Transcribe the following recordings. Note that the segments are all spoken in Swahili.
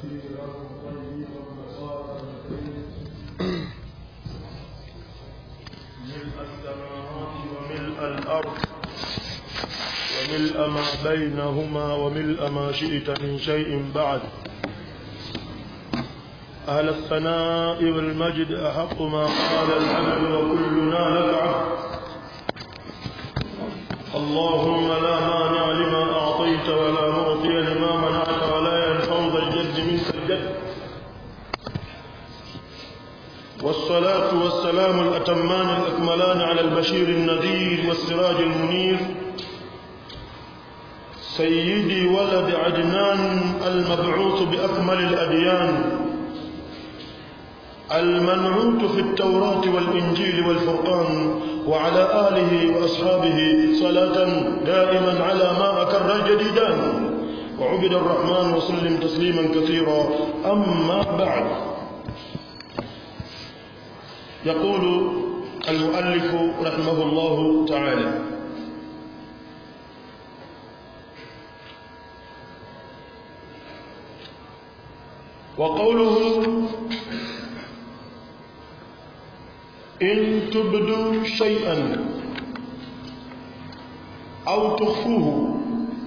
كثيرا طيبا مباركا فيه ملء السماوات وملء الأرض وملء ما بينهما وملء ما شئت من شيء بعد أهل الثناء والمجد أحق ما قال العبد وكلنا لك عبد اللهم لا مانع لما أعطيت ولا معطي لما منعت ولا ينفع ذا الجد منك الجد والصلاة والسلام الأتمان الأكملان على البشير النذير والسراج المنير سيدي ولد عدنان المبعوث بأكمل الأديان المنعوت في التوراة والإنجيل والفرقان وعلى آله وأصحابه صلاة دائما على ما أكر الجديدان وعبد الرحمن وسلم تسليما كثيرا أما بعد يقول المؤلف رحمه الله تعالى وقوله إن تبدوا شيئا أو تخفوه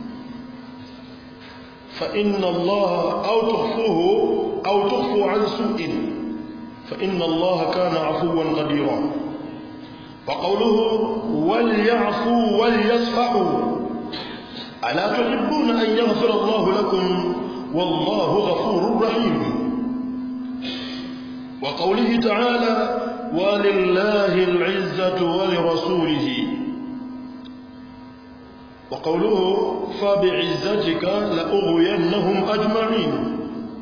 فإن الله أو تخفوه أو تخفوا عن سوء فإن الله كان عفوا قديرا وقوله وليعفوا وليصفحوا ألا تحبون أن يغفر الله لكم والله غفور رحيم وقوله تعالى ولله العزة ولرسوله وقوله فبعزتك لأغوينهم أجمعين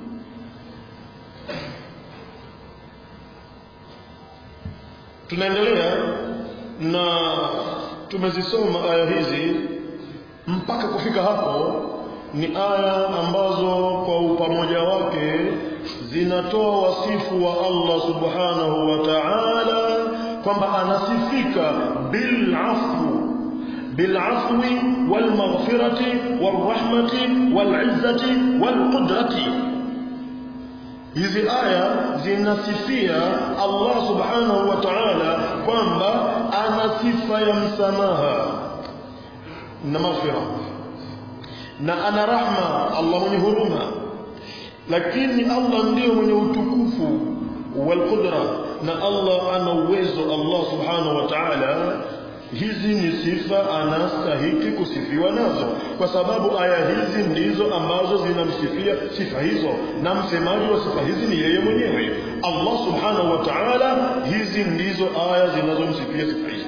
tunaendelea na tumezisoma aya hizi mpaka kufika hapo ni aya ambazo kwa upamoja wake zinatoa wasifu wa Allah subhanahu wa ta'ala kwamba anasifika bil afwu bil afwi wal maghfirati wal rahmati wal izzati wal qudrati hizi aya zinasifia Allah subhanahu wa ta'ala kwamba ana sifa ya msamaha na maghfira na ana rahma Allah mwenye huruma lakini Allah ndiyo mwenye utukufu wal qudra na Allah ana uwezo Allah subhanahu wa ta'ala hizi ni sifa anastahiki kusifiwa nazo kwa sababu aya hizi ndizo ambazo zinamsifia sifa hizo na msemaji wa sifa hizi ni yeye mwenyewe Allah subhanahu wa ta'ala hizi ndizo aya zinazomsifia sifa hizi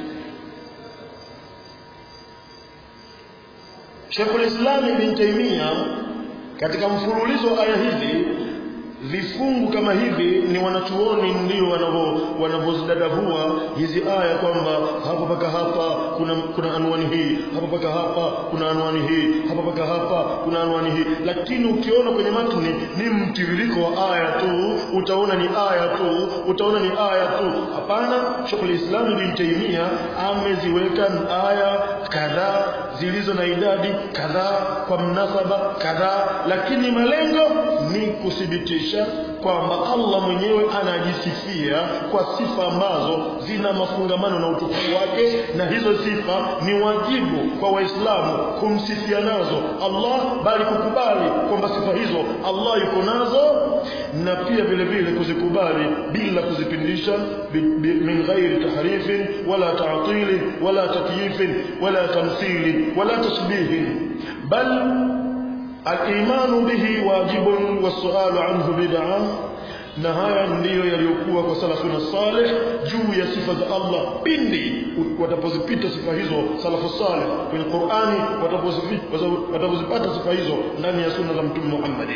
Sheikhul Islam Ibn Taymiyyah katika mfululizo wa aya hizi vifungu kama hivi ni wanachuoni ndio wanavyozidadavua hizi aya kwamba hapa paka hapa kuna kuna anwani hii hapa paka hapa kuna anwani hii hapa paka hapa kuna anwani hii lakini ukiona kwenye matni ni mtiririko wa aya tu utaona ni aya tu utaona ni aya tu hapana Sheikh Islam Ibn Taymiyyah ameziweka aya kadhaa zilizo na idadi kadhaa kwa mnasaba kadhaa lakini malengo ni kuthibitisha kwamba Allah mwenyewe anajisifia kwa sifa ambazo zina mafungamano na utukufu wake na hizo sifa ni wajibu kwa waislamu kumsifia nazo Allah bali kukubali kwamba sifa hizo Allah yuko nazo na pia vile vile kuzikubali bila kuzipindisha min ghairi tahrifin wala ta'til wala takyif wala tamthil wala tashbih bal الإيمان به واجب والسؤال عنه بدعة na haya ndiyo yaliyokuwa kwa salafuna salih juu ya sifa za Allah pindi watapozipita sifa hizo salafu salih kwenye Qur'ani watapozipata sifa hizo ndani ya sunna za mtume Muhammad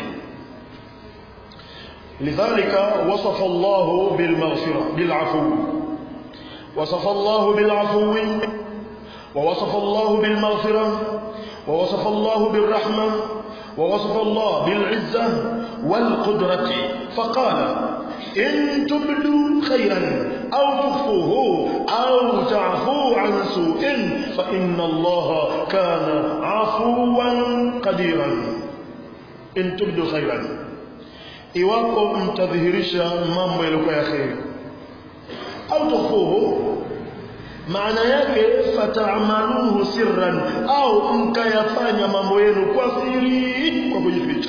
lidhalika wasafa Allah bil maghfira bil afu wasafa Allah bil afu ووصف الله بالمغفرة ووصف الله بالرحمة ووصف الله بالعزة والقدرة فقال إن تبدوا خيرا أو تخفوه أو تعفوا عن سوء فإن الله كان عفوا قديرا إن تبدوا خيرا iwapo mtadhihirisha mambo yaliyokuwa ya kheri au tukhfuhu maana yake fatamaluhu sirran au mkayafanya mambo yenu kwa siri kwa kujificha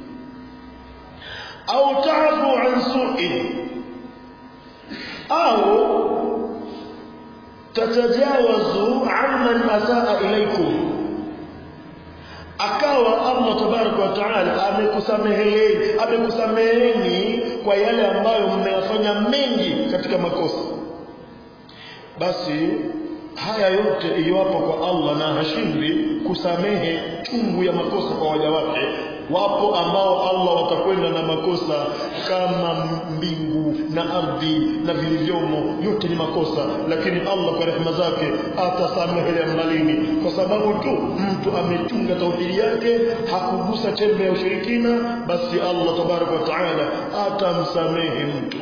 au taafu an su'in au tatajawazu amman asaa ilaikum akawa Allah tabaraka wa taala amekusameheni amekusameheni kwa yale ambayo mmeyafanya mengi katika makosa basi haya yote iwapo kwa Allah na hashindwi kusamehe chungu ya makosa kwa waja wake wapo ambao Allah watakwenda na makosa kama mbingu na ardhi na vilivyomo yote ni makosa lakini Allah kwa rehema zake atasamehe ya mbalini kwa sababu tu mtu ametunga tauhidi yake hakugusa chembe ya ushirikina basi Allah tabaraka wa taala atamsamehe mtu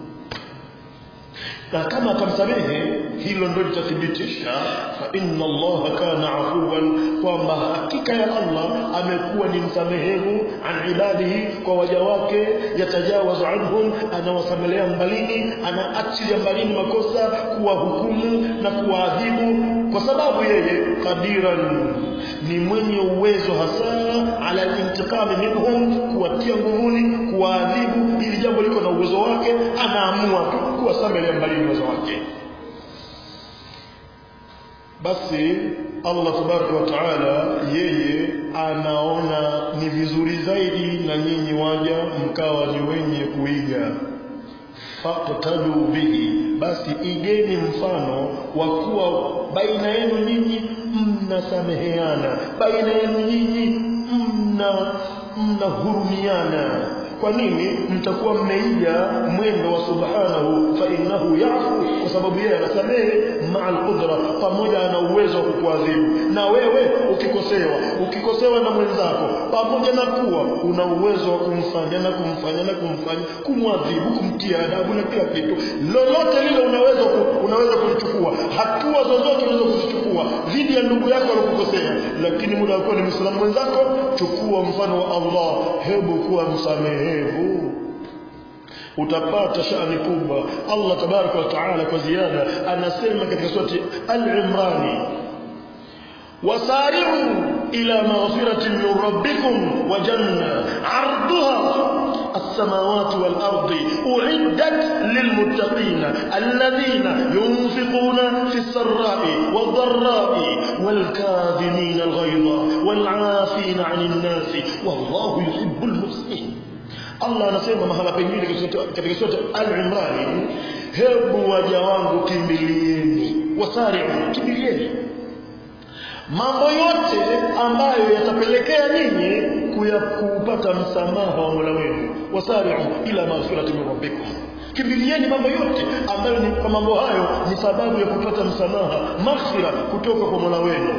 na kama atamsamehe hilo ndio litathibitisha fa inna Allah kana afuwan kwamba hakika ya Allah amekuwa ni msamehevu an ibadihi kwa waja wake yatajawazu anhum anawasamelea mbalini anaachilia mbalini makosa kuwahukumu na kuwaadhibu kwa sababu yeye qadiran ni mwenye uwezo hasa ala intiqami minhum kuwatia nguvuni kuwaadhibu ili jambo liko na uwezo wake anaamua tu kuwasamelea mbalini uwezo wake basi Allah tabaraka wa taala yeye anaona ni vizuri zaidi na nyinyi waja mkawa ni wenye kuiga faqtadu bihi basi igeni mfano wa kuwa baina yenu nyinyi mnasameheana baina yenu nyinyi mna mnahurumiana kwa nini mtakuwa mmeiga mwendo wa subhanahu fa innahu yafu kwa sababu yeye anasamehe ma'al qudra pamoja na uwezo wa kukuadhibu na wewe ukikosewa ukikosewa na mwenzako pamoja na kuwa una uwezo wa kumfanya na kumfanya na kumfanya kumwadhibu kumtia adabu na kila kitu lolote lile unaweza ku, unaweza kulichukua hatua zozote unaweza kuzichukua dhidi ya ndugu yako aliyokukosea lakini muda wako ni Muislamu mwenzako chukua mfano wa Allah hebu kuwa msamehe mwerevu utapata shani kubwa Allah tabaraka wa taala kwa ziada anasema katika surati al-Imran wasari'u ila maghfiratin min rabbikum wa janna 'arduha السماوات والأرض أعدت للمتقين الذين ينفقون في السراء والضراء والكاظمين الغيظ والعافين عن الناس والله يحب المحسنين Allah anasema mahala pengine katika sura Al-Imran hebu waja wangu kimbilieni wasari'u kimbilieni mambo yote ambayo yatapelekea nyinyi kupata msamaha wa Mola wenu wasari'u ila maghfirati min rabbikum kimbilieni mambo yote ambayo ni kwa mambo hayo ni sababu ya kupata msamaha maghfira kutoka kwa Mola wenu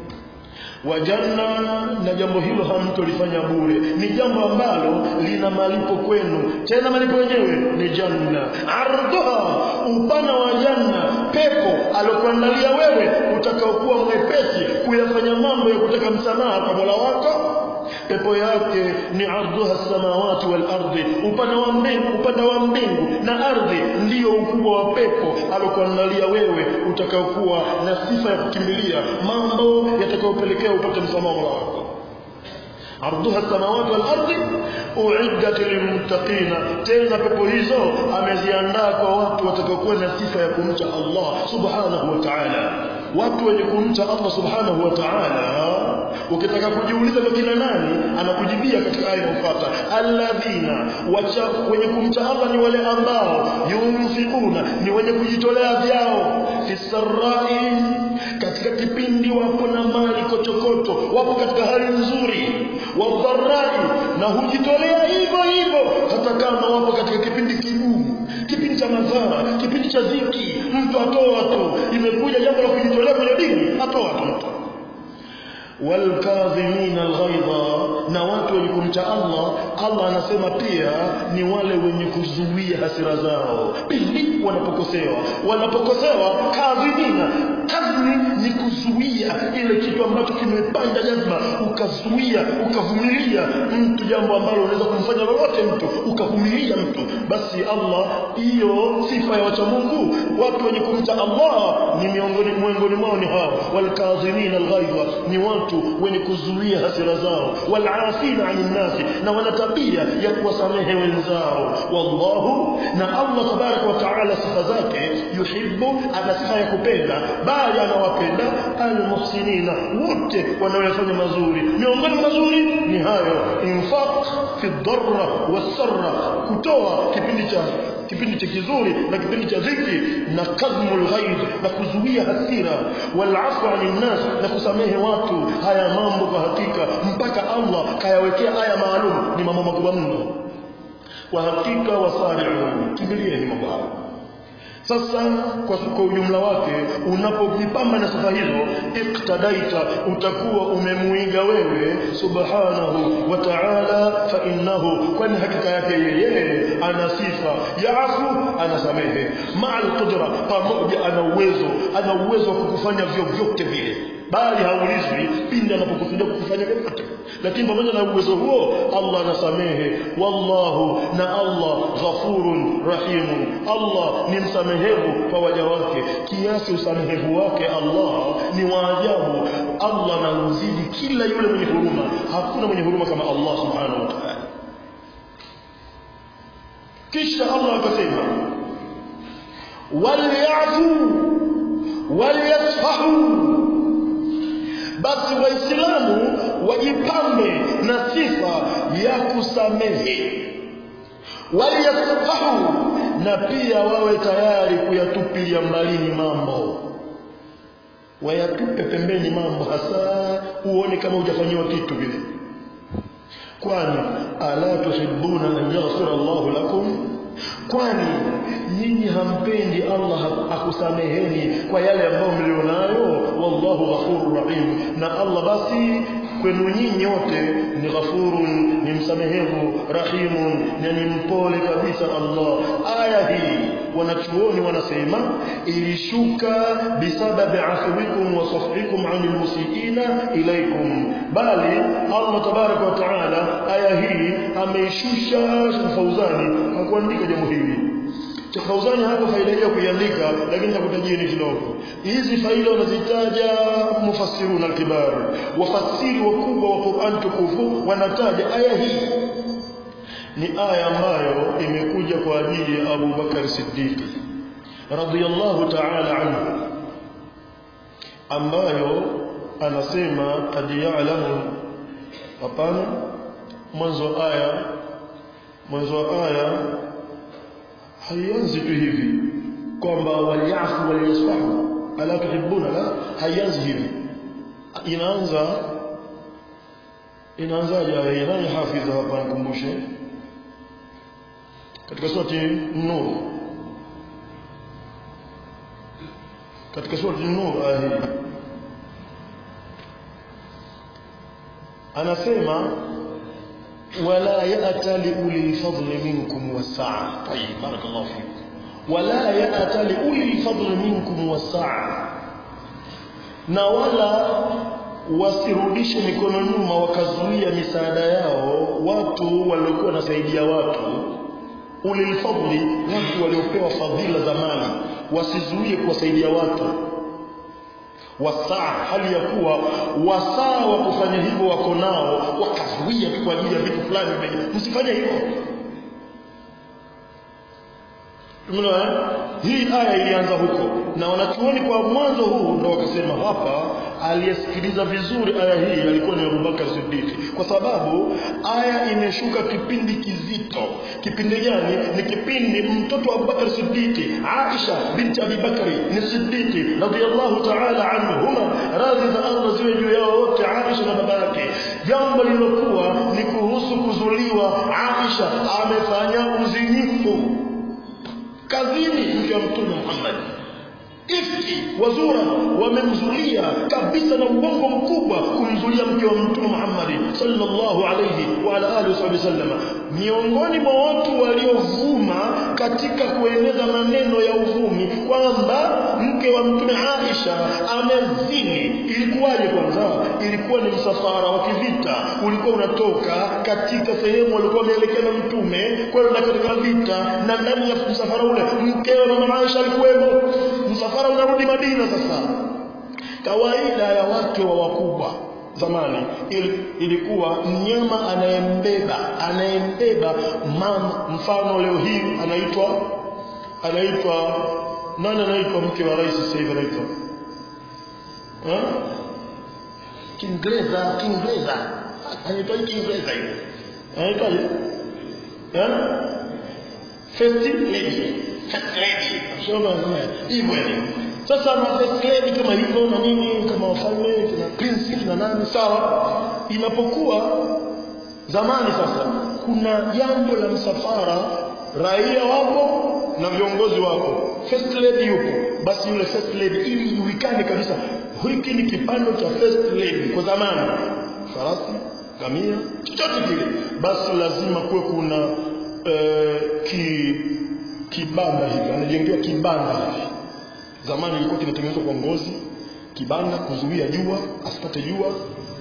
wa janna na jambo hilo hamtolifanya bure ni jambo ambalo lina malipo kwenu tena malipo yenyewe ni janna ardhuha upana wa janna pepo alokuandalia wewe utakaokuwa mwepesi kuyafanya mambo ya kutaka msamaha kwa Mola wako pepo yake ni ardhuha samawati wal ardi upana wa mbingu upana wa mbingu na ardhi ndiyo ukubwa wa pepo alokuandalia wewe utakaokuwa na sifa ya kukimbilia mambo yatakayopelekea upate msamaha wako ardhuha samawati wal ardi uiddat lilmuttaqina tena pepo hizo ameziandaa kwa watu watakaokuwa na sifa ya kumcha Allah subhanahu wa ta'ala watu wenye kumcha Allah subhanahu wa ta'ala ukitaka kujiuliza kwa kina nani anakujibia katika aya inayofuata alladhina wacha wenye kumcha Allah ni wale ambao yunfikuna ni wenye kujitolea vyao fisarrai katika kipindi wapo na mali kochokoto wapo katika hali nzuri wadharai na hujitolea hivyo hivyo hata kama wapo katika kipindi kigumu kipindi cha madhara kipindi cha dhiki mtu atoa tu imekuja jambo la kujitolea kwenye dini atoa tu mtu walkadhimina alghaidha na watu wenye kumcha Allah Allah anasema pia ni wale wenye kuzuia hasira zao pindi wanapokosewa wanapokosewa kadhimina kadhimi ni kuzuia ile kitu ambacho kimepanda jazba ukazuia ukavumilia mtu jambo ambalo unaweza kumfanya lolote mtu ukavumilia mtu basi Allah hiyo sifa ya wacha Mungu watu wenye kumcha Allah ni miongoni miongoni mwao ni hao walkadhimina alghaidha ni watu wenye kuzuia hasira zao walafina anin nasi na wana tabia ya kuwasamehe wenzao wallahu na Allah tabaraka wa taala sifa zake yuhibbu ana sifa ya kupenda bali anawapenda almuhsinina wote wanaoyafanya mazuri miongoni mazuri ni hayo infaq fi dharra wasarra kutoa kipindi cha kipindi cha kizuri na kipindi cha dhiki na kadhmul ghaib na kuzuia hasira wal afwa anin nas na kusamehe watu haya mambo kwa hakika mpaka Allah kayawekea aya maalum ni mambo makubwa mno kwa hakika wasari'u kimbilieni mambo hayo sasa kwa, kwa ujumla wake unapojipamba na sifa hizo iktadaita utakuwa umemuiga wewe subhanahu wa ta'ala fa innahu kwani hakika yake yeye ana sifa yaafu anasamehe ma'al qudra pamoja ana uwezo ana uwezo wa kukufanya vyovyote vile bali haulizwi pindi anapokusudia kukufanya vyovyote lakini pamoja na uwezo huo Allah anasamehe wallahu na Allah ghafurun rahimun Allah ni msamehevu kwa waja wake kiasi usamehevu wake Allah ni waajabu Allah anauzidi kila yule mwenye huruma hakuna mwenye huruma kama Allah subhanahu wa ta'ala kisha Allah akasema walyafu walyasfahu basi waislamu wajipambe na sifa ya kusamehe waliyasfahu na pia wawe tayari kuyatupilia mbalini mambo wayatupe pembeni mambo hasa uone kama hujafanyiwa kitu vile kwani ala tuhibbuna an yaghfira Allahu lakum kwani nyinyi hampendi Allah akusameheni kwa yale ambayo mlionayo wallahu ghafurur rahim na Allah basi kwenu nyinyi wote ni ghafurun ni msamehevu rahimun na ni mpole kabisa Allah aya hii wanachuoni wanasema ilishuka bisababi afwikum wa safhikum anil musiina ilaikum bali Allah tabaraka wa taala aya hii ameishusha Fauzani hakuandika jambo hili cha Fauzani hapo faida hiyo kuiandika lakini nitakutajia ni kidogo hizi faida wanazitaja mufassirun al-kibar wafasiri wakubwa wa Qur'an tukufu wanataja aya hii ni aya ambayo imekuja kwa ajili ya Abu Bakar Siddiq radhiyallahu ta'ala anhu ambayo anasema qad ya'lamu hapana mwanzo wa aya mwanzo wa aya haianzi tu hivi kwamba waliafu waliyasfahu ala tuhibbuna la haianzi hivi inaanza inaanzaje aya nani hafidha hapa nikumbushe katika surati nur katika surati nur aya hii anasema ولا يأتى لأولي الفضل منكم والسعة طيب بارك الله فيكم ولا يأتى لأولي الفضل منكم والسعة na wala wasirudishe mikono nyuma wakazuia misaada yao watu waliokuwa wanasaidia watu ulilfadli watu waliopewa fadhila za mali wasizuie kuwasaidia watu wasaa hali ya kuwa wasaa wa kufanya hivyo wako nao wakazuia tu kwa ajili ya vitu fulani msifanye hivyo Umeona hii aya ilianza huko na wanachuoni kwa mwanzo huu ndo wakasema hapa aliyesikiliza vizuri aya hii alikuwa ni Abubakar Siddiq kwa sababu aya imeshuka kipindi kizito kipindi gani ni kipindi mtoto wa Abubakar Siddiq Aisha binti Abi Bakari ni Siddiq radhiyallahu ta'ala anhuma radhi za Allah ziwe juu yao wote Aisha na baba yake jambo lilokuwa ni kuhusu kuzuliwa Aisha amefanya uzinifu kazini mke wa mtume Muhammad ifki wazura wamemzulia kabisa na uongo mkubwa kumzulia mke wa mtume Muhammad sallallahu alayhi wa ala alihi wasallam miongoni mwa watu waliovuma katika kueneza maneno ya uvumi kwamba mke wa mtume Aisha amezini ilikuwaje kwanza ilikuwa ni msafara wa kivita ulikuwa unatoka katika sehemu walikuwa wameelekea na mtume kwenda katika vita na ndani ya msafara ule mkewe mama Aisha alikuwemo msafara unarudi Madina sasa kawaida ya wake wa wakubwa zamani il, ilikuwa mnyama anayembeba anayembeba mama mfano leo hii anaitwa anaitwa nani anaitwa mke wa rais sasa hivi anaitwa eh Kiingereza Kiingereza anaitwa Kiingereza hiyo anaitwa eh first lady first lady shoma hivyo sasa na first lady kama hivyo na nini kama wafalme na prince na nani sawa inapokuwa zamani sasa kuna jambo la msafara raia wapo na viongozi wapo first lady yupo basi yule first lady ili ijulikane kabisa hiki ni kipando cha first lady kwa zamani farasi gamia chochote kile basi lazima kuwe kuna eh, ki kibanda hivi anajengewa kibanda hivi zamani ilikuwa kinatengenezwa kwa ngozi kibanda kuzuia jua asipate jua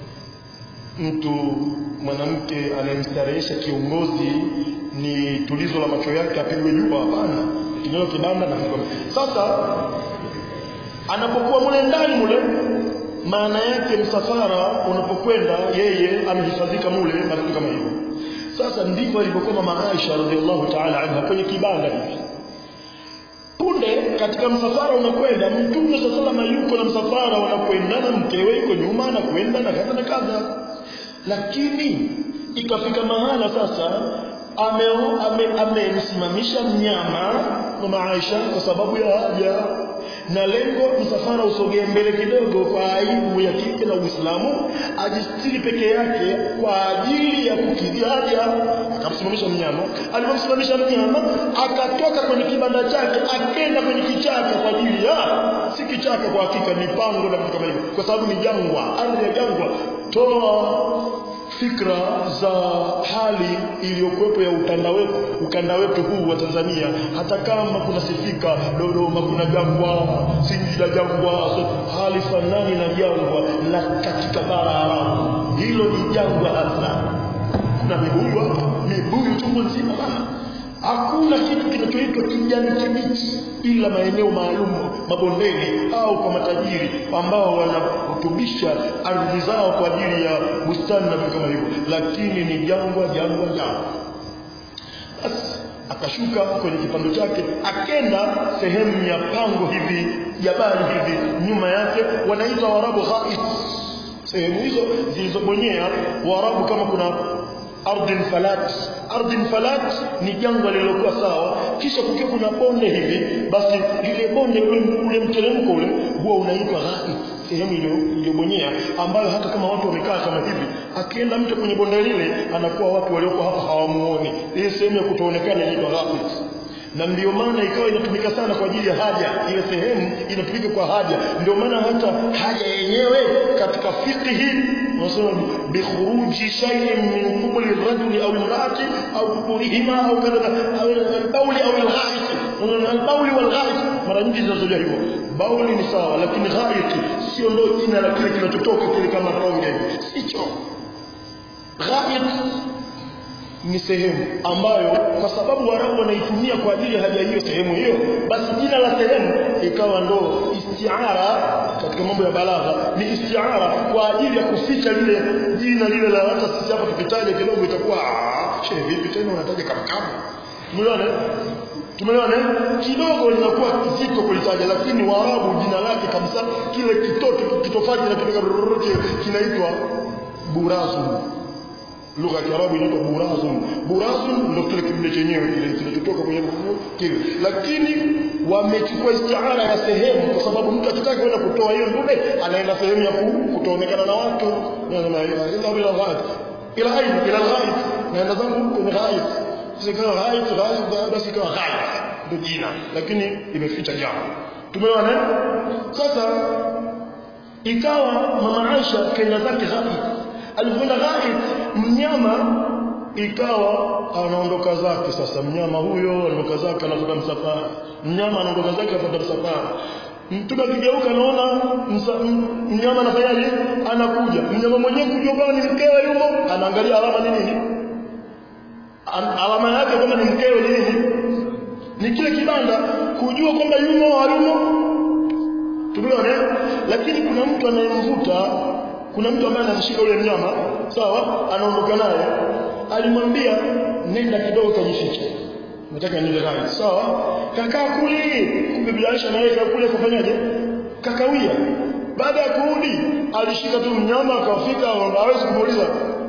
mtu mwanamke anayemstarehesha kiongozi ni tulizo la macho yake apigwe jua hapana kinyo kibanda na kibanda sasa anapokuwa mule ndani mule maana yake msafara unapokwenda yeye amehifadhika mule na vitu kama hivyo sasa ndivyo alivyokuwa mama Aisha radhiallahu ta'ala anha kwenye kibanda hivi punde katika msafara unakwenda mtume sallallahu alayhi yuko na msafara unakwenda na mkewe yuko nyuma na kwenda na kadha na kadha lakini ikafika mahala sasa amemsimamisha ame, ame mnyama mama Aisha kwa sababu ya haja na lengo msafara usogee mbele kidogo kwa aibu ya kike na Uislamu ajistiri peke yake kwa ajili ya kukidhi haja akamsimamisha mnyama alipomsimamisha mnyama akatoka kwenye kibanda chake akenda kwenye kichaka kwa ajili ya si kichaka kwa hakika ni pango na vitu kama hivyo kwa sababu ni jangwa ardhi ya jangwa toa fikra za hali iliyokuwepo ya ukanda wetu ukanda wetu huu wa Tanzania hata kama kunasifika Dodoma kuna jangwa Singida jangwa so, hali fanani na jangwa la katika bara Arabu hilo ni jangwa hasa kuna mibuyu mibuyu chungu nzima bana hakuna kitu kinachoitwa kijani kibichi ila maeneo maalum mabondeni au kwa matajiri ambao wanarutubisha ardhi zao kwa ajili ya bustani na vitu kama hivyo lakini ni jangwa jangwa jangwa basi akashuka kwenye kipando chake akenda sehemu ya pango hivi jabali hivi nyuma yake wanaita warabu ghait sehemu hizo zilizobonyea warabu kama kuna ardhin falat ardhin falat ni jangwa lililokuwa sawa kisha kukiwa kuna bonde hivi basi lile bonde ule, ule mteremko ule huwa unaitwa ghait sehemu iliyobonyea ambayo hata kama watu wamekaa kama hivi akienda mtu kwenye bonde lile anakuwa watu walioko hapa hawamuoni ile sehemu ya kutoonekana inaitwa ghait na ndio maana ikawa inatumika sana kwa ajili ya haja ile sehemu inatumika kwa haja ndio maana hata haja yenyewe katika fiqhi wanasema bikhuruji shay'in min qubuli rajuli au imraati au quburihima au kadha au al-bawl au al-gha'it al-bawl wal-gha'it mara nyingi zinazoja hivyo bauli ni sawa lakini gha'it sio ndio jina la kile kinachotoka kile kama tonge sicho gha'it ni sehemu ambayo kwa sababu Waarabu wanaitumia kwa ajili ya haja hiyo sehemu hiyo, basi jina la sehemu ikawa ndo istiara katika mambo ya balagha, ni istiara kwa ajili ya kuficha lile jina lile la hata sisi hapa tukitaja kidogo itakuwa shehe, vipi tena unataja kamkamu? Umeona? Tumeona kidogo linakuwa kizito kulitaja, lakini Waarabu jina lake kabisa kile kitoto kitofaji na kile kinaitwa burazu lugha ya Kiarabu inaitwa burazun. Burazun ndio kile kidude chenyewe kile kinachotoka kwenye kile, lakini wamechukua istiara ya sehemu, kwa sababu mtu akitaka kwenda kutoa hiyo dude anaenda sehemu ya kutoonekana na watu, nasema ila ila ghaib ila ghaib ila ghaib, naenda zangu kwenye ghaib, sikawa ghaib ghaib, basi ikawa ghaib ndio jina, lakini imeficha jambo tumeona eh? sasa ikawa mama Aisha kenda zake ghaib alipoenda ghaib mnyama ikawa anaondoka zake sasa mnyama huyo anaondoka zake anafuata msafara mnyama anaondoka zake anafuata msafara mtume akigeuka anaona mnyama anafanyaje anakuja mnyama mwenyewe kujua kama ni mkewe yumo anaangalia alama ni nini alama yake kama ni mkewe ni nini ni kile kibanda kujua kwamba yumo hayumo tumeona lakini kuna mtu anayemvuta kuna mtu ambaye anamshika yule mnyama sawa anaondoka naye alimwambia nenda kidogo kajifiche nataka niende naye sawa kakaa kule kumbe bila Aisha naye kule kufanyaje kakawia baada ya kurudi alishika tu mnyama akafika hawezi kumuuliza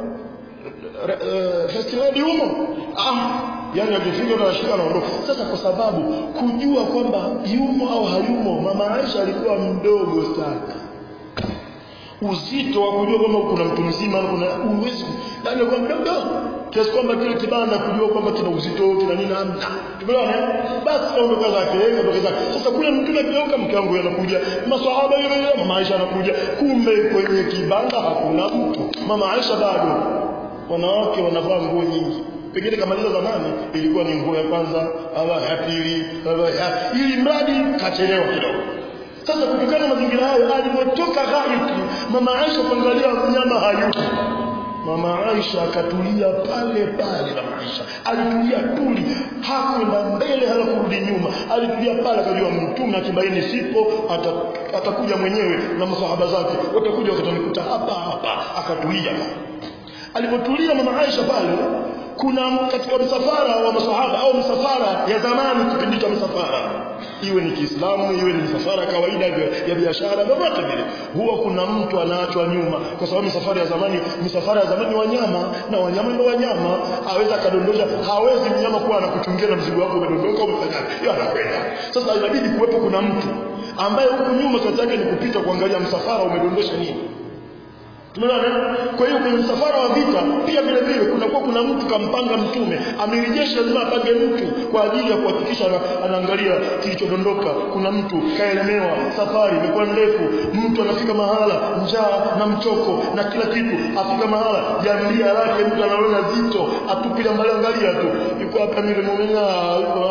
first lady humo ah yani akifika na ashika anaondoka sasa kwa sababu kujua kwamba yumo au hayumo mama Aisha alikuwa mdogo sana uzito wa kujua kwamba kuna mtu mzima kuna uwezi yani kwa mdogo kiasi kwamba kile kibanda kujua kwamba kina uzito kina nini hamna tumeona basi kaondoka zake kaondoka zake sasa kule mtume akigeuka mke wangu anakuja maswahaba yule yule mama Aisha anakuja kumbe kwenye kibanda hakuna mtu mama Aisha bado wanawake wanavaa nguo nyingi pengine kamaliza zamani ilikuwa ni nguo ya kwanza au ya pili au ya ili mradi kachelewa kidogo sasa kutokana na mazingira hayo alipotoka ghaib mama Aisha kuangalia mnyama hayupo mama Aisha akatulia pale pale mama Aisha alitulia tuli hakwenda mbele hala kurudi nyuma alitulia pale akajua mtume akibaini sipo atakuja mwenyewe na masahaba zake watakuja watamkuta hapa hapa akatulia alipotulia mama Aisha pale kuna katika msafara wa masahaba au msafara ya zamani kipindi cha msafara iwe ni Kiislamu iwe ni msafara kawaida ya biashara vyovyote vile huwa kuna mtu anaachwa nyuma kwa sababu misafara ya zamani misafara ya zamani wanyama na wanyama ndio wanyama aweza kadondosha hawezi mnyama kuwa anakuchungia na mzigo wako umedondoka umefanya yeye anakwenda sasa inabidi kuwepo kuna mtu ambaye huku nyuma kazi yake ni kupita kuangalia msafara umedondosha nini Tumeona kwa hiyo kwenye msafara wa vita pia vile vile kunakuwa kuna mtu kampanga mtume amirijeshi lazima apange mtu kwa ajili ya kuhakikisha anaangalia kilichodondoka kuna mtu kaelemewa safari imekuwa ndefu mtu anafika mahala njaa na mchoko na kila kitu afika mahala jambia lake mtu anaona zito atupile mbali angalia tu yuko hapa mimi muumina yuko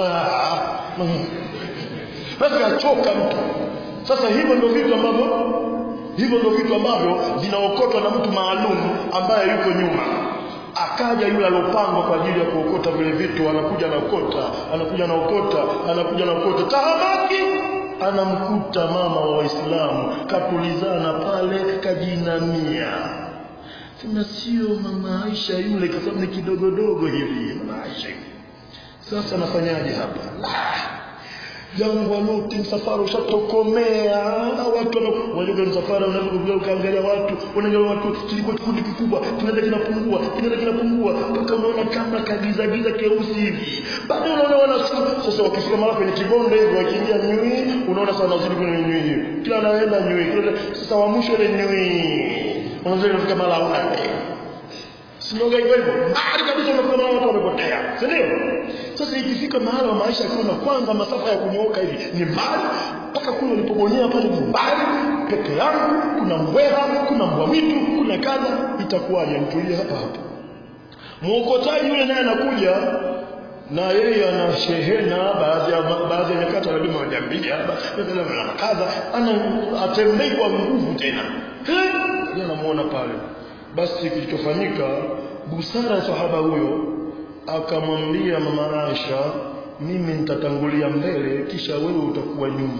basi achoka mtu sasa hivyo ndio vitu ambavyo hivyo ndio vitu ambavyo vinaokotwa na mtu maalum ambaye yuko nyuma akaja yule alopangwa kwa ajili ya kuokota vile vitu anakuja naokota anakuja naokota anakuja naokota tahamaki anamkuta mama wa waislamu katulizana pale kajinamia sema sio mama Aisha yule kwa sababu ni kidogodogo hivi mama Aisha sasa anafanyaje hapa jangwa lote msafara ushatokomea watu wanaoja msafara unavyokuja ukaangalia watu unaangalia watu kilikuwa kikundi kikubwa kinaenda kinapungua kinaenda kinapungua mpaka unaona kama kagiza giza keusi hivi baadaye unaona wanasikia sasa wakifika mara kwenye kibonde hivyo wakiingia nyui unaona sasa wanazidi kwenye nyui hiyo kila anaenda nyui kila sasa wa mwisho ile nyui wanazidi kufika mara wapi sinoga hivyo hivyo mbali kabisa unakuta watu wamepotea si ndio sasa ikifika mahala maisha yakiwa kwanza masafa ya kunyooka hivi ni mbali mpaka kule ulipobonyea pale ni mbali peke yangu kuna mbweha kuna mbwa mwitu kuna kadha itakuwaje mtulie hapa hapa mwokotaji yule naye anakuja na yeye ana shehena baadhi ya baadhi ya nyakati anabima moja mbili hapa na kadha ana atembei kwa nguvu tena eh anamuona pale basi kilichofanyika busara ya sahaba huyo akamwambia mama Aisha mimi nitatangulia mbele kisha wewe utakuwa nyuma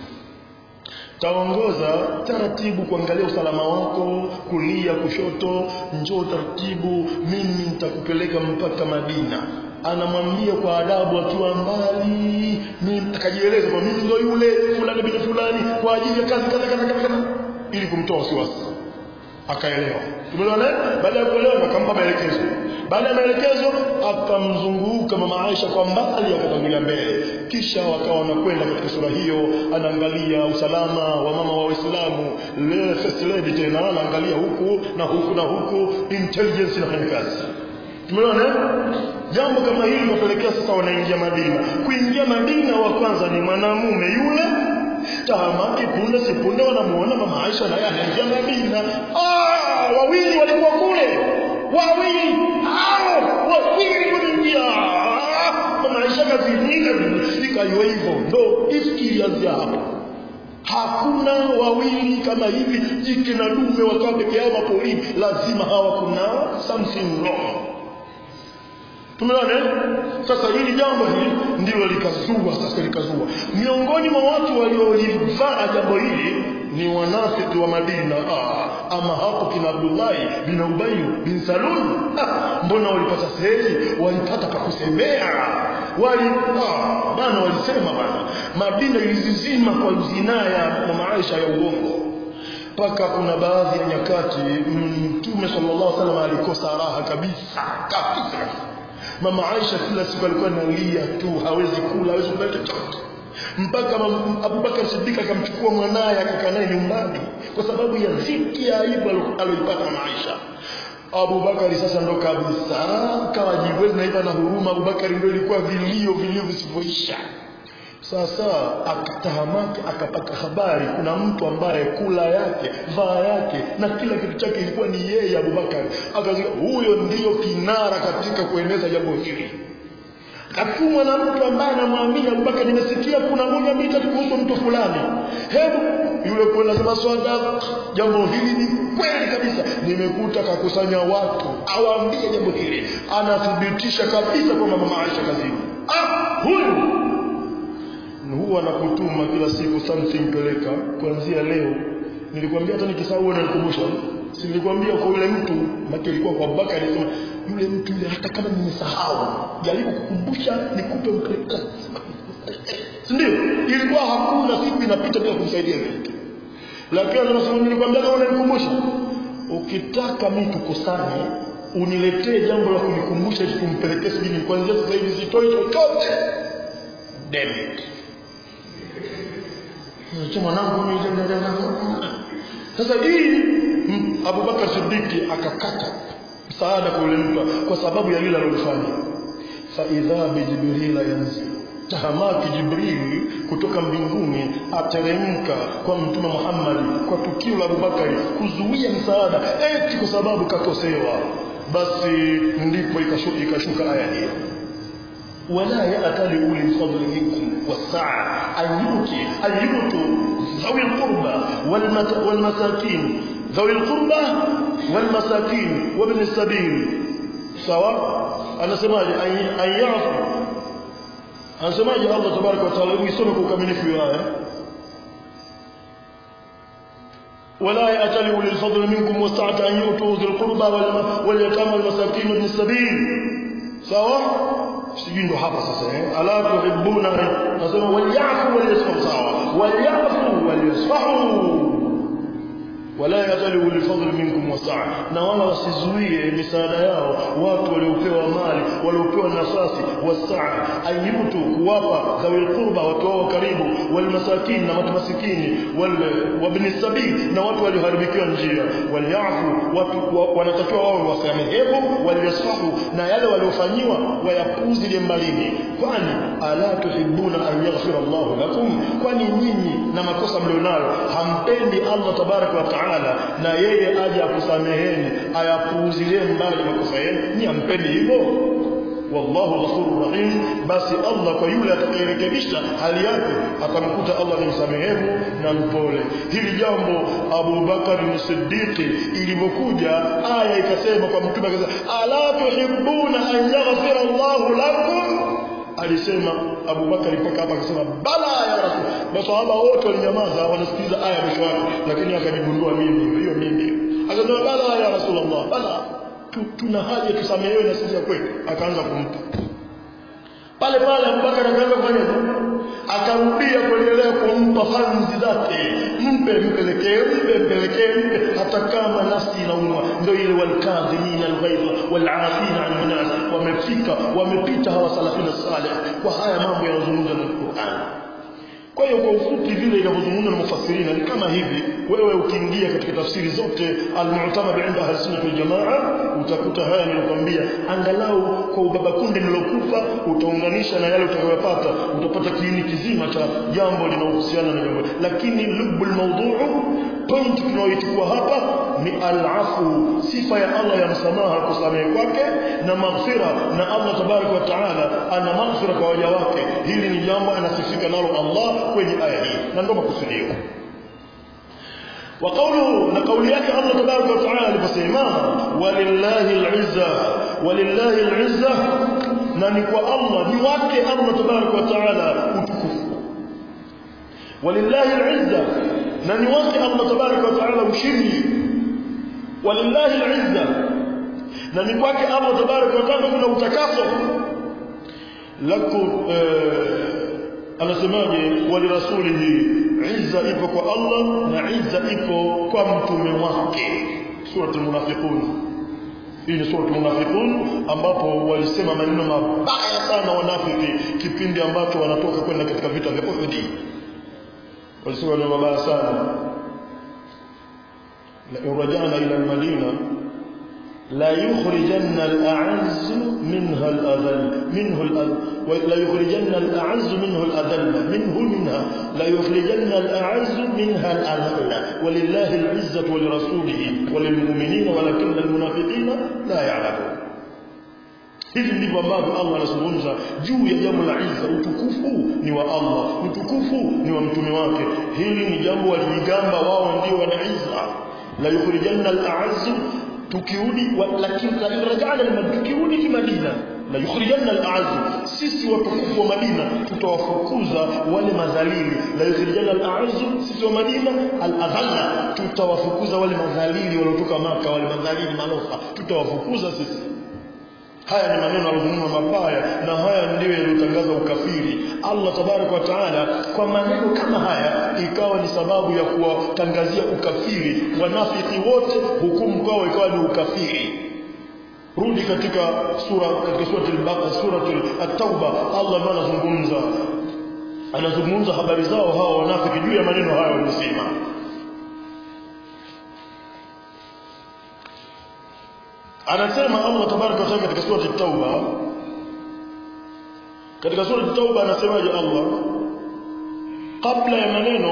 taongoza taratibu kuangalia usalama wako kulia kushoto njoo taratibu mimi nitakupeleka mpaka Madina anamwambia kwa adabu akiwa mbali mimi akajieleza kwa mimi ndio yule fulani bin fulani kwa ajili ya kazi kaza kaza kaza ili kumtoa wasiwasi akaelewa tumeelewana baada ya kuelewa akampa maelekezo baada ya maelekezo akamzunguka mama Aisha kwa mbali akatangulia mbele kisha wakawa wanakwenda katika sura hiyo anaangalia usalama wa mama wa Waislamu leo first lady tena anaangalia huku na huku na huku intelligence inafanya kazi tumeona jambo kama hili linapelekea sasa wanaingia Madina kuingia Madina wa kwanza ni mwanamume yule tahamaki punde sipunde wanamuona mama Aisha naye anaingia Madina ah wawili walikuwa kule wawili hao wawili kuingia mama Aisha kazinika ikayo hivyo ndo ifikiria hapo hakuna wawili kama hivi jike na dume wakawa peke yao mapolini lazima hawa kuna something wrong tumeona sasa hili jambo hili ndilo likazua sasa likazua miongoni mwa watu waliolivaa jambo hili ni wanafiki wa Madina ah, ama hapo kina Abdullahi bin Ubay bin Salul ah, mbona walipata sehemu walipata pa kusemea wali ah, bana walisema bana Madina ilizizima kwa zinaa ya mama Aisha ya uongo mpaka kuna baadhi ya nyakati Mtume sallallahu alaihi wasallam alikosa raha kabisa kabisa mama Aisha kila siku alikuwa analia tu hawezi kula hawezi kula chochote mpaka Abubakar Siddiq akamchukua mwanaye akakaa naye nyumbani kwa sababu ya dhiki ya aibu aliyoipata mama Aisha Abubakar sasa ndo kabisa kawa jiwezi na na huruma Abubakar ndio ilikuwa vilio vilio visivyoisha sasa akatahamaki akapata habari kuna mtu ambaye kula yake vaa yake na kila kitu chake ilikuwa ni yeye Abubakar akazika huyo ndiyo kinara katika kueneza jambo hili katumwa na mtu ambaye anamwamini Abubakar nimesikia kuna moja mbili tatu kuhusu mtu fulani hebu yule kwa anasema swada jambo hili ni kweli kabisa nimekuta kakusanya watu awaambie jambo hili anathibitisha kabisa kwamba mama Aisha kazini ah huyu huwa nakutuma kila siku something peleka kuanzia leo nilikwambia hata nikisahau na nikumbusha si nilikwambia kwa yule mtu maki ilikuwa kwa Abubakar alisema yule mtu yule hata kama nimesahau jaribu kukumbusha nikupe mpeleka ndio ilikuwa hakuna siku inapita bila kumsaidia yule mtu lakini anasema nilikwambia kama unanikumbusha ukitaka mimi tukosane uniletee jambo la kunikumbusha ili tumpelekee sijini kuanzia sasa hivi sitoi chochote damn it Sasa mwanangu sasa hii Abubakar Siddiq akakata msaada kwa yule mtu kwa sababu ya lile alilofanya fa idha bi jibril yanzil tahamaki jibril kutoka mbinguni ateremka kwa mtume Muhammad kwa tukio la Abubakar kuzuia msaada eti kwa sababu kakosewa basi ndipo ikashuka ikashuka aya hiyo ولا يأتل أولي الفضل منكم والسعة أن يؤتي أن يؤتوا ذوي القربى والمساكين ذوي القربى والمساكين وابن السبيل سواء أنا سمعت أن يعفو أنا سمعت الله تبارك وتعالى يسمك كمن في آية ولا يأتل أولي الفضل منكم والسعة أن يؤتوا ذوي القربى واليتامى والمساكين وابن السبيل سواء sijui ndo hapa sasa eh ala tuhibbuna nasema walyafu walyasfahu sawa walyafu walyasfahu wala yatalu lifadl minkum wasaa na wala wasizuie misaada yao watu waliopewa mali waliopewa nafasi wasaa ayutu kuwapa dhawil qurba watu wao karibu wal masakin na watu masikini wal wabni sabil na watu walioharibikiwa njia walyafu watu wanatakiwa wao wasamehevu walyasfahu na yale waliofanyiwa wayapuzi mbalini kwani ala tuhibbuna an yaghfira Allah lakum kwani nyinyi na makosa mlionayo hampendi Allah tabaraka wa taala na yeye aje akusameheni ayapuuzilie mbali makosa yenu ni hampendi hivyo wallahu ghafurur rahim basi Allah kwa yule atakayerekebisha hali yake atamkuta Allah ni msamehevu na mpole hili jambo Abu Bakar ni Siddiq ilivyokuja aya ikasema kwa mtume akasema ala tuhibbuna an yaghfira Allah lakum alisema Abu Bakari mpaka hapa akasema bala ya rasul masahaba wote walinyamaza wanasikiliza aya mwisho wake lakini akajigundua mimi hiyo mimi akasema bala ya rasulullah bala tuna haja tusamehewe na sisi ya kweli akaanza kumpa pale pale Abubakar akaanza kufanya akarudia kuendelea kumpa fanzi zake mpe mpelekee mpe mpelekee mpe hata kama nafsi inaumwa ndio ile walkadhimina alghaidha walafina an nas wamefika wamepita hawa salafina salih kwa haya mambo yanazungumzwa na Qur'an kwa hiyo kwa ufupi vile inavyozungumza na mufassirina ni kama hivi wewe ukiingia katika tafsiri zote almu'tamad inda ahlusunna wal jamaa utakuta haya nilikwambia angalau kwa ubaba kunde nilokupa utaunganisha na yale utakayopata utapata kiini kizima cha jambo linalohusiana na jambo lakini lubul mawdhu'u point tunayoichukua hapa ni alafu sifa ya Allah ya msamaha kusamehe kwake na maghfira na Allah tabarak wa taala ana maghfira kwa waja wake hili ni jambo anasifika nalo Allah kwenye aya hii na ndio makusudio وقوله نقول ياك الله تبارك وتعالى بسيما ولله العزة ولله العزة نانكوا الله نواكي الله تبارك وتعالى وتكف ولله العزة نانواكي الله تبارك وتعالى وشري ولله العزة نانكواكي الله تبارك وتعالى كنا وتكافر لكم آه anasemaje walirasulihi izza ipo kwa Allah na izza ipo kwa mtume wake suratul munafiqun hii ni suratul munafiqun ambapo walisema maneno mabaya sana wanafiki kipindi ambacho wanatoka kwenda katika vita vya Uhud walisema maneno mabaya sana la urajana ila almadina لا يخرجن الأعز منها الأذل منه الأذل لا يخرجن الأعز منه الأذل منه منها لا يخرجن الأعز منها الأذل ولله العزة ولرسوله وللمؤمنين ولكن المنافقين لا يعلمون hivi ndivyo ambavyo Allah anazungumza juu ya jambo la izza utukufu ni wa Allah utukufu ni wa mtume wake hili ni jambo walijigamba wao ndio wana izza la yukhrijanna al-a'azz tukirudi lakini rajana tukirudi Madina la yukhrijanna al-a'z sisi watukufu wa Madina tutawafukuza wale madhalili la yukhrijanna al-a'z sisi wa Madina al-adhalla tutawafukuza wale madhalili waliotoka maka wale madhalili malofa tutawafukuza sisi haya ni maneno alozungumza mabaya na haya ndiyo yaliyotangaza ukafiri Allah tabarak wa taala kwa maneno kama haya ikawa ni sababu ya kuwatangazia ukafiri wanafiki wote hukumu kwao ikawa ni ukafiri rudi katika sura katika sura al-Baqara sura at-Tauba Allah ndiye anazungumza anazungumza habari zao hao wanafiki juu ya maneno hayo walisema anasema Allah tabaraka wa taala katika sura at-Tauba katika sura at-Tauba anasemaje Allah kabla ya maneno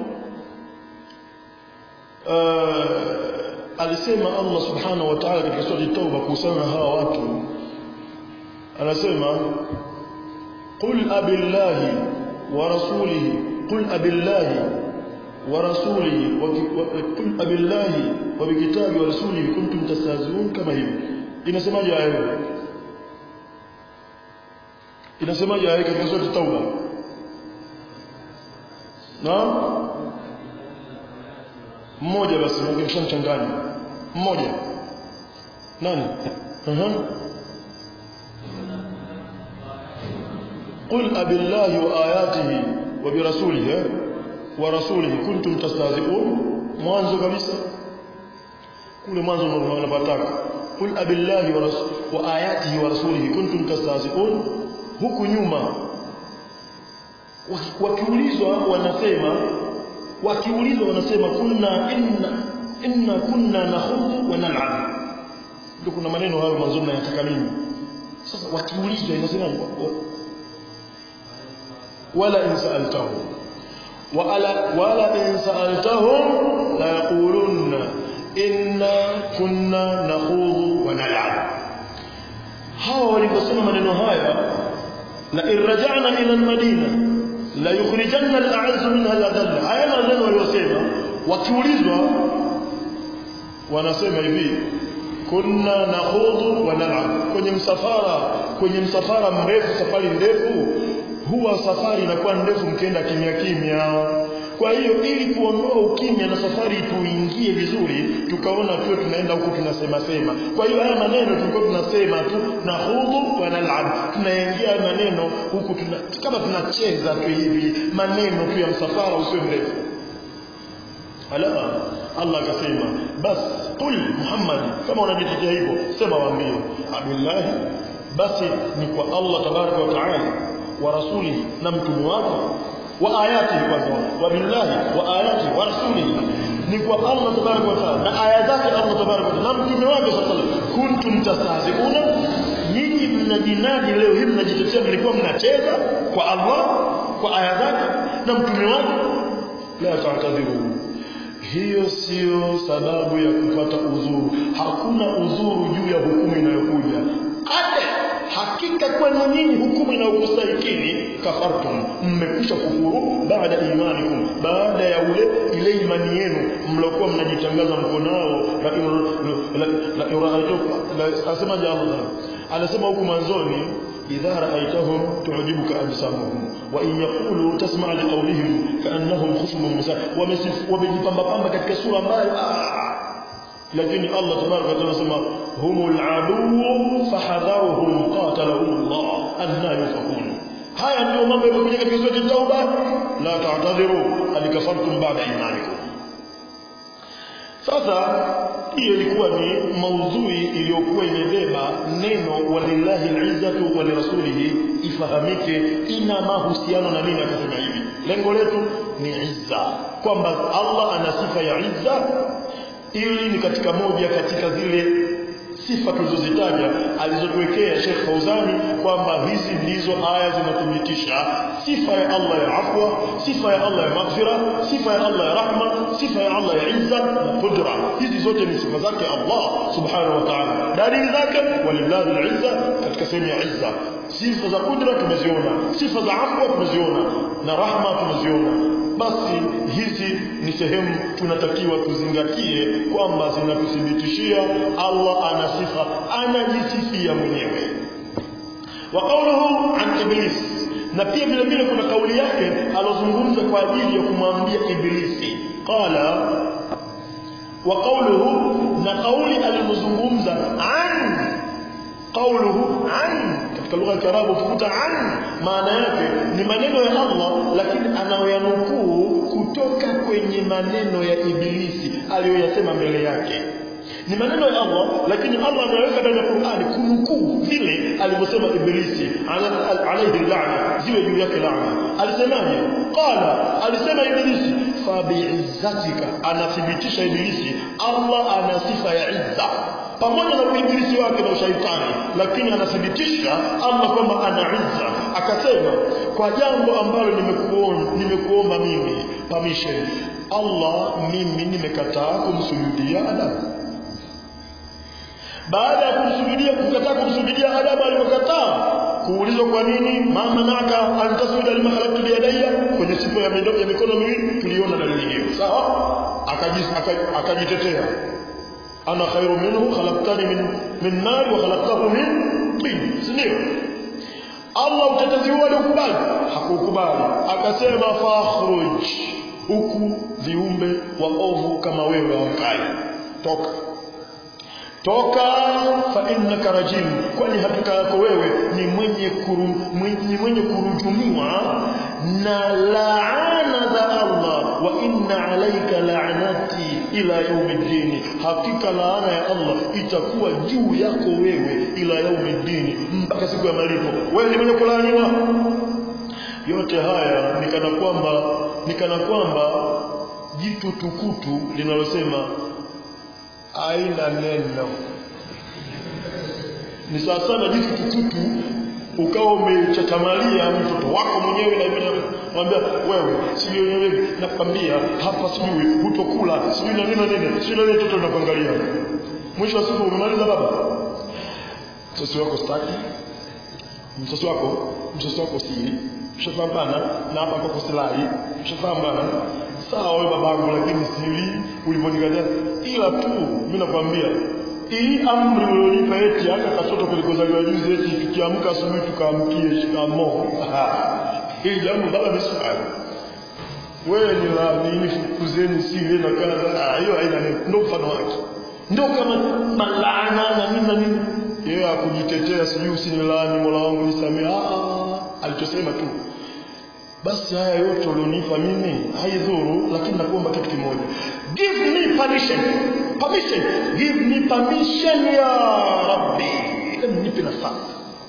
uh, alisema Allah subhanahu wa ta'ala katika sura at-Tauba kuhusiana na hawa watu anasema qul abillahi wa rasulihi qul abillahi ورسوله وقل أبي الله وبكتابه ورسوله كنتم تستهزئون كما هي inasemaje aya hiyo inasemaje aya katika sura tauba na mmoja basi ungemchanganya mmoja nani aha قل أبي الله وآياته وبرسوله ورسوله كنتم تستهزئون mwanzo kabisa kule mwanzo unapataka kul abillahi wa, wa ayatihi wa rasulihi kuntum tastahzi'un huku nyuma wakiulizwa wanasema wakiulizwa wanasema kunna inna inna kunna nakhudhu wa nal'ab ndio kuna maneno hayo mwanzo nayataka mimi sasa wakiulizwa inasema wala in sa'altahum ولا ولئن سألتهم ليقولن إنا كنا نخوض ونلعب hawa waliposema maneno haya la irja'na ila almadina la yukhrijanna al'azz minha al-adall haya maneno waliosema wakiulizwa wanasema hivi kunna nakhudhu wa nal'ab kwenye msafara kwenye msafara mrefu safari ndefu huwa safari inakuwa ndefu mkienda kimya kimya kwa hiyo ili kuondoa ukimya na safari tuingie vizuri tukaona tuwe tunaenda huku tunasema sema kwa hiyo haya maneno tulikuwa tunasema tu na hudhu wa nal'ab tunaingia maneno huku tuna, kama tunacheza tu hivi maneno tu ya msafara usio mrefu ala Allah akasema bas qul Muhammad kama unajitetea hivyo sema waambie abillahi basi ni kwa Allah tabaraka wa taala wa rasuli na mtume wake wa ayatihi kwanza wa billahi wa ayatihi wa rasulihi ni kwa Allah tabaraka wa taala na aya zake Allah tabaraka wa taala na mtume wake sallallahu alaihi wasallam kuntum tastahzi'una nyinyi mnajinadi leo hii mnajitetea mlikuwa mnacheza kwa Allah kwa aya zake na mtume wake la ta'tadhiru hiyo sio sababu ya kupata udhuru hakuna udhuru juu ya hukumu inayokuja ate hakika kwenu nyinyi hukumu inayokustahikini kafartum mmekwisha kufuru baada imanikum baada ya ule ile imani yenu mliokuwa mnajitangaza mko nao asemaje Allah anasema huku mwanzoni idha ra'aytahum tu'jibuka absaruhum wa in yaqulu tasma' liqawlihim ka'annahum khushubun musa wamejipamba pamba katika sura ambayo lakini Allah tabaraka wa taala anasema humul adu fahadharuhum qatalahum Allah anna yufakun haya ndio mambo yamekuja katika sura at-tauba la ta'tadhiru alikafartum ba'da imanikum sasa hiyo ilikuwa ni maudhui iliyokuwa imebeba neno walillahi al-izzatu wa lirasulihi ifahamike ina mahusiano na nini akasema hivi lengo letu ni izza kwamba Allah ana sifa ya izza ili ni katika moja katika zile sifa tulizozitaja alizotuwekea Sheikh Fauzani kwamba hizi ndizo aya zinathibitisha sifa ya Allah ya afwa, sifa ya Allah ya maghfira, sifa ya Allah ya rahma, sifa ya Allah ya izza na qudra. Hizi zote ni sifa zake Allah subhanahu wa ta'ala. Dalili zake walillahi al-izza katika sehemu ya izza. Sifa za qudra tumeziona, sifa za afwa tumeziona na rahma tumeziona basi hizi ni sehemu tunatakiwa tuzingatie kwamba zinatuthibitishia Allah ana sifa anajisifia mwenyewe wa qawluhu an iblis na pia vile vile kuna kauli yake alozungumza kwa ajili ya kumwambia iblisi qala wa qawluhu na kauli alimozungumza an qawluhu an katika lugha ya Kiarabu ukikuta an maana yake ni maneno ya Allah lakini anayoyanukuu kutoka kwenye maneno ya ibilisi aliyoyasema mbele yake ni maneno ya Allah lakini Allah ameweka ndani ya Qur'ani kunukuu vile alivyosema ibilisi alayhi laana ziwe juu yake laana alisemaje qala alisema ibilisi fa bi'izzatika anathibitisha ibilisi Allah ana sifa ya izza pamoja na uibilisi wake na ushaitani lakini anathibitisha Allah kwamba ana izza akasema kwa jambo ambalo nimekuomba nimekuomba mimi permission Allah mimi nimekataa kumsujudia Adamu baada ya kumsujudia kukataa kumsujudia Adamu alipokataa kuulizwa kwa nini mama naka antasujuda lima khalaqtu biyadayya kwenye sifa ya midomo ya mikono miwili tuliona dalili hiyo sawa akajitetea ana khairu minhu khalaqtani min min nar wa khalaqtahu min tin ndio Allah utetezi huo alikubali hakukubali akasema fakhruj huku viumbe wa ovu kama wewe hawakai toka toka fa innaka rajim kwani hakika yako wewe ni mwenye kuru, mwenye, mwenye kurujumiwa na laana za Allah wa inna alayka la'nati ila yaumiddin hakika laana ya Allah itakuwa juu yako wewe ila yaumiddin mpaka siku ya malipo wewe ni mwenye kulaaniwa yote haya nikana kwamba nikana kwamba jitu tukutu linalosema aina neno ni sawa sana jitu tukutu ukawa umechachamalia mtoto wako mwenyewe na mimi mwambia wewe sijui wewe nakwambia hapa sijui hutokula sijui na nini na nini sijui na nini mtoto anakuangalia mwisho wa siku umemaliza baba mtoto wako staki mtoto wako mtoto wako si mshapambana na hapa kwa kusilahi mshapambana sawa wewe babangu lakini sili ulivyonikataa ila tu mimi nakwambia hii amri ulionipa eti hata katoto kulikozaliwa juzi eti tukiamka asubuhi tukaamkie shikamo hii jambo baba misukari wewe ni la nini fukuzeni sile na kadha hiyo haina ndio mfano wake ndio kama malana na nini na nini yeye akujitetea sijui usinilaani mola wangu nisamee ah alichosema tu basi haya yote ulionipa mimi haidhuru lakini nakuomba kitu kimoja give me permission permission give me permission ya rabbi hebu nipe nafasi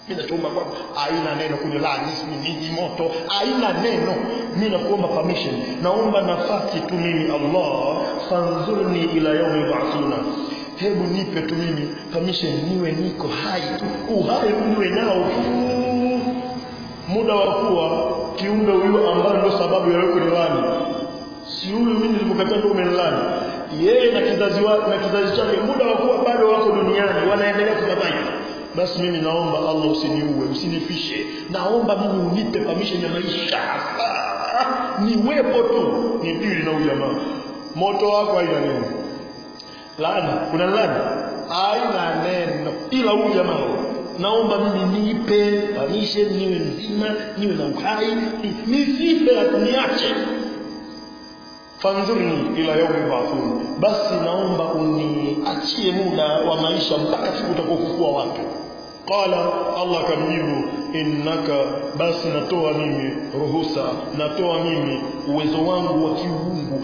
mimi nachoomba kwako haina neno kwenye lani nini moto haina neno mimi nakuomba permission naomba nafasi tu mimi Allah fanzurni ila yaumi yub'athuna hebu nipe tu mimi permission niwe niko hai tu uhai niwe nao tu muda wa kuwa kiumbe huyo ambaye ndio sababu ya wewe kunilani si huyu mimi nilipokataa ndio umenilani yeye na kizazi wa, na kizazi chake muda wa kuwa bado wako duniani wanaendelea kubabaika basi mimi naomba Allah usiniue usinifishe naomba mimi unipe permission ya maisha niwepo tu ni dili na huyu jamaa moto wako haina neno laana kuna laana haina neno ila huyu jamaa naomba mimi nipe permission niwe mzima niwe na uhai nisife niache fanzurni ila yaumi ba'thun basi naomba uniachie muda wa maisha mpaka siku utakapofufua watu qala allah kamjibu innaka basi natoa mimi ruhusa natoa mimi uwezo wangu wa kiungu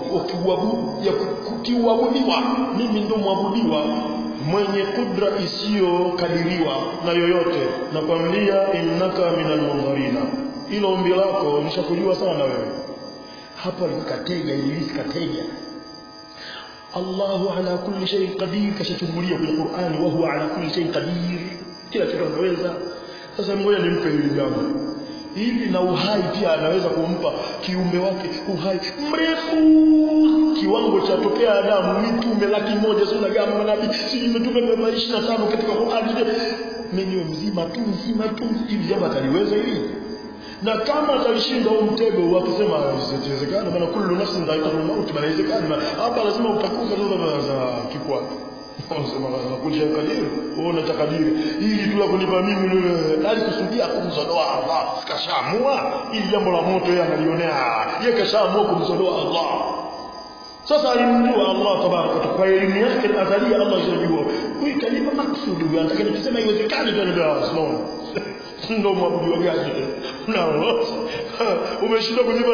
wa kiuabudiwa mimi ndo mwabudiwa mwenye kudra isiyokadiriwa na yoyote nakwambia innaka minal mundharina ilo ombi lako nishakujua sana wewe hapo alikatega ibilisi katega Allahu ala kulli shay'in qadir kashachungulia kwenye Qur'ani wa huwa ala kulli shay'in qadir kila kitu anaweza sasa ngoja nimpe hili jambo hivi na uhai pia anaweza kumpa kiumbe wake uhai mrefu kiwango cha tokea Adamu mitume laki moja sio gama manabii si mitume mia ishirini na tano katika Qur'ani mimi niwe mzima tu mzima tu hivi jambo ataliweza hili na kama atalishinda huo mtego wakisema isiwezekana maana kullu nafsin dha'iqatul maut bali inawezekana hapa lazima utakufa sasa kikwa unasema kuja kadiri wewe unataka kadiri ili tu la kunipa mimi yule alikusudia kumzodoa Allah kashaamua ili jambo la moto yeye analionea yeye kashaamua kumzodoa Allah sasa alimjua Allah tabaraka kwa elimu yake azalia Allah yajua huyu kalipa maksudi huyu anataka nikisema haiwezekani tu ndio unaona ndo mwabudu gani na umeshinda kunipa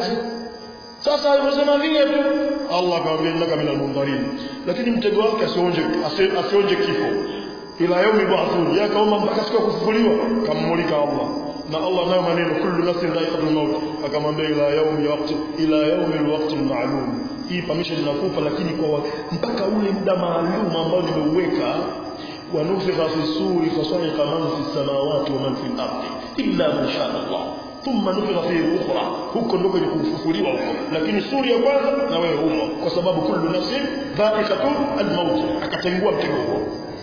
sasa aliposema vile tu Allah akamwambia innaka minal mundharin lakini mtego wake asionje asionje kifo ila yaumi ba'thun ya kauma mpaka siku kufufuliwa kammulika Allah na Allah nayo maneno kullu nafsin dha'iqatul maut akamwambia ila yaumi waqti ila yaumi alwaqti ma'lum hii permission inakupa lakini kwa mpaka ule muda maalum ambao nimeuweka ونفخ في السور فصعق من في السماوات ومن في الأرض إلا من شاء الله ثم نفخ فيه أخرى huko ndiko ni kufufuliwa huko lakini suri ya kwanza na wewe humo kwa sababu kullu nafsin dha'iqatun al-maut akatengua mtego huo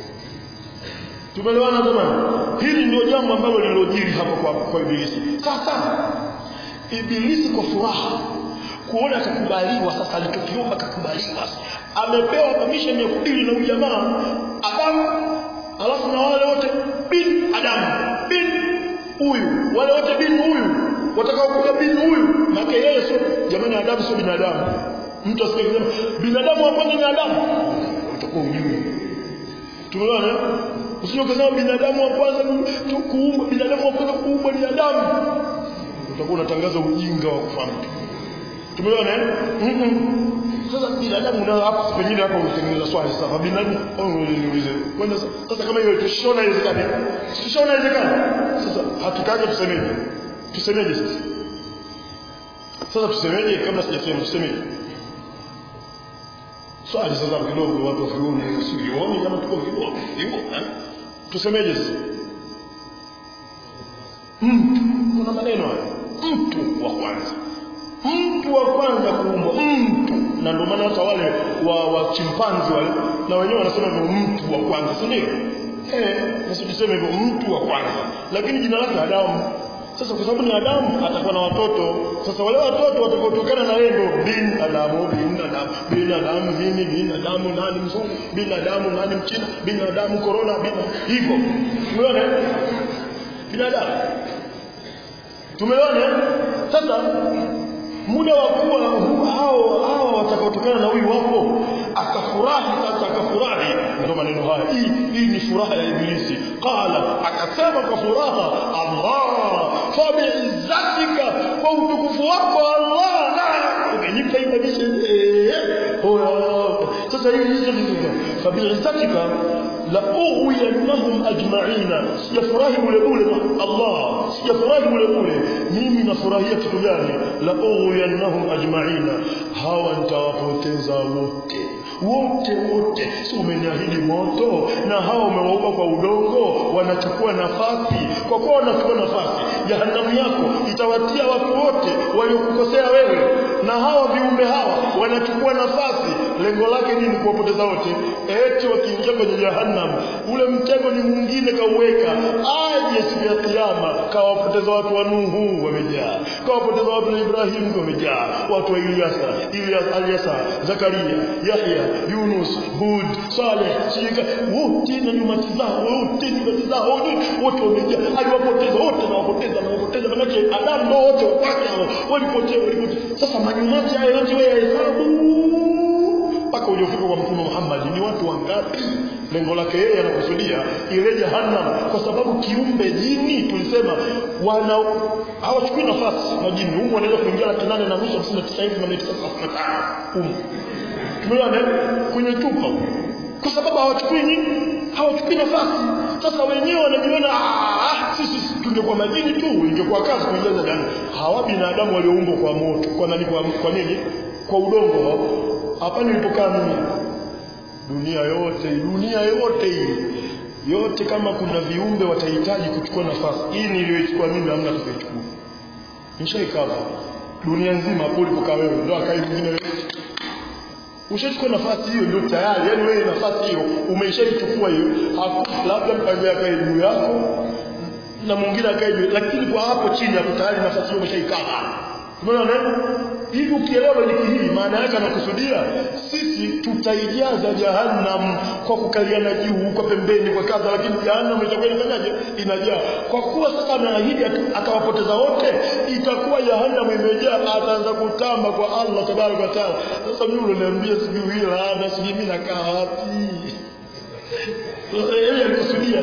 tumeelewana jamani hili ndio jambo ambalo lilojiri hapa kwa, kwa ibilisi sasa ibilisi kwa furaha kuona kakubaliwa sasa alichokiomba kakubaliwa amepewa permission ya kudili na ujamaa Adamu alafu na wale wote bin Adamu bin huyu wale wote bin huyu watakao kuja bin huyu maana yeye sio jamani Adamu sio binadamu mtu asikie kusema binadamu wa kwanza ni Adamu utakuwa ujui tumeona usije kusema binadamu wa kwanza kuumbwa binadamu wa kwanza kuumbwa ni Adamu utakuwa unatangaza ujinga wa kufahamu tumeona eh mm -mm. sasa binadamu nao hapo pengine hapo utengeneza swali sasa binadamu au niulize kwenda sasa kama hiyo tushona inawezekana tushona inawezekana sasa hatutaki tusemeje tusemeje sasa sasa tusemeje kabla sijasema tusemeje swali sasa kidogo watu wafione usivione kama tuko vidogo hivyo tusemeje sasa mtu kuna maneno haya mtu wa kwanza mtu wa kwanza kuumbwa mtu na ndio maana hata wale wa, wa chimpanzi wale na wenyewe wanasema ni mtu wa kwanza si ndio eh sisi tuseme hivyo mtu wa kwanza lakini jina lake Adamu sasa kwa sababu ni Adamu atakuwa na watoto sasa wale watoto watakaotokana na yeye ndio bin Adamu bin Adamu bin Adamu nini bin Adamu nani mzungu bin Adamu nani mchina bin Adamu corona bin hivyo umeona binadamu tumeona sasa muda wa kuwa hao hao watakaotokana na huyu wapo akafurahi sasa akafurahi ndio maneno haya hii hii ni furaha ya ibilisi qala akasema kwa furaha Allah fa biizzatika kwa utukufu wako Allah na umenipa ibadisha sasa hii hizo ndizo fa biizzatika la ughwiyannahum ajma'ina sijafurahi bure bure Allah sijafurahi bure bure mimi nafurahia kitu gani la ughwiyannahum ajma'ina hawa nitawapoteza wote wote wote si umeniahidi moto na hawa umewaupa kwa udongo wanachukua nafasi kwa kuwa wanachukua nafasi jahanamu yako itawatia watu wote waliokukosea wewe na hawa viumbe hawa wanachukua nafasi lengo lake nini kuwapoteza wote eti wakiingia kwenye jahannam ule mtego ni mwingine kauweka aje siku ya kiyama kawapoteza watu wa Nuhu wamejaa kawapoteza watu wa Ibrahimu wamejaa watu wa Ilyasa Ilyas Alyasa Zakaria Yahya Yunus Hud Saleh Shika wote na nyumati zao wote nyumati zao wote wamejaa aliwapoteza wote na wapoteza na wapoteza manake Adam ndio wote wapake walipotea walipotea sasa manyumati hayo yote wewe hesabu mpaka uliofika kwa mtume Muhammad ni watu wangapi lengo lake yeye anakusudia ile jahannam kwa sababu kiumbe jini tulisema wana hawachukui nafasi majini humu wanaweza kuingia laki nane na nusu hamsini na tisa hivi na mia tisa thelathini na tano humu tumeona kwenye chupa kwa sababu hawachukui nini hawachukui nafasi sasa wenyewe wanajiona ah sisi tungekuwa majini tu ingekuwa kazi kuingiza jahannam hawa binadamu walioumbwa kwa moto kwa nani kwa, kwa nini kwa udongo hapa nilipokaa mimi dunia yote dunia yote hii yote kama kuna viumbe watahitaji kuchukua nafasi hii niliyoichukua mimi hamna atakayechukua nishaikaa dunia nzima hapo ulipokaa wewe ndio akai mwingine ushachukua nafasi hiyo ndio tayari yani wewe nafasi hiyo umeshaichukua hiyo labda mpango akae juu yako na mwingine akae juu lakini kwa hapo chini hapo tayari nafasi hiyo umeshaikaa umeona hivi ukielewa hili hii maana yake anakusudia sisi tutaijaza jahannam kwa kukaliana juu kwa pembeni kwa kadha lakini jahannam itakuwa inafanyaje inajaa kwa kuwa sasa anaahidi atawapoteza wote itakuwa jahannam imejaa ataanza kutamba kwa Allah tabaraka wa taala sasa mimi unaniambia sijui hili laana sijui mimi nakaa wapi yeye alikusudia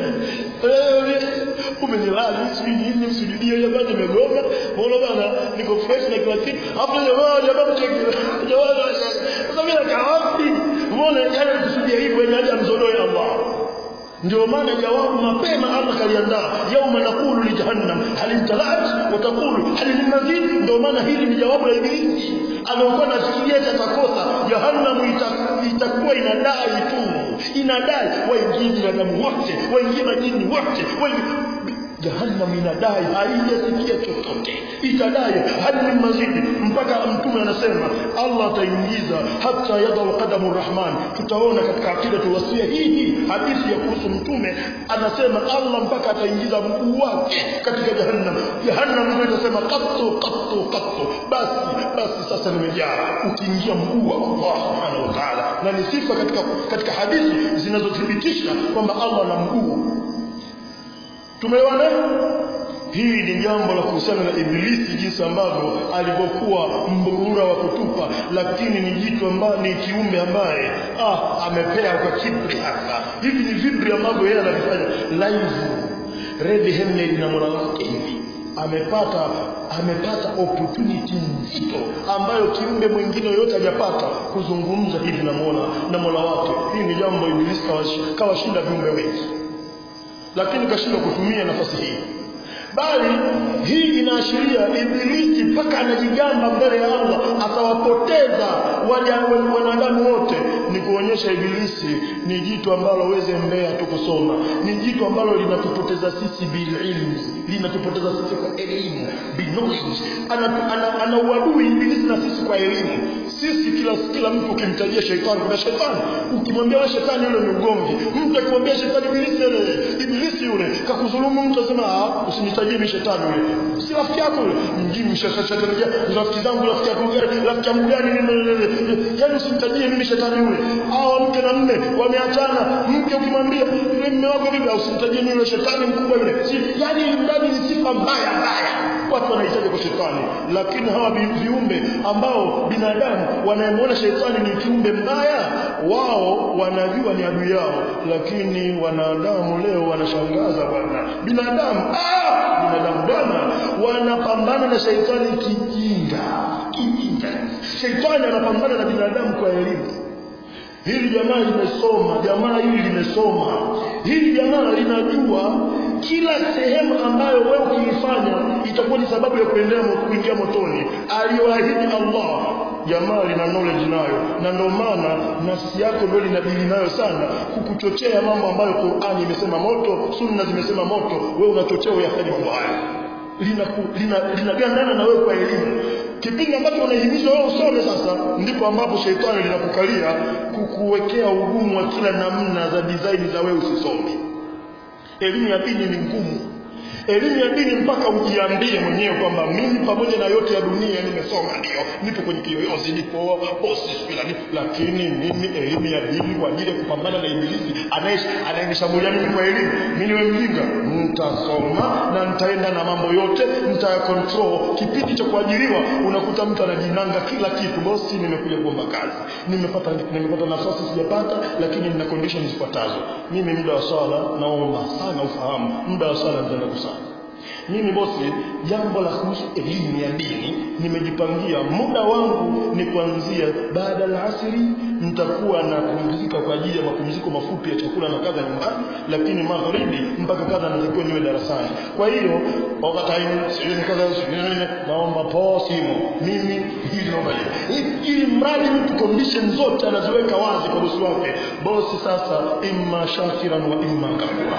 umenilali sijui nini msujudie jamani nimegoma mbona bana niko fresh na kila kitu hapo jamaa jamaa mcheki jamaa sasa mimi nakaa wapi mbona yeye alikusudia hivyo ni aje amzodoe Allah ndio maana jawabu mapema Allah kaliandaa yauma naqulu li jahannam hal imtalat wa taqulu hal min mazid ndio maana hili ni jawabu la ibilisi anaokuwa nafikiria atakosa jahannam itakuwa inadai tu inadai waingie binadamu wote waingie majini wote waingie jahannam inadai haijasikia chochote itadai hadi mazidi mpaka mtume anasema Allah ataingiza hata yadha qadamu rahman tutaona katika akida tuwasia hii hadithi ya kuhusu mtume anasema Allah mpaka ataingiza mguu wake katika jahannam jahannam ndio itasema qattu qattu qattu basi basi sasa nimejaa ukiingia mguu wa Allah subhanahu wa ta'ala na ni sifa katika katika hadithi zinazothibitisha kwamba Allah ana mguu tumeelewana hii ni jambo la kuhusiana na ibilisi jinsi ambavyo alivyokuwa mburura wa kutupa lakini ni jitu ambaye ni kiumbe ambaye ah amepea kwa kibri hasa hivi ni vibri ambavyo yeye anavifanya live red handed na mola wake hivi amepata amepata opportunity nzito ambayo kiumbe mwingine yoyote hajapata kuzungumza hivi na mola na mola wake hii ni jambo ibilisi kawashinda viumbe wengi lakini kashindwa kutumia nafasi hii bali hii inaashiria ibilisi mpaka anajigamba mbele ya Allah atawapoteza wanadamu wote ni kuonyesha ibilisi ni jitu ambalo weze mbea tu kusoma ni jitu ambalo linatupoteza sisi bililmi linatupoteza sisi kwa elimu binowledge ana, ana, ana uadui ibilisi na sisi kwa elimu sisi kila kila mtu ukimtajia shetani kuna shetani ukimwambia wewe shetani yule ni ugomvi mtu akimwambia shetani ibilisi yule ibilisi yule kakudhulumu mtu asema ah usinitajie mimi shetani yule si rafiki yako yule mjini shetani ni rafiki zangu rafiki yako gani rafiki yangu gani yani usinitajie mimi shetani yule hao mke na mme wameachana mke ukimwambia yule mme wako vipi usinitajie mimi yule shetani mkubwa yule si yani ndani ni sifa mbaya mbaya watu wanahitaji kwa shetani lakini hawa viumbe ambao binadamu wanayemwona shetani ni kiumbe mbaya wao wanajua ni adui yao lakini wanadamu leo wanashangaza bwana binadamu ah binadamu bwana wanapambana na shetani kijinga kijinga shetani anapambana na binadamu kwa elimu hili jamaa limesoma jamaa hili limesoma hili jamaa linajua kila sehemu ambayo wewe ukiifanya itakuwa ni sababu ya kuendea kuingia motoni aliyoahidi Allah jamaa lina knowledge nayo na ndio maana nafsi yako ndio linadili nayo sana kukuchochea mambo ambayo Qur'ani imesema moto sunna zimesema moto wewe unachochea uyafanye mambo haya linagandana lina, lina na wewe kwa elimu kipindi ambacho unahimizwa wewe usome sasa ndipo ambapo sheitani linakukalia kukuwekea ugumu wa kila namna za design za wewe usisome elimu ya dini ni ngumu elimu ya dini mpaka ujiambie mwenyewe kwamba mimi pamoja na yote ya dunia nimesoma ndio nipo kwenye kiyoyozi nipo bosi fulani lakini mimi elimu ya dini kwa ajili ya kupambana na ibilisi anayenishambulia mimi kwa elimu mimi niwe mjinga nitasoma na nitaenda na mambo yote nitaya control kipindi cha kuajiriwa unakuta mtu anajinanga kila kitu bosi nimekuja kuomba kazi nimepata nimepata nafasi sijapata lakini nina conditions zifuatazo mimi muda wa swala naomba sana ufahamu muda wa swala nitaenda kusali mimi bosi jambo la kuhusu elimu ya dini nimejipangia muda wangu ni kuanzia baada ya asiri nitakuwa na kupumzika kwa ajili ya mapumziko mafupi ya chakula na kadha nyumbani lakini magharibi mpaka kadha natakiwa niwe darasani kwa hiyo wakati sioni kadha naomba poa simu mimi hili naomba ili mradi mtu condition zote anaziweka wazi kwa bosi wake bosi sasa imma shakiran wa imma kafura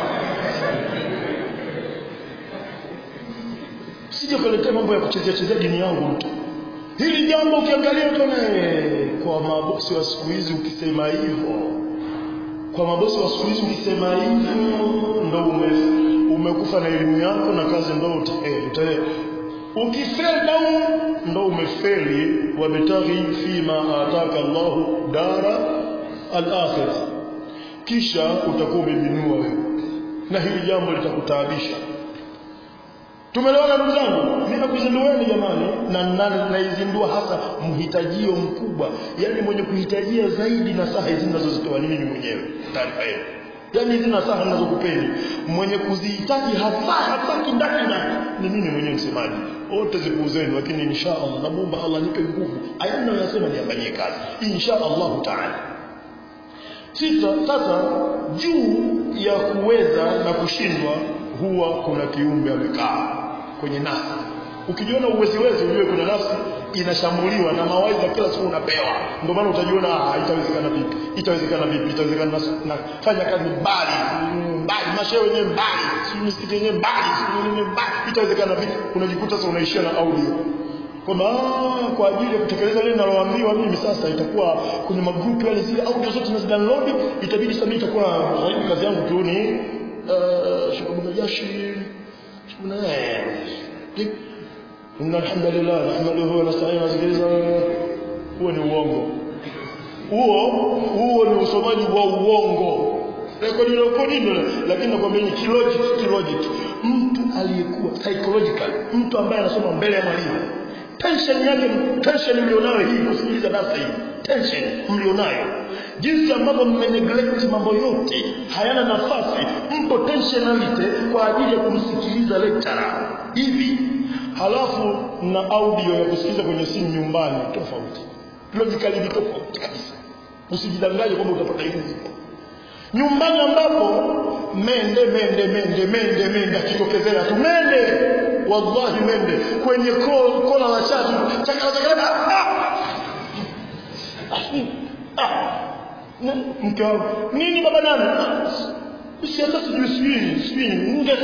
sije kuletea mambo ya kuchezea chezea dini yangu mtu hili jambo ukiangalia utaona kwa mabosi wa siku hizi ukisema hivyo kwa mabosi wa siku hizi ukisema hivyo ndo ume, umekufa na elimu yako na kazi ndo utae ukifeli down ndo umefeli wabtaghi fima ataka Allahu dara al-akhirah kisha utakuwa umebinua wewe na hili jambo litakutaabisha Tumeelewana ndugu zangu? Mimi nakuzindueni jamani na naizindua hasa mhitajio mkubwa, yani mwenye kuhitajia zaidi na saha hizi ninazozitoa ni mimi mwenyewe taarifa yenu. Yaani hizi nasaha ninazokupeni mwenye kuzihitaji hasa hasa kindaki ni mimi mwenyewe msemaji. Wote zipuuzeni lakini insha Allah namuomba Allah nipe nguvu. Aya ninayosema niyafanyie kazi. Insha Allah Taala. Sita, sasa juu ya kuweza na kushindwa huwa kuna kiumbe amekaa kwenye nafsi ukijiona uweziwezi ujue kuna nafsi inashambuliwa na mawaidha kila siku unapewa ndio maana utajiona ah itawezekana vipi itawezekana vipi itawezekana na fanya kazi mbali mbali mashehe wenyewe mbali si misikiti yenyewe mbali si nini mbali itawezekana vipi unajikuta sasa unaishia na audio kwamba kwa ajili ya kutekeleza lile ninaloambiwa mimi sasa itakuwa kwenye magrupu yale zile audio zote nazidownload itabidi sasa mimi itakuwa zaidi kazi yangu tu ni شكرا جاشي شكرا إن الحمد لله نحمده ونستعينه ونستغفره huo ni uongo huo huo ni usomaji wa uongo rekodi rekodi ndio lakini nakwambia ni kilogic kilogic mtu aliyekuwa psychological mtu ambaye anasoma mbele ya mwalimu tension yake tension mlionayo hii kusikiliza darasa hii tension mlionayo jinsi ambavyo mmeneglect mambo yote hayana nafasi mpo tensionality kwa ajili ya kumsikiliza lecturer hivi halafu na audio ya kusikiliza kwenye simu nyumbani tofauti logically ni tofauti kabisa usijidanganye kwamba utapata elimu nyumbani ambapo mende mende mende mende mende akitokezea tu mende wallahi mende kwenye kona la chatu chakala chakala ah! ah! mke wangu nini baba nani si hata sijui sijui sijui nge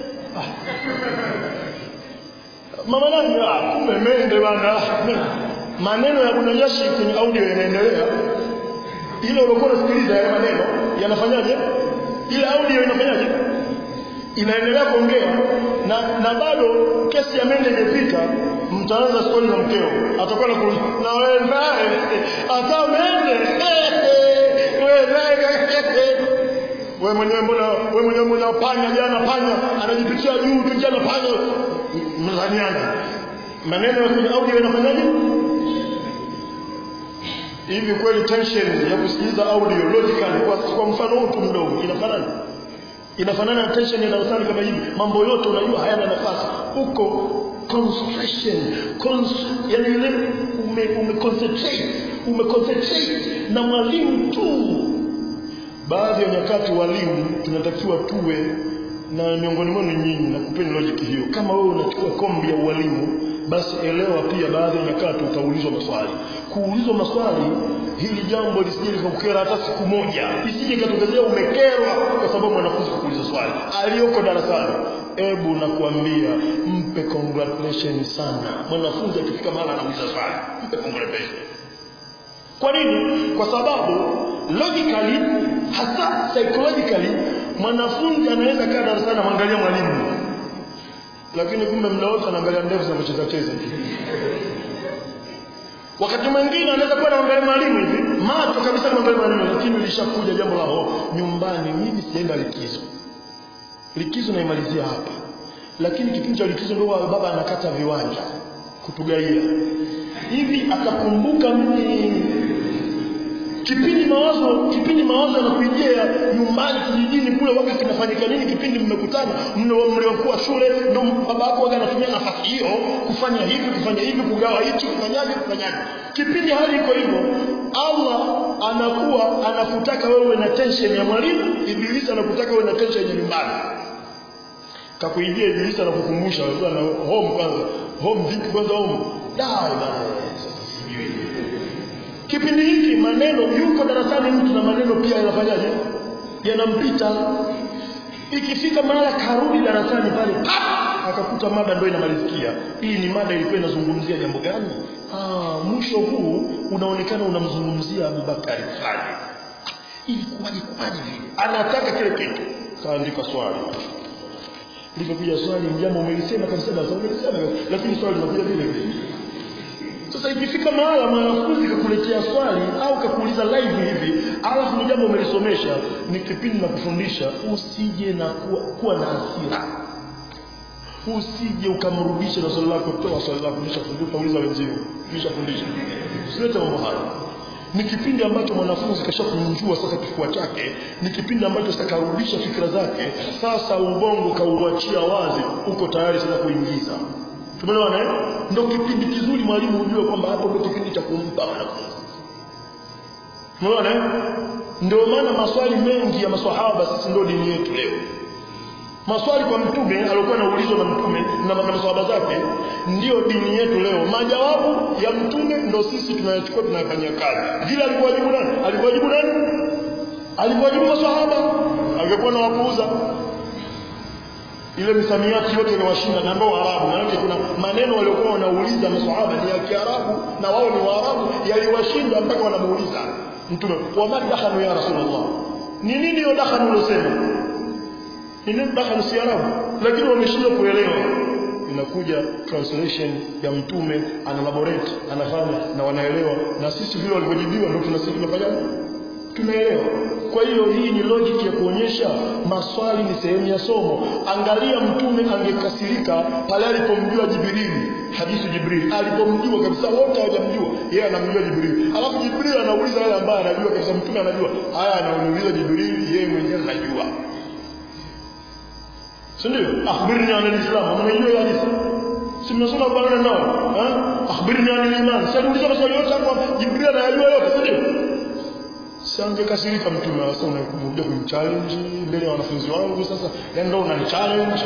mama nani ah kumbe mende bana maneno ya bunajashi kwenye audio yanaendelea ile uliokuwa unasikiliza yale maneno yanafanyaje ile audio inafanyaje inaendelea kuongea na na bado kesi ya mende imepita mtaanza stori na mkeo atakuwa na na wewe naye hata mende wewe naye wewe mwenyewe mbona wewe mwenyewe mbona panya jana panya anajipitia juu tu jana panya mzaniana maneno ya kwenye audio yanafanyaje hivi kweli tension ya kusikiliza audio logical kwa, kwa mfano mtu mdogo inafanana inafanana na tension ya darasani kama hivi mambo yote unajua hayana nafasi huko concentration cons yani ile ume, ume concentrate ume concentrate na mwalimu tu baadhi ya nyakati walimu tunatakiwa tuwe na miongoni mwenu nyinyi na kupeni logic hiyo kama wewe unachukua kombi ya ualimu basi elewa pia baadhi ya nyakati utaulizwa maswali kuulizwa maswali hili jambo lisije likakukera hata siku moja isije ikatokezea umekerwa kwa sababu mwanafunzi kuuliza swali aliyoko darasani ebu nakuambia mpe congratulations sana mwanafunzi akifika mahali anauliza swali mpe congratulations kwa nini kwa sababu logically hasa psychologically mwanafunzi anaweza kaa darasani amwangalia mwalimu lakini kumbe muda wote anaangalia ndevu za kucheza cheza wakati mwingine anaweza kuwa anaangalia mwalimu hivi macho kabisa anaangalia mwalimu lakini lishakuja jambo la ho nyumbani mimi sijaenda likizo likizo naimalizia hapa lakini kipindi cha likizo ndio baba anakata viwanja kutugaia hivi akakumbuka mimi kipindi mawazo kipindi mawazo yanakuijia nyumbani kijijini kule waga kinafanyika nini kipindi mmekutana mliokuwa shule ndo baba yako waga anatumia nafasi hiyo kufanya hivi kufanya hivi kugawa hichi kufanyaje kufanyaje kipindi hali iko hivyo Allah anakuwa anakutaka wewe na tension ya mwalimu ibilisi anakutaka wewe na tension ya nyumbani kakuingia ibilisi anakukumbusha wewe na home kwanza home vipi kwanza home dai bana sasa sijui kipindi hiki maneno yuko darasani mtu na maneno pia yanafanyaje yanampita ikifika mahala karudi darasani pale akakuta mada ndio inamalizikia hii ni mada ilikuwa inazungumzia jambo gani ah mwisho huu unaonekana unamzungumzia Abubakari fulani ilikuwaje kwaje vile anataka kile kitu kaandika swali lilipokuja swali jambo umelisema kabisa darasa umelisema lakini swali linakuja vile vile sasa ikifika mahala mwanafunzi kakuletea swali au kakuuliza live hivi, alafu ni jambo umelisomesha, ni kipindi na kufundisha, usije na kuwa, kuwa na hasira. Usije ukamrudisha na swali lako, toa swali lako, nishafundisha, utauliza wenzio, nishafundisha. Usilete mambo hayo. Ni kipindi ambacho mwanafunzi kashakunjua sasa kifua chake, ni kipindi ambacho sasa karudisha fikra zake, sasa ubongo kauachia wazi, uko tayari sasa kuingiza tumeelewana eh ndio kipindi kizuri mwalimu ujue kwamba hapo ndio kipindi cha kumpa wanafunzi tumeelewana eh ndio maana maswali mengi ya maswahaba sisi ndio dini yetu leo maswali kwa mtume alikuwa anaulizwa na mtume na, na maswahaba zake ndio dini yetu leo majawabu ya mtume ndio sisi tunayachukua tunayafanyia kazi vile alikuwajibu nani alikuwajibu nani alikuwajibu maswahaba angekuwa na wapuuza ile misamiati yote inawashinda na ndio Waarabu maana kuna maneno waliokuwa wanauliza maswahaba ni ya Kiarabu na wao ni Waarabu yaliwashinda mpaka wanamuuliza mtume wa madakhanu ya rasulullah ni nini hiyo dakhanu ulosema ni nini dakhanu si Arabu lakini wameshindwa kuelewa inakuja translation ya mtume analaborate anafanya na wanaelewa na sisi vile walivyojibiwa ndio tunasisi tunafanya tunaelewa kwa hiyo hii ni logic ya kuonyesha maswali ni sehemu ya somo angalia mtume angekasirika pale alipomjua jibrili hadithi jibril alipomjua kabisa wote hawajamjua yeye anamjua jibril alafu jibril anauliza yale ambaye anajua kabisa mtume anajua haya anauliza jibril yeye mwenyewe anajua si ndio akhbirni an alislam mnajua hadithi si mnasoma bwana nao eh akhbirni an aliman sasa uliza maswali yote hapo jibril anayajua yote si ndio siangekasirika mtume sasa unakuja kumchallenge mbele ya wanafunzi wangu sasa yani ndio unanichallenge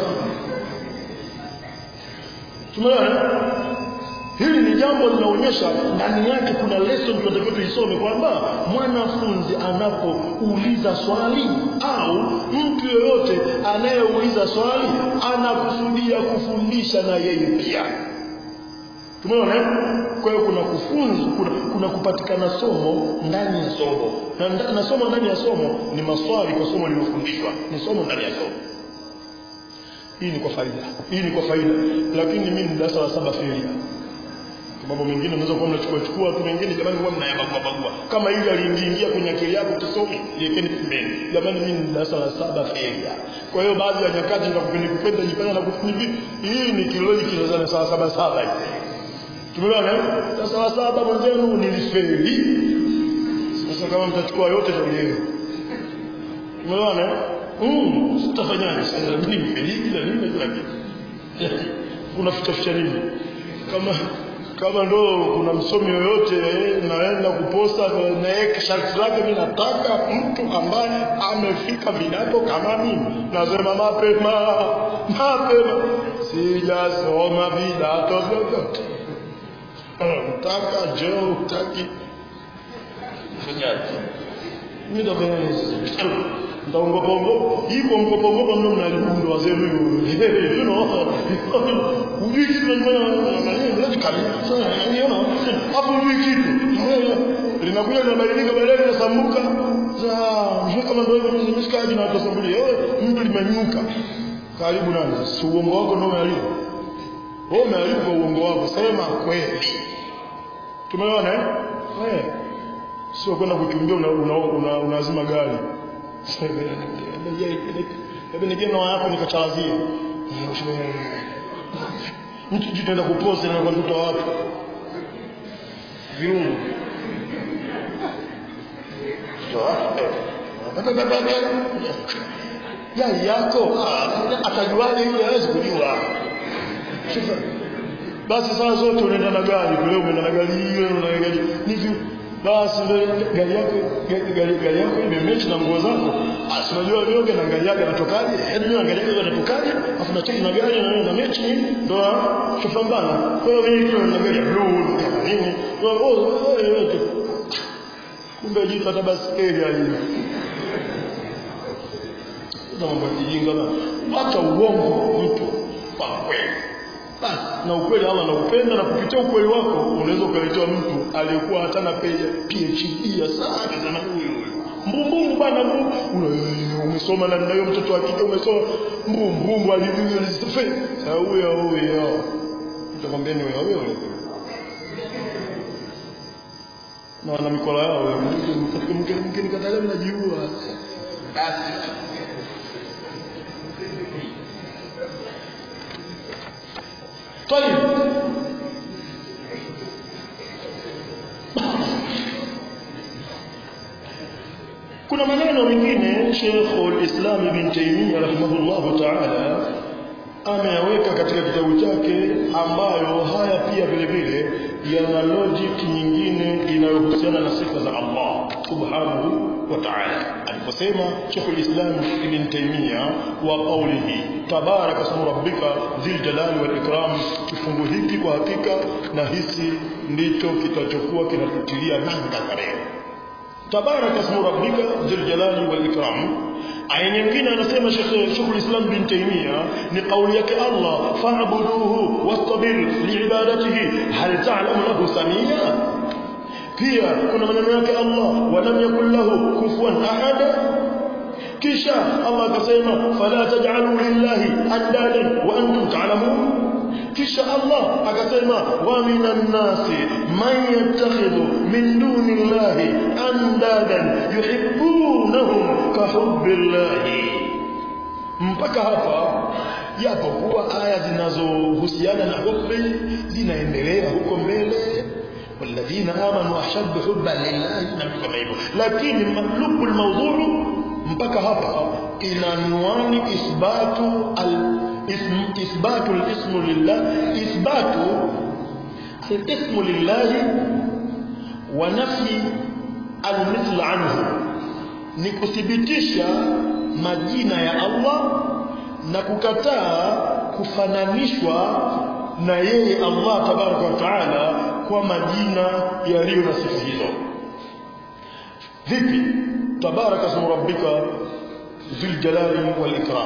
tumeona hili ni jambo linaonyesha ndani yake kuna lesson tunatakiwa tuisome kwamba mwanafunzi anapouliza swali au mtu yoyote anayeuliza swali anakusudia kufundisha na yeye pia tumeona kwa hiyo kuna kufunza kuna, kuna kupatikana somo ndani ya somo na, na somo ndani ya somo ni maswali kwa somo lililofundishwa ni somo ndani ya somo hii ni kwa faida hii ni kwa faida lakini mimi ni darasa la saba feria mambo mengine unaweza kuwa mnachukua chukua tu mengine jamani huwa mnayabagua bagua kama hivi aliingia kwenye akili yako kisomi liekeni pembeni jamani mimi ni darasa la saba feria kwa hiyo baadhi ya nyakati nitakupenda kupenda jipenda na kufanya hivi hii ni kiloli kinazana sawa saba saba hivi tumeona sasa wa saba mwenzenu nilifeli sasa kama mtachukua yote ndio tumeona mm sitafanyaje sasa mimi nimeliki na nini kila kitu unaficha ficha nini kama kama ndo kuna msomi yoyote naenda kuposta naye sharti lake mimi nataka mtu ambaye amefika vidato kama mimi nasema mapema mapema sijasoma vidato vyovyote nataka jeo utaki fanyaje mimi ndo ndaongopongo iko mkopongo mno mnalibundo wazee huyu you know ujui kitu nani kabisa niona hapo ujui kitu linakuja linabadilika baadaye linasambuka za kama ndio hivyo nimeshikaji na watu wasambulia wewe mtu limenyuka karibu nani si uongo wako ndio umeharibu wewe umeharibu kwa uongo wako sema kweli tumeona eh eh sio kwenda kukimbia unazima una, una, una gari hebu nije na yako nikachalazie mtu jitaenda kuposa na mtoto wa watu viungo yai yako atajuaje yule hawezi kujua basi saa zote unaenda na gari leo umeenda na gari hiyo na gari hivi basi ndio gari yako gari gari yako imemechi na nguo zako asi unajua vyoge na gari yake anatokaje yaani mimi gari yake anatokaje afu na cheki na gari na na mechi ndo tupambana kwa hiyo mimi ndio na gari ya blue kama nini oh wewe kumbe jipata basikeli alini na mambo ya kijinga na acha uongo mtu kwa kweli basi na ukweli Allah anaupenda na kupitia ukweli wako unaweza ukaletewa mtu aliyekuwa hatana PhD ya sana sana huyo mbumbumbu bana umesoma na ndio mtoto wa kike umesoma mbumbumbu alivyozife huyo huyo nitakwambia ni wewe wewe na wana mikola yao mkeni katalia mnajiua basi طيب kuna maneno mengine Sheikh al-Islam Ibn Taymiyyah rahimahullah ta'ala ameyaweka katika kitabu chake ambayo haya pia vile vile yana logic nyingine inayohusiana na sifa za Allah subhanahu wa ta'ala aliposema Sheikh al-Islam Ibn Taymiyyah wa qawlihi tabaraka ismu rabbika dhil jalali wal ikram kifungu hiki kwa hakika na hisi ndicho kitachokuwa kinatutilia nanga kwa leo tabaraka ismu rabbika dhil jalali wal ikram aya nyingine anasema Sheikh Sheikh al-Islam bin Taymiyyah ni kauli yake Allah fa'buduhu wastabir liibadatihi hal ta'lamu lahu samia pia kuna maneno yake Allah wa lam yakul lahu kufuwan ahad kisha Allah akasema fala taj'alu lillahi andadan wa antum ta'lamun kisha Allah akasema wa minan nasi man yattakhidhu min dunillahi andadan yuhibbunahum ka hubbillahi mpaka hapa japo kuwa aya zinazohusiana na hubbi zinaendelea huko mbele والذين آمنوا أشد حبا لله كما hivyo lakini maqlubu almawdhu mpaka hapa inanwani ithbatu al ism ithbatu al-ismu lillah ithbatu al-ismu lillah wa nafyi al-mithl anhu ni kuthibitisha majina ya Allah na kukataa kufananishwa na yeye Allah tabaraka wa taala kwa majina yaliyo na sifa hizo vipi tabaraka ismu rabbika dhil jalali wal ikram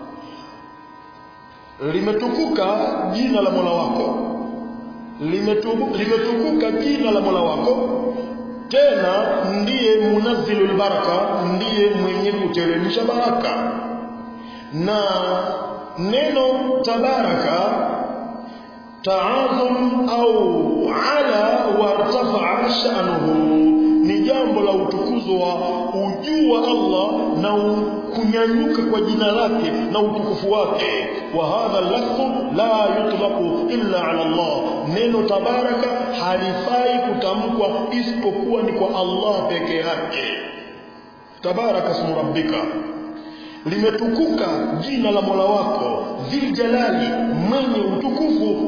limetukuka jina la Mola wako limetukuka jina la Mola wako tena ndiye munazzilul baraka ndiye mwenye kuteremsha baraka na neno tabaraka taadhum au ala wartafa sha'nuhu ni jambo la utukuzo wa ujuu wa Allah na kunyanyuka kwa jina lake na utukufu wake wa hadha lafdhu la yutlaqu illa ala Allah neno tabaraka halifai kutamkwa isipokuwa ni kwa Allah peke yake tabaraka ismu rabbika limetukuka jina la Mola wako dhil jalali mwenye utukufu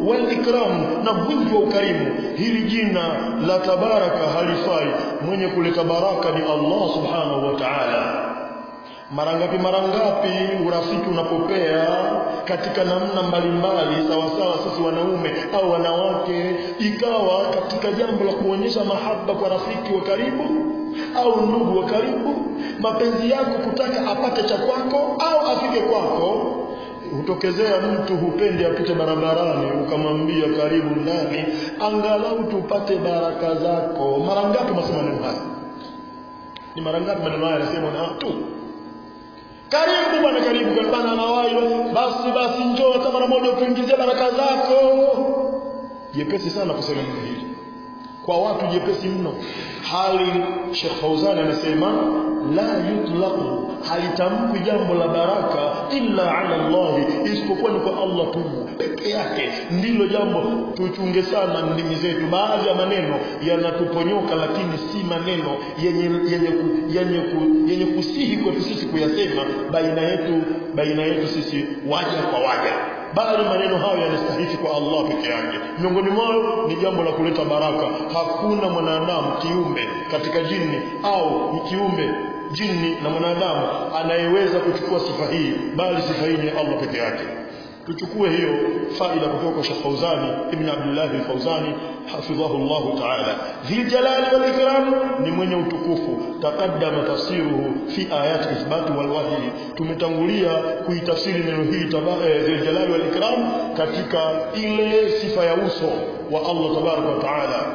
wal ikram na mwingi wa ukarimu hili jina la tabaraka halifai mwenye kuleta baraka ni Allah subhanahu wa ta'ala mara ngapi mara ngapi urafiki unapopea katika namna mbalimbali sawasawa sisi wanaume au wanawake ikawa katika jambo la kuonyesha mahaba kwa rafiki wa karibu au ndugu wa karibu mapenzi yako kutaka apate cha kwako au afike kwako hutokezea mtu hupendi apite barabarani ukamwambia karibu ndani angalau tupate baraka zako mara ngapi masema maneno haya ni mara ngapi maneno haya yanasema na watu karibu bwana karibu kwa bana anawahi basi basi njoo hata mara moja utuingizie baraka zako jepesi sana kusema neno hili kwa watu jepesi mno hali Sheikh Fauzani anasema la yutlaqu halitamkwi jambo la baraka illa ala Allah isipokuwa ni kwa Allah tu peke yake ndilo jambo tuchunge sana ndimi zetu baadhi ya maneno yanatuponyoka lakini si maneno yenye yenye ku, yenye, ku, yenye kusihi kwetu sisi kuyasema baina yetu baina yetu sisi waja kwa waja bali maneno hayo yanastahili kwa Allah peke yake miongoni mwao ni jambo la kuleta baraka hakuna mwanadamu kiumbe katika jini au kiumbe jini na mwanadamu anayeweza kuchukua sifa hii bali sifa hii ni Allah peke yake tuchukue hiyo faida kutoka kwa Sheikh Fauzani ibn Abdullah al-Fauzani hafidhahu Allah ta'ala dhil jalali wal ikram ni mwenye utukufu taqaddama tafsiruhu fi ayat ithbat wal wahy tumetangulia kuitafsiri neno hili dhil jalali wal ikram katika ile sifa ya uso wa Allah tabaraka wa ta'ala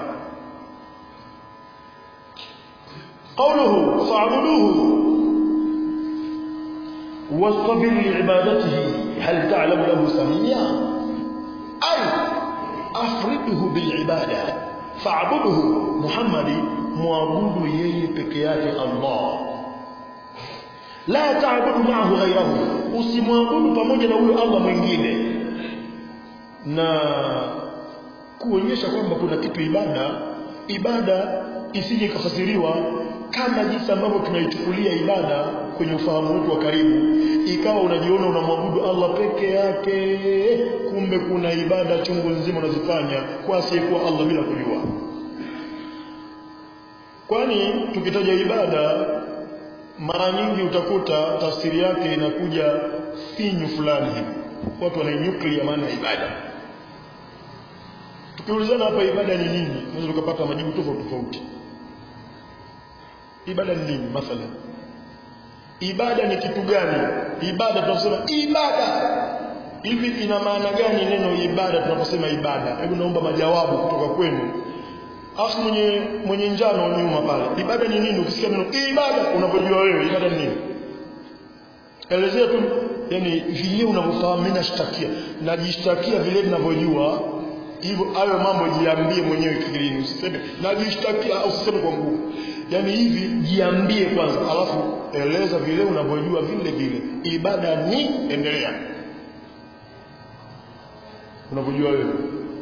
قوله فاعبدوه واصطبر لعبادته هل تعلم له سميا أي أفرده بالعبادة فاعبده محمد معبود يي بكيات الله لا تعبد معه غيره usimwabudu pamoja na huyo Allah mwingine na kuonyesha kwamba kuna kitu ibada ibada isije ikafasiriwa kama jinsi ambavyo tunaichukulia ibada kwenye ufahamu wetu wa karibu ikawa unajiona unamwabudu Allah peke yake kumbe kuna ibada chungu nzima unazifanya kwa asiyekuwa Allah bila kujua kwani tukitaja ibada mara nyingi utakuta tafsiri yake inakuja finyu fulani hivi watu wanainyuklia maana ya ibada tukiulizana hapa ibada ni nini unaweza tukapata majibu tofauti tofauti ibada ni nini mathalan ibada ni kitu gani ibada tunasema ibada hivi ina maana gani neno ibada tunaposema ibada hebu naomba majawabu kutoka kwenu afu mwenye mwenye njano nyuma pale ibada ni nini ukisikia neno ibada unapojua wewe ibada ni nini elezea tu yani vile unavyofahamu mimi nashtakia najishtakia vile ninavyojua hivyo hayo mambo jiambie mwenyewe kifikirini usiseme najishtakia usiseme kwa nguvu yani hivi jiambie kwanza alafu eleza vile unavyojua vile vile ibada ni endelea unavyojua wewe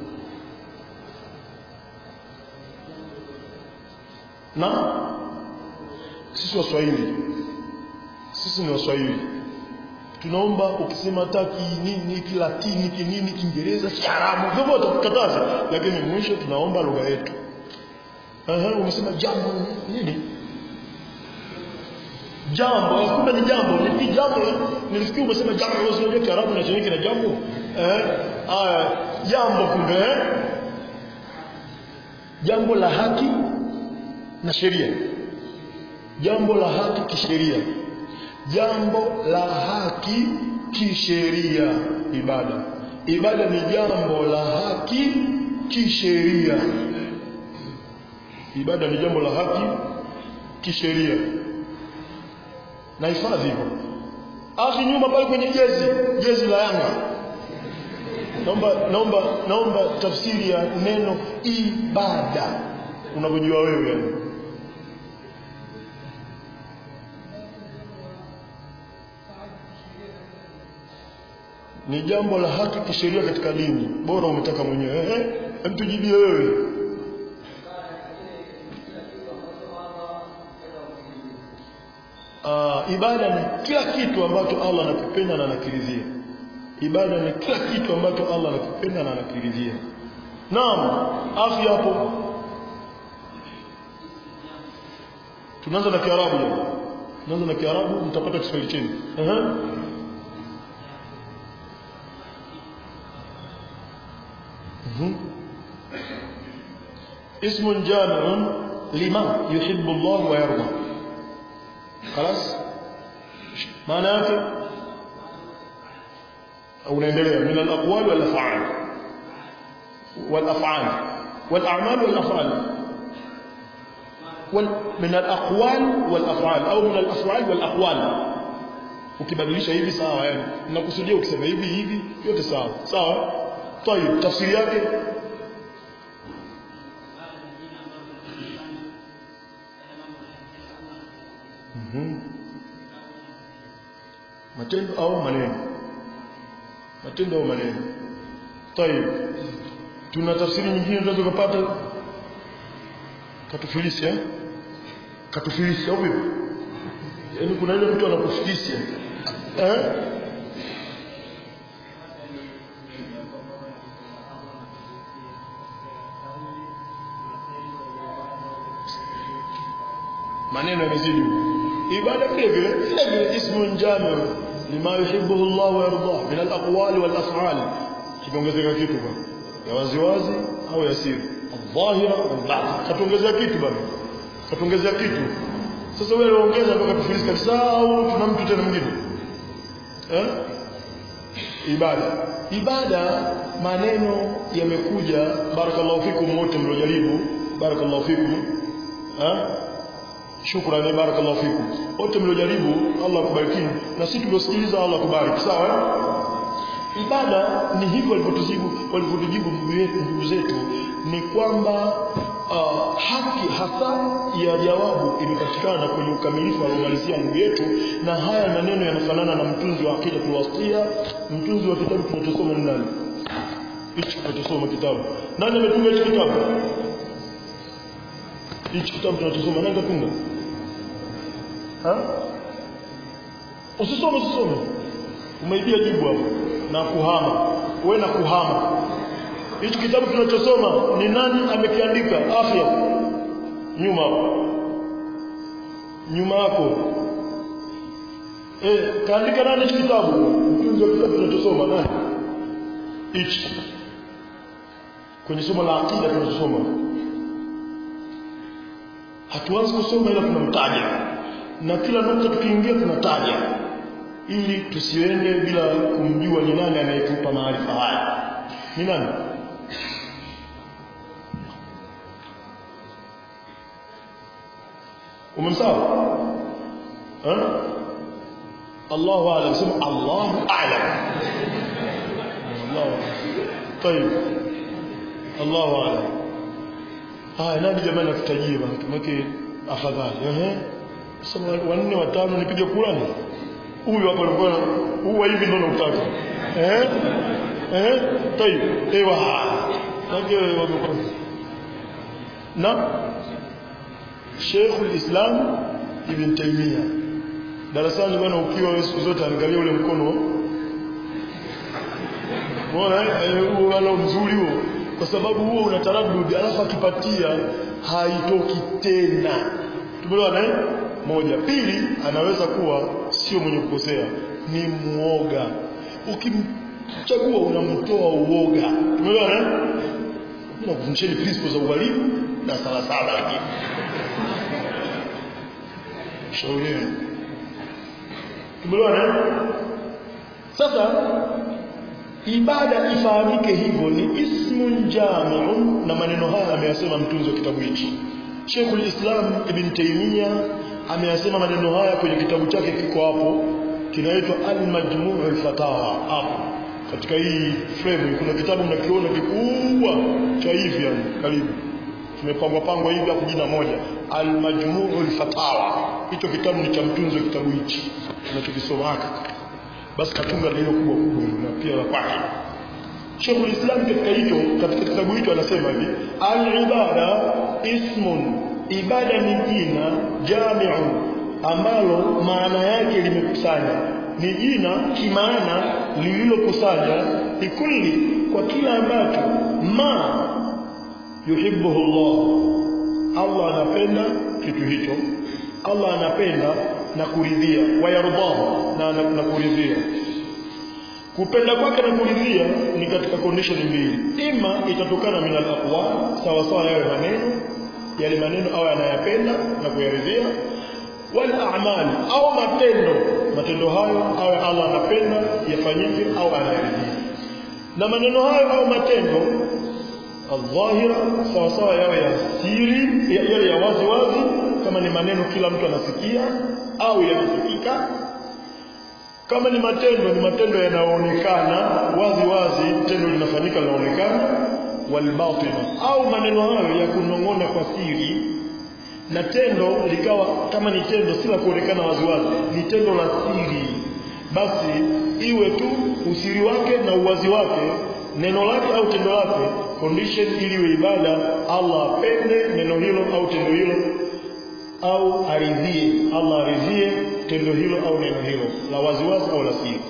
na sisi waswahili sisi ni waswahili tunaomba ukisema taki nini kilatini kinini kiingereza kiarabu vyovyote tukataze lakini mwisho tunaomba lugha yetu Aha, umesema jambo nini jambo kumbe ni jambo ni jambo nilifikiri umesema jambo unajua kiarabu na chenye kina jambo eh haya jambo kumbe eh? jambo la haki na sheria jambo la haki kisheria jambo la haki kisheria ibada ibada ni jambo la haki kisheria ibada ni jambo la haki kisheria na hifadhi hivyo akhi nyuma pale kwenye jezi jezi la Yanga naomba naomba naomba tafsiri ya neno ibada unavyojua wewe yani ni jambo la haki kisheria katika dini bora umetaka mwenyewe eh hem tujibie wewe uh, ibada ni kila kitu ambacho Allah anakipenda na anakiridhia ibada ni kila kitu ambacho Allah anakipenda na anakiridhia naam afya hapo tunaanza na kiarabu leo tunaanza na kiarabu mtapata kiswahili chini ehe Mhm. اسم جامع لما يحب الله ويرضى خلاص معنى yake unaendelea min al-aqwal wal af'al wal af'al wal a'mal wal af'al wal min al-aqwal wal af'al au min al-af'al wal aqwal ukibadilisha hivi sawa yani nakusudia ukisema hivi hivi yote sawa sawa طيب tafsiri yake Mhm. matendo au maneno matendo au maneno طيب tuna tafsiri nyingine tunaweza kupata katufilisi eh katufilisi au vipi yaani kuna ile mtu anakufilisi eh maneno yamezidi ibada vile vile vile vile ismun jami lima yuhibbuhu Allah wa yardah min al-aqwali wal af'al kiongezeka kitu bwana ya waziwazi au ya siri dhahira wal batin katuongezea kitu bwana katuongezea kitu sasa wewe unaongeza mpaka tufilisi kabisa au tuna mtu tena mwingine eh ibada ibada maneno yamekuja barakallahu fikum wote mliojaribu barakallahu fikum eh shukrani barakallahu fikum wote mliojaribu Allah akubariki na sisi tuliosikiliza Allah akubariki sawa eh? ibada ni hivyo walivyotujibu walivyotujibu ndugu zetu ni kwamba uh, haki hasa ya jawabu imepatikana kwenye ukamilifu aliomalizia ndugu yetu na haya maneno yanafanana na mtunzi wa akida tulwastia mtunzi wa kitabu tunachosoma ni nani hichi tunachosoma kitabu nani ametunga hichi kitabu hichi kitabu tunachosoma nani katunga ha usisome usisome umeibia jibu hapo na kuhama wewe na kuhama hichi kitabu tunachosoma ni nani amekiandika afya nyuma hapo nyuma yako eh kaandika nani hichi kitabu mtunzi wa kitabu tunachosoma nani hichi kwenye somo la akida tunachosoma hatuanzi kusoma ila tunamtaja na kila nukta tukiingia tunataja ili tusiende bila kumjua ni nani anayetupa maarifa haya ni nani umemsawa eh Allahu a'lam sema Allahu a'lam Allah طيب Allahu a'lam haya nani jamani akutajie bana tumeke afadhali ehe sema wanne watano nipige Qur'ani huyu hapa alikuwa huwa hivi ndio unataka eh eh tayib ewa ndio wamekuwa na Sheikh al-Islam Ibn Taymiyyah darasani bwana ukiwa wewe siku zote angalia ule mkono bora huo wala mzuri huo kwa sababu huo una taraddudi alafu akipatia haitoki tena tumeelewana eh moja pili anaweza kuwa sio mwenye kukosea ni muoga ukimchagua unamtoa uoga tumeelewana eh na kufundisheni principles za ualimu na sala saba lakini shauri tumeelewana eh sasa ibada ifahamike hivyo ni ismun jami'un na maneno haya ameyasema mtunzi wa kitabu hichi Sheikhul Islam Ibn Taymiyyah ameyasema maneno haya kwenye kitabu chake kiko hapo kinaitwa Al-Majmu' al-Fatawa hapo katika hii frame kuna kitabu mnakiona kikubwa cha hivi yani karibu kimepangwa pangwa hivi hapo jina moja Al-Majmu' al-Fatawa hicho kitabu ni cha mtunzi wa kitabu hichi tunachokisoma hapa basi katunga ndio kubwa kubwa na pia la kwake Sheikh Islam katika hicho katika kitabu hicho anasema hivi al-ibada ismun ibada ni jina jami'un ambalo maana yake limekusanya ni jina kimaana lililokusanya likulli kwa kila ambacho ma yuhibbuhu Allah Allah anapenda kitu hicho Allah anapenda na kuridhia wayardahu na, na, na kuridhia kupenda kwake na kuridhia ni katika condition mbili ima itatokana min al-aqwal sawa sawa yawe maneno yale maneno au anayapenda na kuyaridhia wal a'mal au matendo matendo hayo awe Allah anapenda yafanyike au anayaridhia na maneno hayo au matendo adhahira sawa sawa yawe ya siri yale ya wazi wazi kama ni maneno kila mtu anasikia au yanasikika kama ni matendo ni matendo yanayoonekana wazi wazi tendo linafanyika linaonekana walbatina au maneno hayo ya kunong'ona kwa siri na tendo likawa kama ni tendo si la kuonekana wazi wazi ni tendo la siri basi iwe tu usiri wake na uwazi wake neno lake au tendo lake condition ili iwe ibada Allah apende neno hilo au tendo hilo au aridhie Allah aridhie tendo hilo au neno hilo la waziwazi au la siri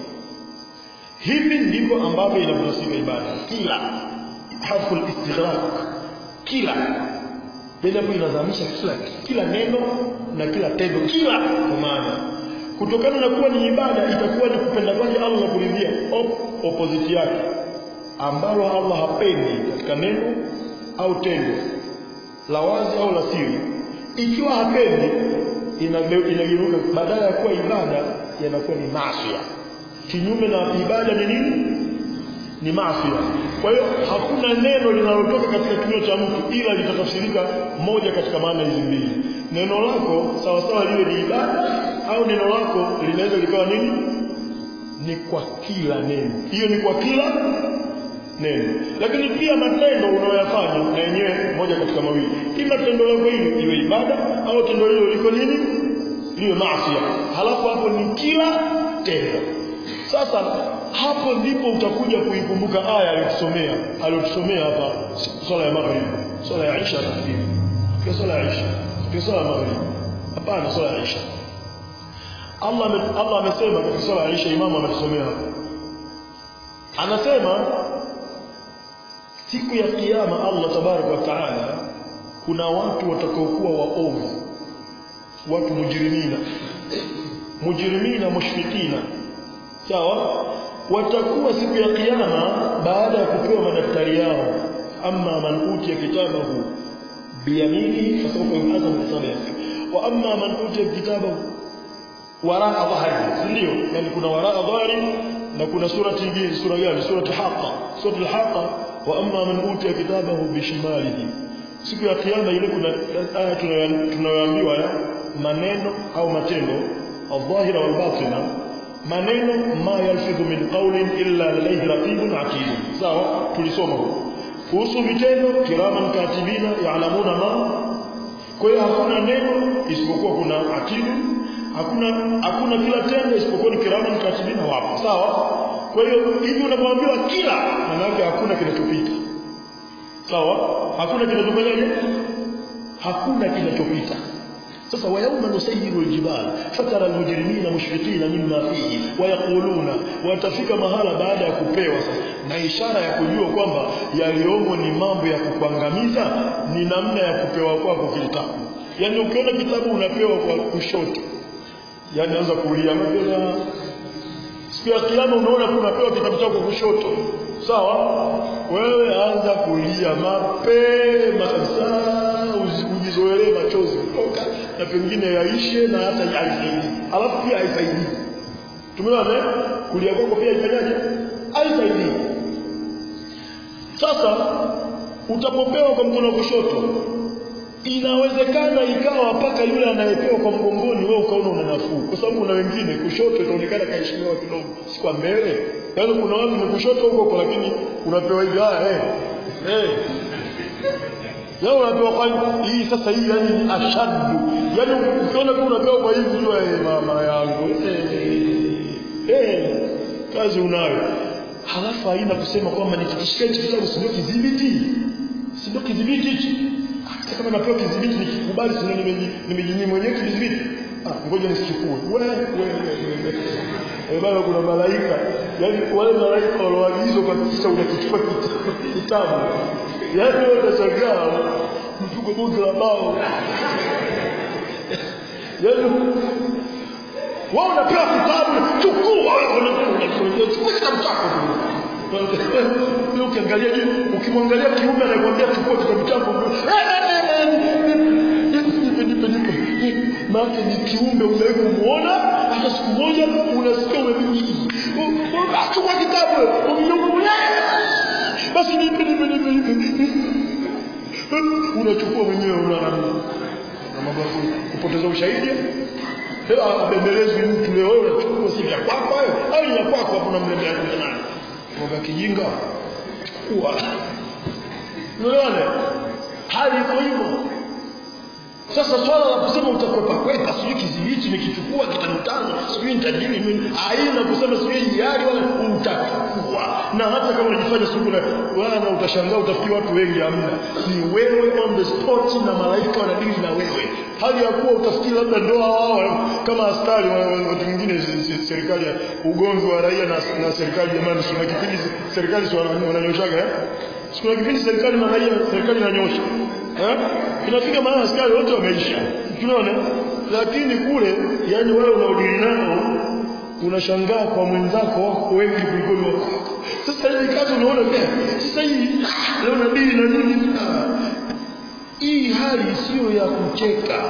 hivi ndivyo ambavyo inavyosika ibada kila harfu istighraq kila bila inazamisha kila kila neno na kila tendo kila kwa maana kutokana na kuwa ni ibada itakuwa ni kupenda kwake Allah na kuridhia op, opposite yake ambalo Allah hapendi katika neno au tendo la wazi au la siri ikiwa hapendi inageuka badala ya kuwa ibada yanakuwa ni maasiya kinyume na ibada ni nini ni maasiya kwa hiyo hakuna neno linalotoka katika kinywa cha mtu ila litatafsirika moja katika maana hizi mbili neno lako sawa sawa liwe ni ibada au neno lako linaweza likawa nini ni kwa kila neno hiyo ni kwa kila neno lakini pia matendo unayoyafanya na yenyewe moja katika mawili ima tendo lako hili iwe ibada au tendo hilo liko nini liwe maasiya halafu hapo ni kila tendo sasa hapo ndipo utakuja kuikumbuka aya aliyotusomea aliyotusomea hapa swala ya maghrib swala ya Aisha nafikiri kwa swala ya Aisha kwa swala ya maghrib hapana swala ya Aisha Allah Allah amesema katika swala ya Aisha imamu ametusomea hapo anasema siku ya kiyama Allah tabaraka wa taala kuna watu watakaokuwa waovu watu mujrimina mujrimina mushfikina sawa watakuwa siku ya kiyama baada ya kupewa madaftari yao amma man utiya kitabahu biyaminihi fasawfa yuhasabu hisaban yasir wa amma man utiya kitabahu waraa dhahri ndio yani kuna waraa dhahri na kuna surati nyingine sura gani surati haqa surati al-haqa wa amma man utiya kitabahu bishimalihi siku ya kiyama ile kuna aya tunayoambiwa ya maneno au matendo al-dhahira wal-batina maneno ma yalfidhu min qawlin illa ladayhi raqibun atid sawa tulisoma kuhusu vitendo kiraman katibina ya'lamuna ma kwa hiyo hakuna neno isipokuwa kuna atidu hakuna hakuna kila tendo isipokuwa ni kiraman katibina wapo sawa kwa hiyo hivi unapoambiwa kila maana yake hakuna kinachopita sawa hakuna kinachofanyaje hakuna kinachopita sasa wayauma nusayiru aljibal fatara almujrimina mushfiqina mimma fihi wayaquluna watafika mahala baada ya kupewa sasa na ishara ya kujua kwamba yaliyomo ni mambo ya kukuangamiza ni namna ya kupewa kwako kitabu yani ukiona kitabu unapewa kwa kushoto yani anza kulia mapema siku ya kiyama unaona unapewa kitabu chako kushoto sawa wewe anza kulia mapema kabisa ujizoelee machozi kutoka na pengine yaishe na hata haisaidii alafu pia haisaidii tumeona kulia kwako pia haifanyaje haisaidii sasa utapopewa kwa mkono wa kushoto inawezekana ikawa mpaka yule anayepewa kwa mgongoni wewe ukaona una nafuu kwa sababu kuna wengine kushoto itaonekana kaheshimiwa kidogo si kwa mbele yaani kuna watu ni kushoto huko huko lakini unapewa hivi haya eh eh yao unapewa kwa hii sasa hii yani ashaddu yani ukiona tu unapewa kwa hivi jua eh mama yangu eh eh kazi unayo halafu haina kusema kwamba nikikishika hichi kitabu si ndio kidhibiti si ndio kidhibiti hichi hata kama napewa kidhibiti nikikubali si ndio nimejinyima mwenyewe kidhibiti ah ngoja nisichukue wewe wewe eh baba kuna malaika yani wale malaika walioagizwa kuhakikisha unakichukua kita- kitabu yani wewe utashangaa mfuko bunge la bao yani wao unapewa kitabu chukua wewe chukua kitabu chako tu ukiangalia juu ukimwangalia kiume anakuambia chukua kitabu chako nipe nipe nipe maana ni kiumbe umewahi kumuona hata siku moja unasikia ume chukua kitabu basi nipe nipe nipe nipe unachukua mwenyewe una na mambo ya kupoteza ushahidi abembelezwi mtu leo wewe unachukua si vya kwako hayo au ni ya kwako hapo unamlembea nani Mboga kijinga chukua unaona hali iko hivyo sasa swala la kusema utakwepa kwepa sijui kizibichi nikichukua kitanitano sijui nitajiri mimi haina kusema sijui hiari wala utachukua na hata kama unajifanya siku na wala utashangaa utafikiri watu wengi hamna ni wewe on the spot na malaika wanadili na wewe hali ya kuwa utafikiri labda ndoa wao kama askari wa- wa- watu wengine se- se- serikali ya ugomvi wa raia na, na serikali jamani kuna kipindi serikali si wana- wananyoshaga eh kuna kipindi serikali na raia serikali inanyosha eh inafika mahali askari wote wameisha tunaona lakini kule yani wale unaodili nao unashangaa kwa mwenzako wako wengi kuliko ni wako sasa hii kazi unaona pia sasa hii ah, leo nadili na nini Ah, hii hali sio ya kucheka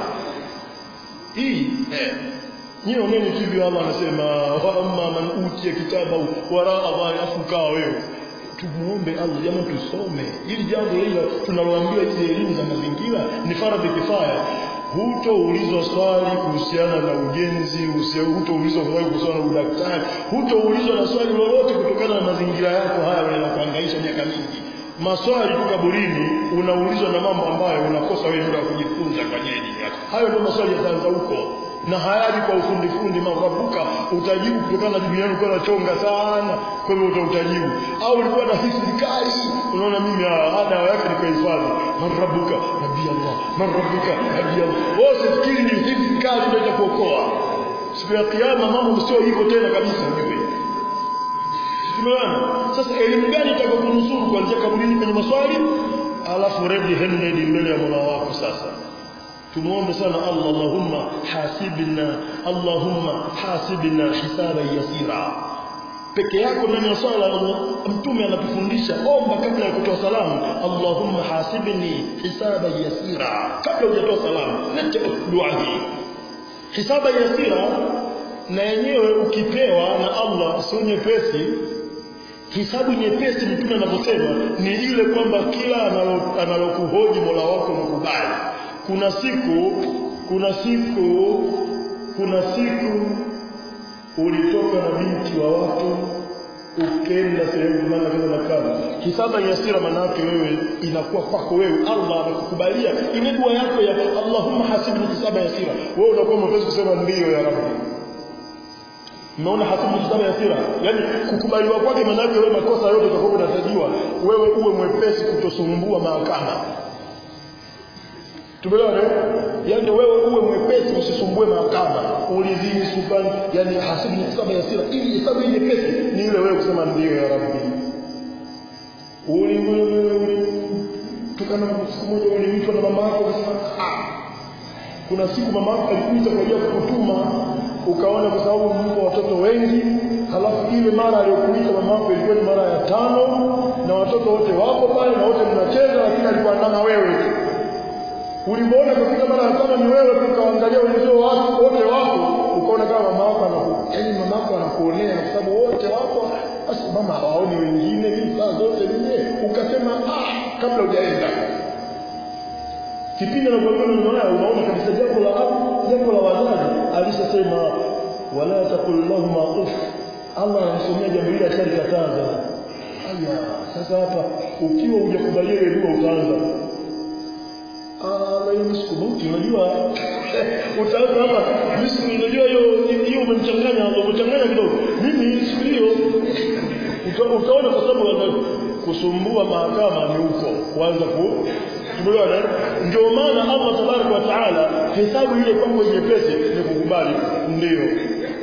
hii eh Nyie oneni tu hivyo Allah anasema wa amma man utiya kitabahu waraa dhahri afu kaa wewe tumuombe Allah jamaa tusome ili jambo hili tunaloambiwa hizi elimu za mazingira ni faradhi kifaya hutoulizwa swali kuhusiana na ujenzi usia- hutoulizwa swali kuhusiana na udaktari hutoulizwa na swali lolote kutokana na mazingira yako haya yanakuhangaisha miaka mingi maswali tu kaburini unaulizwa na mambo ambayo unakosa wewe muda wa kujifunza kwa ajili ya dini yako hayo ndio maswali yataanza huko na hayaji kwa ufundi fundi makabuka utajibu kutokana na dini yako ulikuwa unachonga sana kwa hivyo utajibu au ulikuwa na hifadhi kali unaona mimi ah, ada yake ni kuhifadhi man rabbuka nabii Allah man rabbuka nabii Allah wote fikiri ni hifadhi kali ndio itakuokoa siku ya kiyama mambo sio hivyo tena kabisa ujue Tumeona. Sasa elimu gani itakayokunusuru kuanzia kaburini kwenye maswali alafu ready handed mbele ya Mola wako sasa. Tumuombe sana Allah Allahumma hasibna Allahumma hasibna hisaban yasira. Peke yako ndani ya swala mtume anatufundisha omba kabla ya kutoa salamu Allahumma hasibni hisaban yasira kabla hujatoa salamu leta dua hii hisaba yasira na yenyewe ukipewa na Allah sio nyepesi hisabu nyepesi mtume anavyosema ni ile kwamba kila analo- analokuhoji Mola wako unakubali kuna siku kuna siku kuna siku ulitoka na binti wa watu ukenda sehemu maana kama nakaba hisaba yasira maana yake wewe inakuwa kwako wewe Allah anakukubalia ile dua yako ya Allahumma hasibni hisaba yasira wewe unakuwa mwepesi kusema ndiyo ya Rabbi Umeona hasibu hisaba yasira yani kukubaliwa kwake maana yake wewe makosa yote utakuwa unatajiwa wewe uwe mwepesi kutosumbua mahakama Tumeelewana? Yaani wewe uwe mwepesi usisumbue mahakama. Ulizini sultani, yani hasibu hisaba yasira. Ili hesabu hii nyepesi ni ile wewe kusema ndio ya Rabbi. Uli wewe uli tukana siku moja uliitwa na mama yako ukasema ah. Kuna siku mama yako alikuita kwa ajili ya kukutuma ukaona kwa sababu mko watoto wengi halafu ile mara aliyokuita mama yako ilikuwa ni mara ya tano na watoto wote wako pale na wote mnacheza lakini alikuwa ndama wewe tu ulipoona kufika mara ya tano ni wewe tu ukaangalia wenzio wako wote wako ukaona kama mama yako anaku yaani mama yako anakuonea kwa sababu wote wako basi mama hawaoni wengine mimi saa zote mimi ukasema ah kabla hujaenda kipindi anakuambia maneno haya unaona kabisa jambo la jambo la wazazi alishasema wala taqul lahum uff Allah anasomea jambo hili ashalikataza aya sasa hapa ukiwa hujakubalia ile dua utaanza Ah, hiyo siku mauti unajua utaanza hapa mimi unajua hiyo hiyo umemchanganya umechanganya kidogo mimi siku hiyo uta- utaona kwa sababu ya kusumbua mahakama ni huko kuanza ku tumeona ndio maana Allah tabaraka wa taala hesabu ile kwangu nyepesi ni kukubali ndio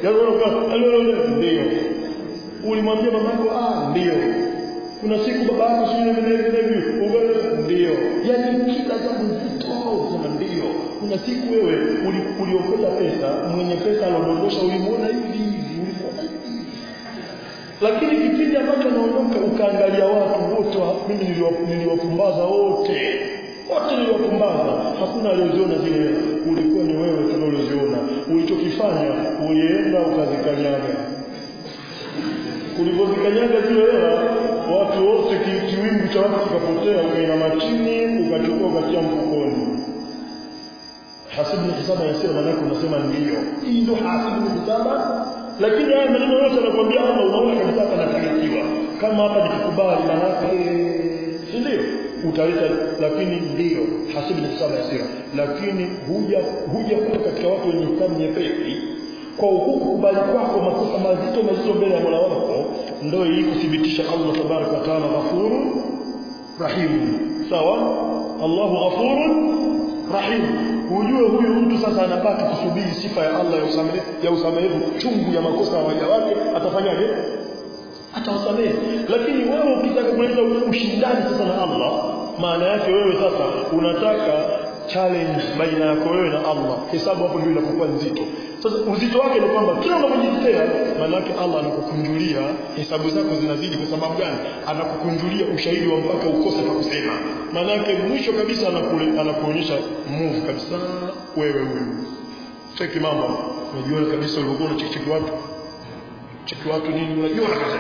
yaani unakaa ndio ulimwambia mamako ah ndio kuna siku baba yako sio hivi hivi hivi ndio yani kila jambo zito sema ndio kuna siku wewe uliokota pesa mwenye pesa alodondosha ulimuona hivi hivi ulimuona hivi lakini kipindi ambacho naondoka ukaangalia watu wote mimi niliwapumbaza wote wote niliwapumbaza hakuna aliyoziona zile hela ulikuwa ni wewe tu ulioziona ulichokifanya ulienda ukazikanyaga ulipozikanyaga zile hela watu wote kiwingu cha watu kikapotea ukainama chini ukachukua ukatia mfukoni hasibu hisaba yasema manake unasema ndio hii ndio hasibu hisaba lakini haya maneno yote anakuambia hapa unaona kabisa hapa nafanikiwa kama hapa nikikubali manake si ndio utaleta lakini ndio hasibu hisaba yasira lakini huja huja kuwa katika watu wenye hisabu nyepesi kwa ukukubali kwako makosa mazito mazito mbele ya Mola wako ndio ili kuthibitisha Allah tabaraka wa taala ghafurun rahim sawa Allahu ghafurun rahim ujue huyu mtu sasa anabaki kusubiri sifa ya Allah ya usamehe ya usamehevu chungu ya makosa ya waja wake atafanyaje atawasamehe lakini wewe ukitaka kuleta ushindani sasa na Allah maana yake wewe sasa unataka challenge baina yako wewe na Allah hesabu hapo ndio inakuwa nzito sasa uzito wake ni kwamba kila unapojitetea maana yake Allah anakukunjulia hesabu zako zinazidi kwa sababu gani anakukunjulia ushahidi wa mpaka ukose pa kusema maana yake mwisho kabisa anakule anakuonyesha move kabisa wewe wewe cheki mambo unajua kabisa ulivyokuwa unacheki watu cheki watu nini unajua kabisa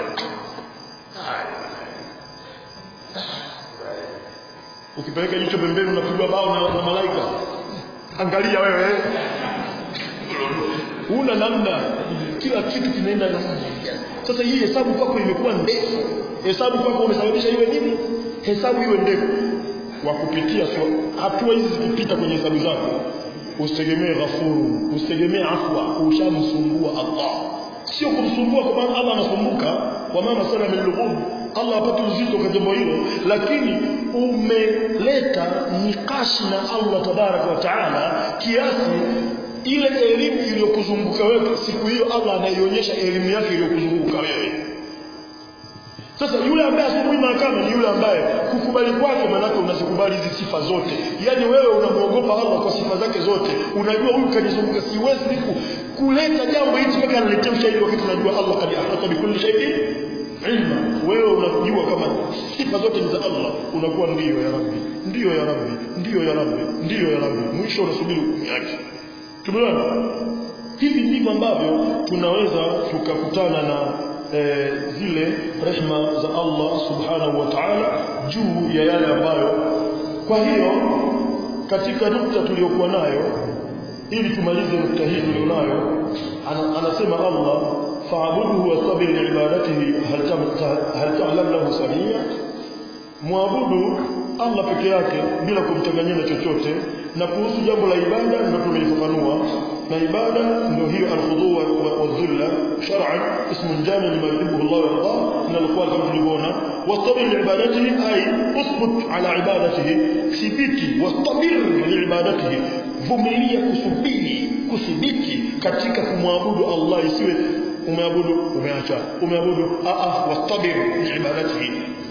ukipeleka jicho pembeni unapigwa bao na, na malaika angalia wewe una namna kila kitu kinaenda na sasa hii hesabu kwako imekuwa ndefu hesabu kwako umesababisha iwe nini hesabu iwe ndefu wa kupitia so, hatua hizi zikipita kwenye hesabu zako usitegemee ghafuru usitegemee afwa ushamsumbua Allah sio kumsumbua kwa maana Allah anasumbuka kwa maana sana min Allah hapati uzito kwa jambo hilo lakini umeleta nikashi na Allah tabaraka wa taala kiasi ile elimu iliyokuzunguka wewe siku hiyo Allah anaionyesha elimu yake iliyokuzunguka wewe sasa yule ambaye asubuhi mahakama ni yule ambaye kukubali kwake maanake unazikubali hizi sifa zote yaani wewe unamwogopa Allah kwa sifa zake zote unajua huyu kanizunguka siwezi niku kuleta jambo hichi mpaka analetea ushahidi wakati unajua Allah kad ahata bikulli shay'in ilma wewe unajua kama sifa zote ni za Allah unakuwa ndiyo ya Rabbi ndiyo ya Rabbi ndiyo ya Rabbi ndiyo ya Rabbi mwisho unasubiri hukumu yake tumeona hivi ndivyo ambavyo tunaweza tukakutana na e, zile rehma za Allah subhanahu wa ta'ala juu ya yale ambayo kwa hiyo katika nukta tuliyokuwa nayo ili tumalize nukta hii tulionayo ana, anasema Allah fa'buduhu wastabir liibadatihi hal ta'lam lahu samia muabudu Allah peke yake bila kumchanganyia na chochote na kuhusu jambo la ibada ndio tumelifafanua na ibada ndio hiyo alkhudhu wa dhulla shar'an ismun jami lima yuhibbu Allah wa yarda min alqawli kama tulivyoona wastabir liibadatihi ay usbut ala ibadatihi thibiti wastabir liibadatihi vumilia kusubiri kuthibiti katika kumwabudu Allah isiwe umeabudu umeacha umeabudu a a wastabir liibadatihi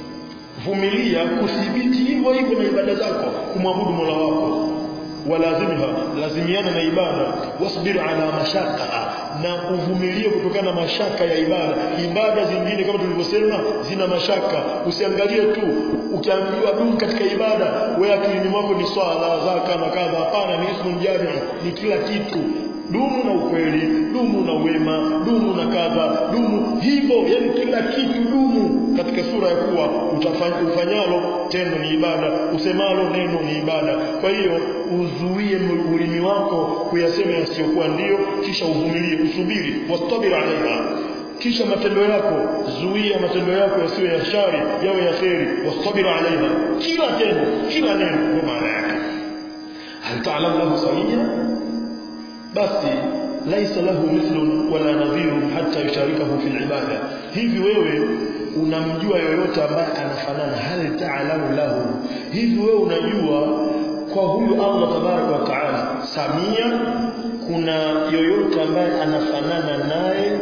vumilia kuthibiti hivyo hivyo na ibada zako kumwabudu Mola wako walazimha lazimiana na ibada wasbir ala mashaka na uvumilie kutokana na mashaka ya ibada ibada zingine kama tulivyosema zina mashaka usiangalie tu ukiambiwa du katika ibada wewe akilini mwako ni swala zaka na kadha hapana ni ismu jami ni kila kitu dumu na ukweli dumu na wema dumu na kadha dumu hivyo yani kila kitu dumu katika sura ya kuwa utafanya ufanyalo tendo ni ibada usemalo neno ni ibada kwa hiyo uzuie ulimi wako kuyasema yasiyokuwa ndio kisha uvumilie usubiri wastabir alaiha kisha matendo yako zuia matendo yako yasiwe ya shari yawe ya kheri wastabir alaiha kila tendo kila neno kwa maana yake hal ta'lam lahu samia basi laisa lahu mithlun wala nadhirun hatta yusharikahu fil ibada hivi wewe unamjua yoyote ambaye anafanana hal ta'lamu lahu hivi wewe unajua kwa huyu Allah tabaraka wa taala samia kuna yoyote ambaye anafanana naye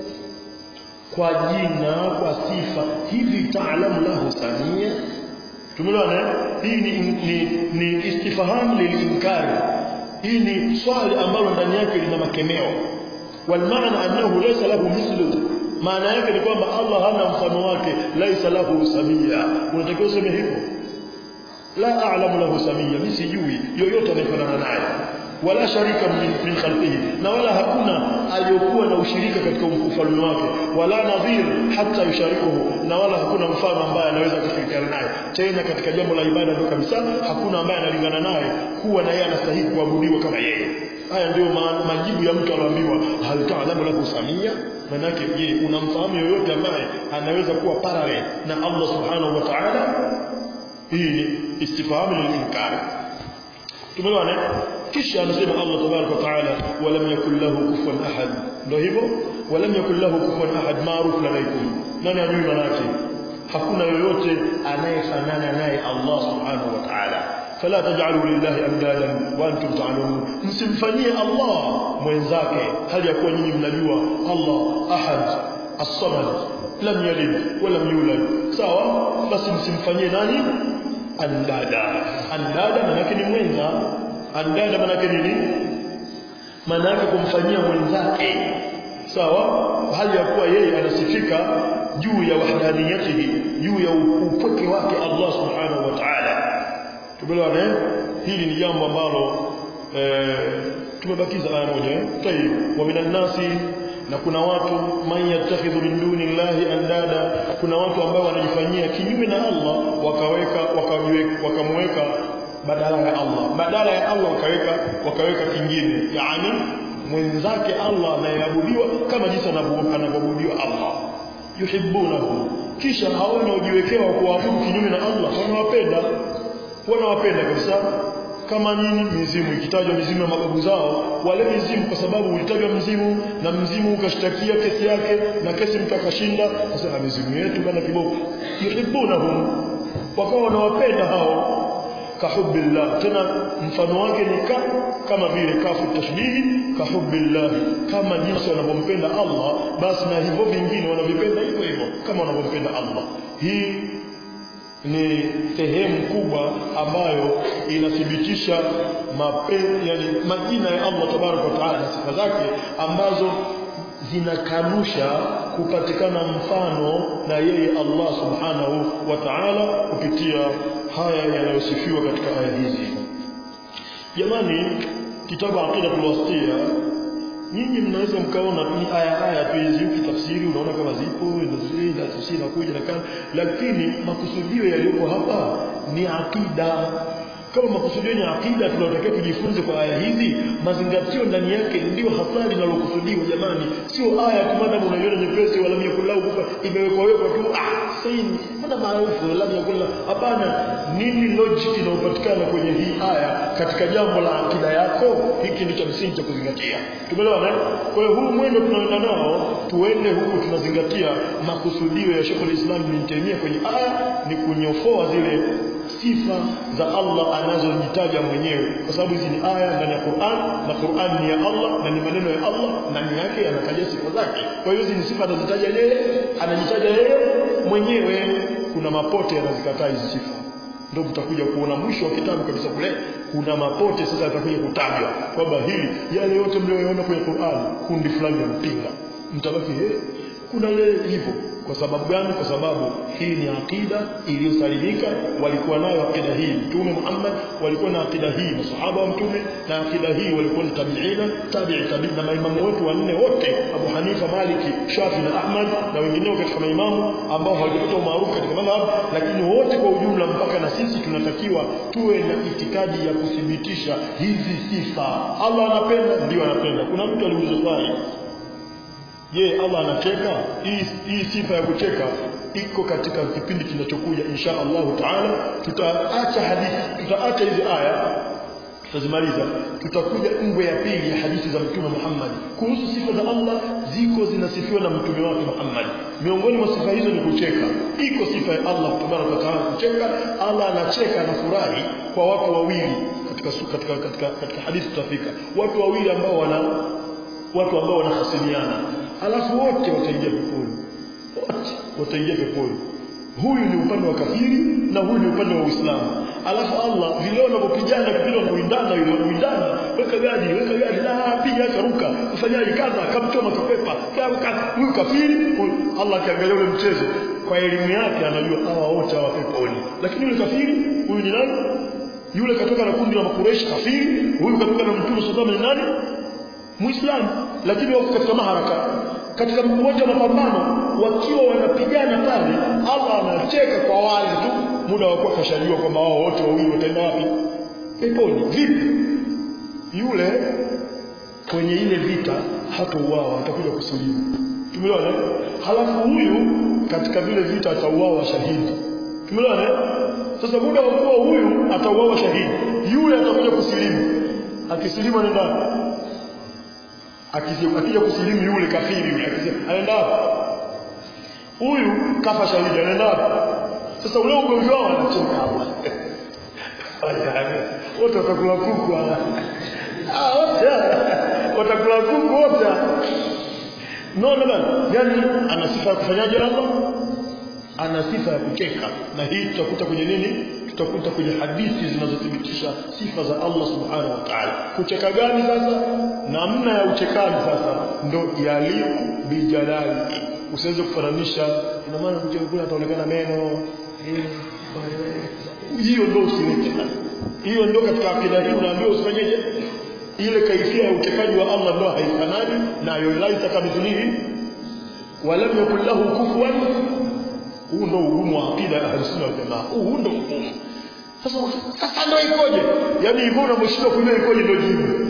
kwa jina kwa sifa hivi taalamu lahu samia tumeelewana hii ni, ni, ni istifham lilinkari hii ni swali ambalo ndani yake lina makemeo walmaana annahu laysa lahu mithlu maana yake ni kwamba Allah hana mfano wake laysa lahu samia unatakiwa useme hivyo la a'lamu lahu samia mimi sijui yoyote anayefanana naye wala sharika min, min khalqihi na wala hakuna aliyokuwa na ushirika katika ufalme wake wala nadhir hata yusharikuhu na wala hakuna mfano ambaye anaweza kushirikiana naye tena katika jambo la ibada ndio kabisa hakuna ambaye analingana naye kuwa na yeye anastahili kuabudiwa kama yeye haya ndio majibu ya mtu aliambiwa hal ta'lamu lahu samia manake je unamfahamu yoyote ambaye anaweza kuwa parallel na Allah subhanahu wa ta'ala hii ni istifhamu lilinkari tumeelewana kisha anasema Allah tabarak wa taala walam yakul lahu kufuwan ahad ndio hivyo walam yakul lahu kufuwan ahad maarufu ladaikum nani ajui manake hakuna yoyote anayefanana naye Allah subhanahu wa ta'ala fala taj'alu lillahi andadan wa antum ta'lamun msimfanyie Allah mwenzake hali ya kuwa nyinyi mnajua Allah ahad as-samad lam yalid wa lam yulad sawa basi msimfanyie nani andada andada manake ni mwenza andada manake nini manake kumfanyia mwenzake sawa hali ya kuwa yeye anasifika juu ya wahdaniyatihi juu ya upweke wake Allah subhanahu wa ta'ala tumeelewana hili ni jambo ambalo eh, tumebakiza aya moja tayib wa minan nasi na kuna watu man yattakhidhu min duni llahi andada kuna watu ambao wanajifanyia kinyume na Allah wakaweka wakamweka badala ya Allah badala ya Allah wakaweka wakaweka kingine yani mwenzake Allah anayeabudiwa kama jinsi anavyoabudiwa Allah yuhibbunahu kisha hao wanaojiwekewa kuabudu kinyume na Allah wanawapenda wanawapenda kabisa kama nini mizimu ikitajwa mizimu ya mababu zao wale mizimu kwa sababu ulitajwa mzimu na mzimu ukashtakia kesi yake na kesi mtu akashinda sasa mizimu yetu bana kiboko yuhibbunahum wakawa wanawapenda hao kahubbillah tena mfano wake ni ka kama vile kafu tashbihi kahubbillah kama jinsi wanavyompenda Allah basi na hivyo vingine wanavipenda hivyo hivyo kama wanavyompenda Allah hii ni sehemu kubwa ambayo inathibitisha mapenzi yani majina ya Allah tabaraka wa taala na sifa zake ambazo zinakanusha kupatikana mfano na yeye Allah subhanahu wa ta'ala kupitia haya yanayosifiwa katika aya hizi jamani kitabu aqidatul wastia nyinyi mnaweza mkaona ni aya aya tu hizi ukitafsiri unaona kama zipo na tafsiri na kuja na kana lakini makusudio yaliyoko hapa ni akida kama makusudio ni akida tunatakiwa tujifunze kwa aya hizi mazingatio ndani yake ndio hasa linalokusudiwa jamani sio aya tu maana unaiona nyepesi wala myakulau kufa imewekwa wekwa tu ah saini mbona maarufu wala myakulau hapana nini logic inayopatikana kwenye hii aya katika jambo la akida yako hiki ndicho msingi cha kuzingatia tumeelewana kwa hiyo huu mwendo tunaenda nao tuende huku tunazingatia makusudio ya Sheikh al-Islam Ibn Taymiyyah kwenye aya ni kunyofoa zile sifa za Allah anazojitaja mwenyewe kwa sababu hizi ni aya ndani ya Qur'an na Qur'an ni ya Allah na ni maneno ya Allah ndani yake yanataja sifa zake kwa hiyo hizi ni sifa anazitaja yeye anajitaja yeye mwenyewe kuna mapote yanazikataa hizi sifa ndio mtakuja kuona mwisho wa kitabu kabisa kule kuna mapote sasa yatakuja kutajwa kwamba hili yale yote mlioyaona kwenye Qur'an kundi fulani mpinga mtabaki eh kuna lile hivyo kwa sababu gani kwa sababu hii ni akida iliyosalimika walikuwa nayo akida hii mtume Muhammad walikuwa na akida hii masahaba wa mtume na akida hii walikuwa ni tabiina tabi'i tabi'i na maimamu wetu wanne wote Abu Hanifa Maliki Shafi na Ahmad na wengineo katika maimamu ambao hawajapata umaarufu katika madhhab lakini wote kwa ujumla mpaka na sisi tunatakiwa tuwe na itikadi ya kuthibitisha hizi sifa Allah anapenda ndio anapenda kuna mtu aliuliza swali je Allah anacheka hii hii sifa ya kucheka iko katika kipindi kinachokuja insha Allahu taala tutaacha hadithi tutaacha hizi aya tutazimaliza tutakuja ngwe ya pili ya hadithi za mtume Muhammad kuhusu sifa za Allah ziko zinasifiwa na mtume wake Muhammad miongoni mwa sifa hizo ni kucheka iko sifa ya Allah tabaraka wa taala kucheka Allah anacheka anafurahi kwa watu wawili katika katika su- katika katika, katika hadithi tutafika watu wawili ambao wana watu ambao wanahasimiana alafu wote wataingia peponi wote wataingia peponi huyu ni upande wa kafiri na huyu ni upande wa Uislamu alafu Allah vile wanapopigana vile wanawindana yule wanawindana weka gadi weka gadi la piga acha ruka ufanyaje kaza kamchoma kipepa kama huyu kafiri huyu Allah akiangalia ule mchezo kwa elimu yake anajua hawa wote hawa peponi lakini yule kafiri huyu ni nani yule katoka na kundi la makureishi kafiri huyu katoka na mtume sallallahu alaihi wasallam ni nani Muislamu lakini wako katika maharaka katika mmoja wa mapambano wakiwa wanapigana pale Allah anacheka kwa wale tu muda wa kuwa kashajua kwamba wao wote wawili wataenda wapi peponi vipi yule kwenye ile vita hatauawa atakuja kusilimu tumeona halafu huyu katika vile vita atauawa shahidi tumeona sasa muda wa kuwa huyu atauawa shahidi yule atakuja kusilimu akisilimu anaenda wapi? Akisi- akija kusilimu yule kafiri yule akisema anaenda wapi huyu kafa shahidi anaenda wapi sasa ule ugomvi wao anacheka hapa Wajane, wote watakula kuku hawa. Ah, wote watakula kuku wote no no no yani ana sifa ya kufanyaje Allah ana sifa ya kucheka na hii tutakuta kwenye nini tutakuta kwenye hadithi zinazothibitisha sifa za Allah subhanahu wa ta'ala kucheka gani sasa namna ya uchekaji sasa ndo yaliku bijalali usiweze kufananisha ina maana kucheka kule ataonekana meno eh, hiyo ndo usilete hiyo ndo katika akida hii unaambiwa usifanyeje ile kaifia ya uchekaji wa Allah ndo haifanani na yolaita kamithlihi walam yakul lahu kufuwan huu ndo ugumu wa akida ya ahlusunna wal jamaa huu ndo ugumu sasa sasa ndo ikoje yaani hivyo unaposhindwa kujua ikoje ndo jibu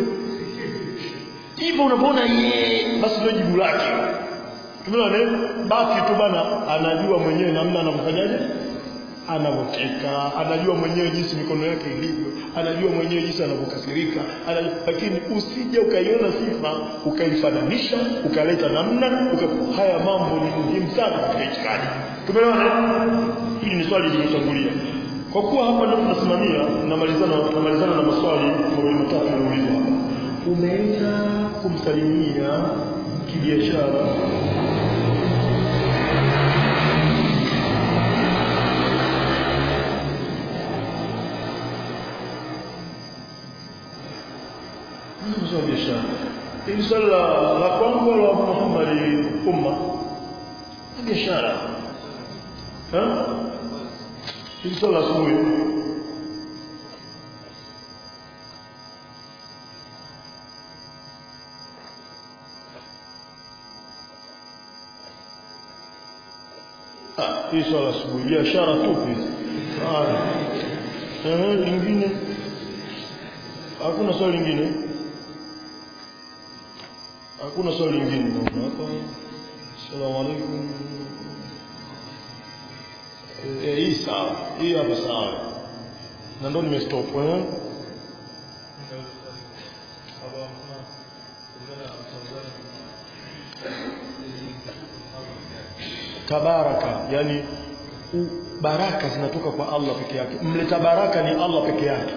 hivyo unapoona yeye basi ndo jibu lake tumeona eh? baki tu bana anajua mwenyewe namna anamfanyaje anavyocheka anajua mwenyewe jinsi mikono yake ilivyo anajua mwenyewe jinsi anavyokasirika anajua, lakini usije ukaiona sifa ukaifananisha ukaleta namna uka, haya mambo ni muhimu sana katika itikadi tumeona eh? hili ni swali limetangulia kwa kuwa hapa ndio tunasimamia namalizana tunamalizana na maswali mawili matatu yanaulizwa hapa umeenda kumsalimia kibiashara Mzee wa biashara. Hili swali la la kwangu la Muhammad umma ni biashara. Eh? Hili swali la asubuhi. Ah, hii swali la asubuhi biashara tupi. Haya. Eh, lingine hakuna swali lingine hakuna swali lingine naona hapa assalamu alaikum eh hii sawa hii hapa sawa na ndo nimestop eh tabaraka yani u, baraka zinatoka kwa Allah peke yake mleta baraka ni Allah peke yake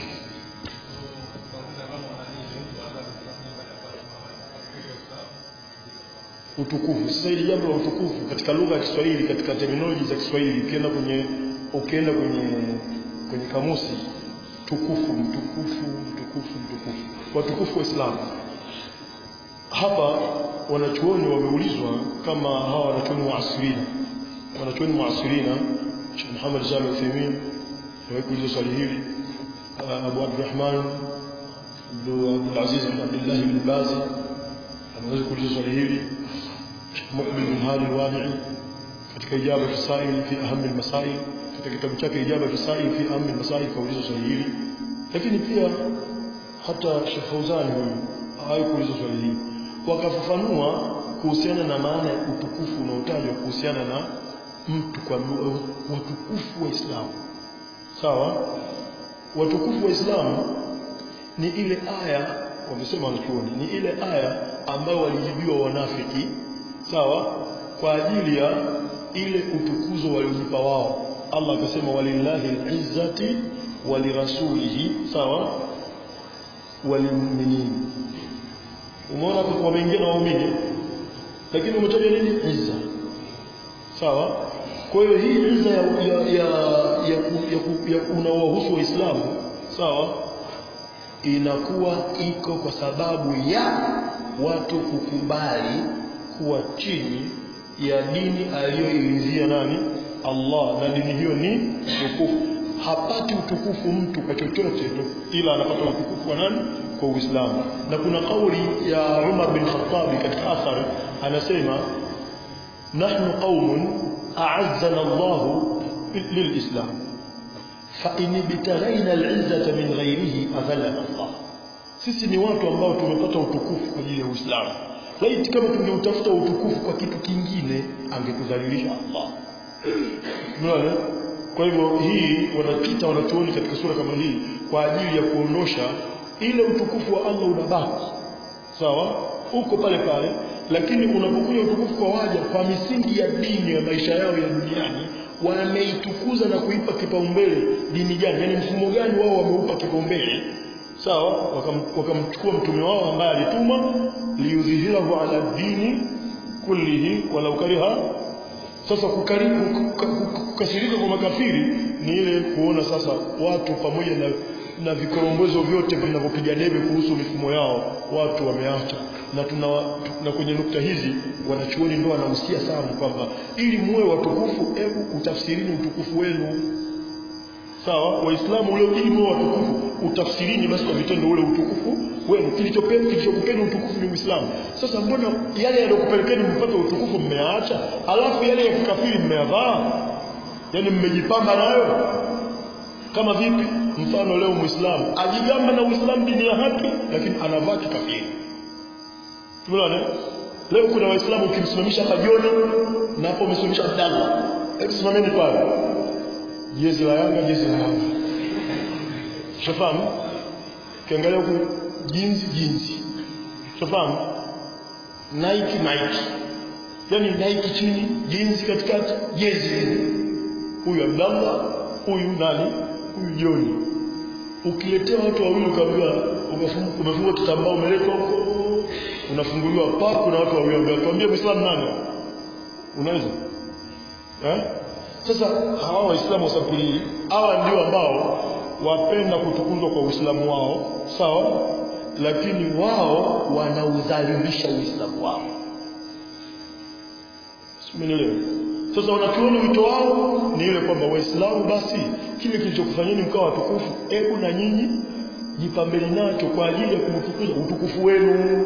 utukufu sasa hili jambo la utukufu katika lugha ya Kiswahili katika terminology za Kiswahili ukienda kwenye ukienda kwenye kwenye kamusi tukufu mtukufu mtukufu mtukufu watukufu wa Islam hapa wanachuoni wameulizwa kama hawa wanachuoni muasirina wanachuoni muasirina Sheikh Muhammad Sami Uthaymeen aliwahi kuuliza swali hili uh, Abu Abdurrahman Abdul Aziz bin Abdullah bin Bazi ameweza kuuliza swali hili Muqbil bin Hadi al-Wadi'i katika ijaba tusail fi aham al-masail katika kitabu chake ijaba tusail fi aham al-masail kauliza swali hili lakini pia hata Sheikh Fauzan huyu hawahi kuuliza swali hili wakafafanua kuhusiana na maana ya utukufu unaotajwa kuhusiana na mtu kwa watukufu wa Islamu sawa watukufu wa Islamu ni ile aya wamesema wanachuoni ni ile aya ambayo walijibiwa wanafiki sawa kwa ajili ya ile utukuzo waliojipa wao Allah akasema walillahi alizzati walirasulihi sawa walilmu'minin umeona hapo wameingia na waumini lakini umetaja nini izza sawa kwa hiyo hii izza ya ya ya, ya, ya, ya, ya unaowahusu waislamu sawa inakuwa iko kwa sababu ya watu kukubali kuwa chini ya dini aliyoilizia nani Allah na dini hiyo ni tukufu hapati utukufu mtu kwa chochote ila anapata utukufu wa nani kwa Uislamu na kuna kauli ya Umar bin Khattab katika athari anasema nahnu qaumun a'azzana Allah lilislam fa in ibtaghaina al'izzata min ghayrihi adhallana Allah sisi ni watu ambao tumepata utukufu kwa ajili ya Uislamu laiti kama tungeutafuta utukufu kwa kitu kingine angekudhalilisha Allah unaona kwa hivyo hii wanapita wanachuoni katika sura kama hii kwa ajili ya kuondosha ile utukufu wa Allah unabaki sawa uko pale pale lakini unapokuja utukufu kwa waja kwa misingi ya dini ya maisha yao ya duniani wameitukuza na kuipa kipaumbele dini gani yani mfumo gani wao wameupa kipaumbele sawa wakamchukua waka mtume wao ambaye alituma liyudhihirahu ala dini kullihi walau kariha sasa kukasirika kwa makafiri ni ile kuona sasa watu pamoja na na vikorombozo vyote vinavyopiga debe kuhusu mifumo yao watu wameacha na tuna na kwenye nukta hizi wanachuoni ndio wanahusia sana kwamba ili muwe watukufu hebu utafsirini utukufu wenu sawa waislamu ule ili muwe watukufu utafsirini basi kwa vitendo ule utukufu wenu kilichopeni kilichokupeni utukufu ni Uislamu sasa mbona yale yaliyokupelekeni mpate utukufu mmeyaacha alafu yale ya kikafiri mmeyavaa yani mmejipamba nayo kama vipi mfano leo muislamu ajigamba na uislamu dini ya haki lakini anavaa kikafiri tumeona leo kuna waislamu ukimsimamisha hapa Joni na hapo umesimamisha Abdallah hebu simameni pale jezi la Yanga jezi la Yanga shafahamu kiangalia huku jinsi jinsi shafahamu Nike Nike yani Nike chini jinsi katikati jezi huyu Abdallah huyu nani huyu Joni ukiletea watu wawili ukaambiwa umefungwa kitambaa umeletwa huko unafunguliwa pa kuna watu wawili ambao tuambie Muislamu nani unaweza eh sasa hawa waislamu wasapuli hawa ndio ambao wapenda kutukuzwa kwa Uislamu wao sawa lakini wao wanaudhalilisha Uislamu wao Simenielewa sasa wanachuoni wito wao ni ile kwamba waislamu basi kile kilichokufanyeni mkawa watukufu hebu na nyinyi jipambeni nacho kwa ajili ya kumtukuza utukufu wenu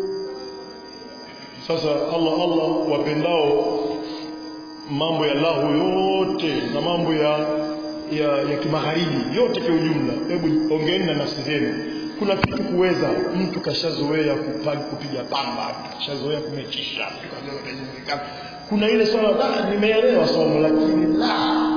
sasa Allah Allah wapendao mambo ya lahu yote na mambo ya ya, ya kimagharibi yote kwa ujumla hebu ongeeni na nafsi zenu kuna kitu kuweza mtu kashazoea kupiga pamba kashazoea kumechisha kuna ile swala la nimeelewa somo lakini la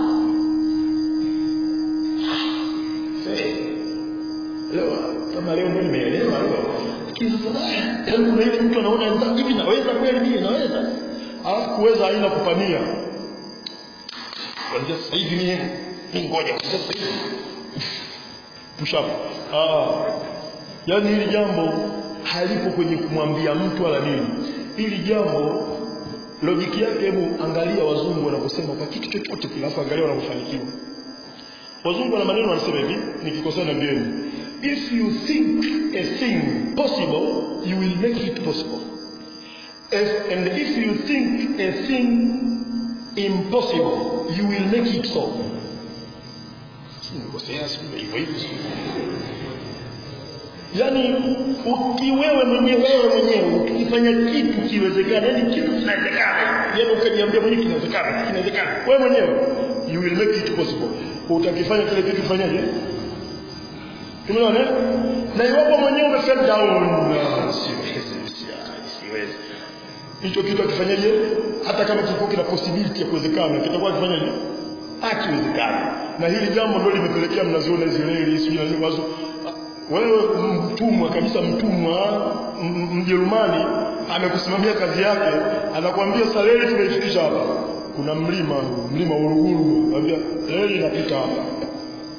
leo kama leo ndio nimeelewa leo lakini sasa yaani kuna ile mtu anaona hivi naweza kweli mimi naweza alafu kuweza haina kupania kuanzia sasa hivi mimi mimi ngoja sasa hivi push up ah yani hili jambo halipo kwenye kumwambia mtu wala nini hili jambo logiki yake hebu angalia wazungu wanaposema kwa kitu chochote kile afu angalia wanapofanikiwa wazungu wana maneno wanasema hivi nikikosea na mbieni if you think a thing possible you will make it possible if, and if you think a thing impossible you will make it so nikosea hivyo hivyo yani ukiwewe mwenyewe wewe mwenyewe ukifanya kitu kiwezekana yani kitu kinawezekana yani ukajiambia mwenyewe kinawezekana kinawezekana wewe mwenyewe you will make it possible utakifanya kile kitu fanyaje tumeona na iwapo mwenyewe umefell down siwezi siwezi hicho kitu akifanyaje hata kama kilikuwa kina possibility ya kuwezekana kitakuwa kifanyaje akiwezekana na hili jambo ndio limepelekea mnaziona hizo reli sijui na wazo wewe mtumwa kabisa mtumwa mjerumani amekusimamia kazi yake anakuambia sasa reli tumeifikisha hapa kuna mlima mlima Uruguru anambia reli inapita hapa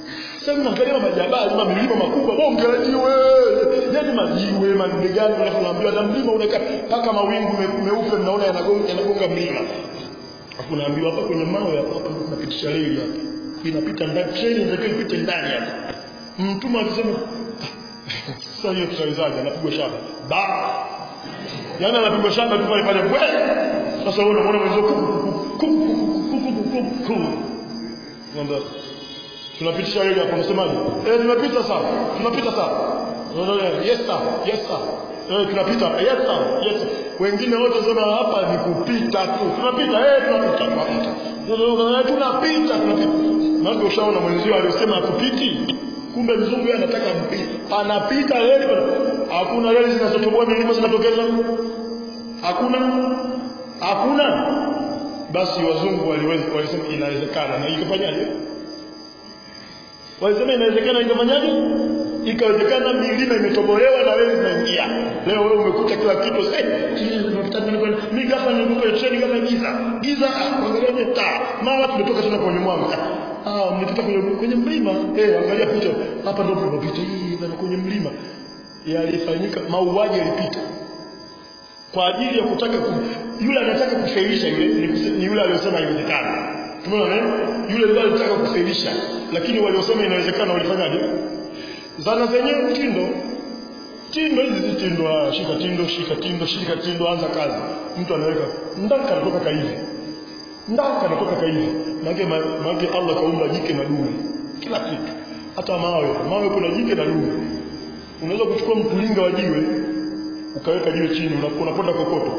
sasa mnaangalia majabali ma milima makubwa bonge la jiwe yani majiwe manne gani alafu naambiwa na mlima unakaa mpaka mawingu me- meupe mnaona yanagonga yanagonga mlima alafu naambiwa hapa kwenye mawe hapa hapa ndio tunapitisha reli hapa inapita ndani treni inatakiwa ipite ndani hapa mtume akisema "Ah, sasa hiyo tutawezaje anapigwa shaba ba yaani anapigwa shaba tu pale pale bwe sasa wewe unamuona mwenzio ku- ku- ku- ku- ku- ku- ku- ku- ku. Mwambia, tunapitisha reli hapa unasemaje eh tunapita sawa tunapita sawa yes sir yes sir eh tunapita yes sir yes sir wengine wote sema hapa ni kupita tu tunapita eh tunapita tunapita Eh, tunapita tunapita mambo ushaona mwenzio aliyosema hakupiti kumbe mzungu yeye anataka mpite panapita reli pana- hakuna reli zinazotoboa milima zinatokeza hakuna hakuna basi wazungu waliweza walisema inawezekana na ikafanyaje walisema inawezekana ikafanyaje ikawezekana milima imetobolewa na wewe zinaingia leo wewe umekuta kila kitu eh tunapita ndani kwenda mimi ghafla nilikuwa treni kama giza giza ah, angalia nye taa mara tumetoka tena kwenye mwanga ah mlipita kwenye kwenye mlima eh angalia picha hapa ndio tunapita hii bana kwenye mlima yalifanyika mauaji yalipita kwa ajili ya kutaka ku, yule anataka kufailisha yule ni, kuse- ni yule aliyosema haiwezekani tumeona eh? yule ndiye alitaka kufailisha lakini waliosema inawezekana walifanyaje zana zenyewe tindo tindo hizi zi tindo ah, shika tindo shika tindo shika tindo anza kazi mtu anaweka ndaka anatoka kaivi ndaka anatoka kaivi maana maana Allah kaumba jike na dume kila kitu hata mawe mawe kuna jike na dume unaweza kuchukua mtulinga wa jiwe ukaweka jiwe chini una- unaponda kokoto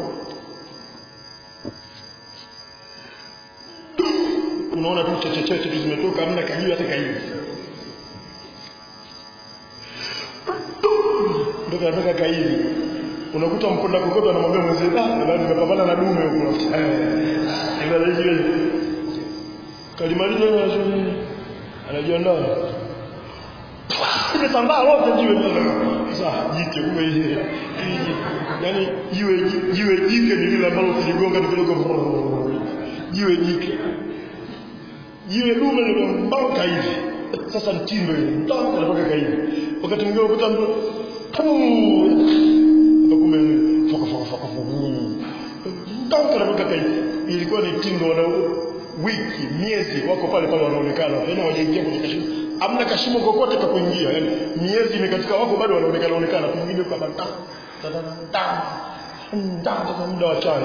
unaona tu chechecheche tu zimetoka hamna kajiwe hata kaivi ndio kanatoka kaivi unakuta mponda kokoto anamwambia mwenzie ah bado nimepambana na dume huko eh ndio jiwe kalimaliza na anajiandaa imesambaa lote jiwe sasa jike kumbe ile yani jiwe jiwe jike ni lile ambalo ukigonga tu kidogo jiwe jike jiwe dume ni mbauka hivi sasa mtindo ile mtaka anatoka hivi wakati mwingine ukuta mtu ndio kumbe foka foka foka mtaka anatoka hivi ilikuwa ni tindo wana wiki miezi wako pale pale wanaonekana tena wajaingia kwenye kashimo amna kashimo kokote ka kuingia yani miezi imekatika wako bado wanaonekana onekana pengine kwa bata nda muda wa chai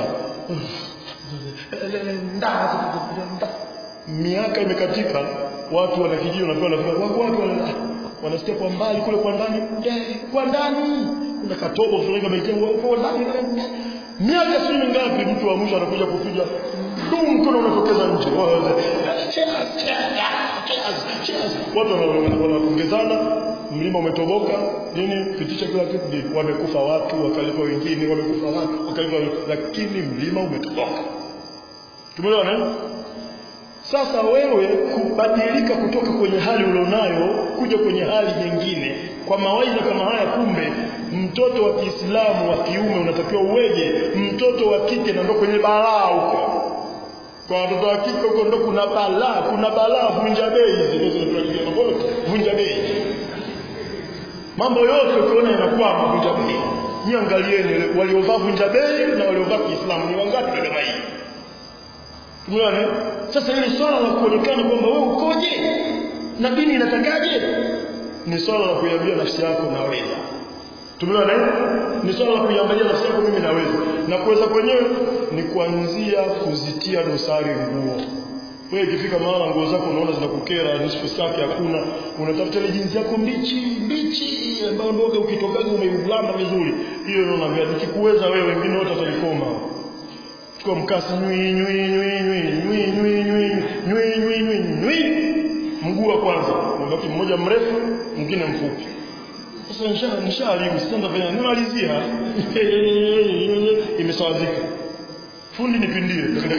miaka imekatika watu wanakijiji wanapewa na wako watu wana- wanasikia kwa mbali kule kwa ndani eh, kwa ndani kuna katobo fulani kamejengwa huko ndani miaka sio mingapi mtu wa mwisho anakuja kupiga dum mkono unatokeza nje Cheers, cheers, cheers. watu wana- wana- wanapongezana mlima umetoboka nini pitisha kila kitu ni wamekufa watu wakalipa wengine wamekufa watu wakalipa lakini mlima umetoboka tumeelewana eh? Sasa wewe kubadilika kutoka kwenye hali ulionayo kuja kwenye hali nyingine kwa mawaidha kama haya, kumbe mtoto wa Kiislamu wa kiume unatakiwa uweje, mtoto wa kike na ndo kwenye balaa huko. Kwa watoto wa kike huko ndo kuna balaa, kuna balaa, vunja bei hizi ndizo zinatuharibia mambo yote, vunja bei. Mambo yote ukiona yanakwama, vunja bei. Nyie angalieni waliovaa vunja bei na waliovaa Kiislamu ni wangapi katika hii? Umeona? eh? Sasa hili swala la kuonekana kwamba wewe ukoje na dini inatakaje ni swala la kuiambia nafsi yako naweza. Tumeona eh? Ni swala la kuiambia nafsi yako mimi naweza. Na kuweza kwenyewe ni kuanzia kuzitia dosari nguo. Wewe ikifika mahala nguo zako unaona zinakukera, nusu safi hakuna, unatafuta ile jinsi yako mbichi mbichi ambayo ndoga ukitokaga umeulamba vizuri. Hiyo ndio naambia nikikuweza wewe wengine wote watalikoma chukua mkasi nywi nywi nywi nywi nywi nywi nywi nywi nywi nywi nywi mguu wa kwanza mbaki mmoja mrefu mwingine mfupi sasa nisha nishaharibu sasa nitafanya nimalizia imesawazika fundi nipindie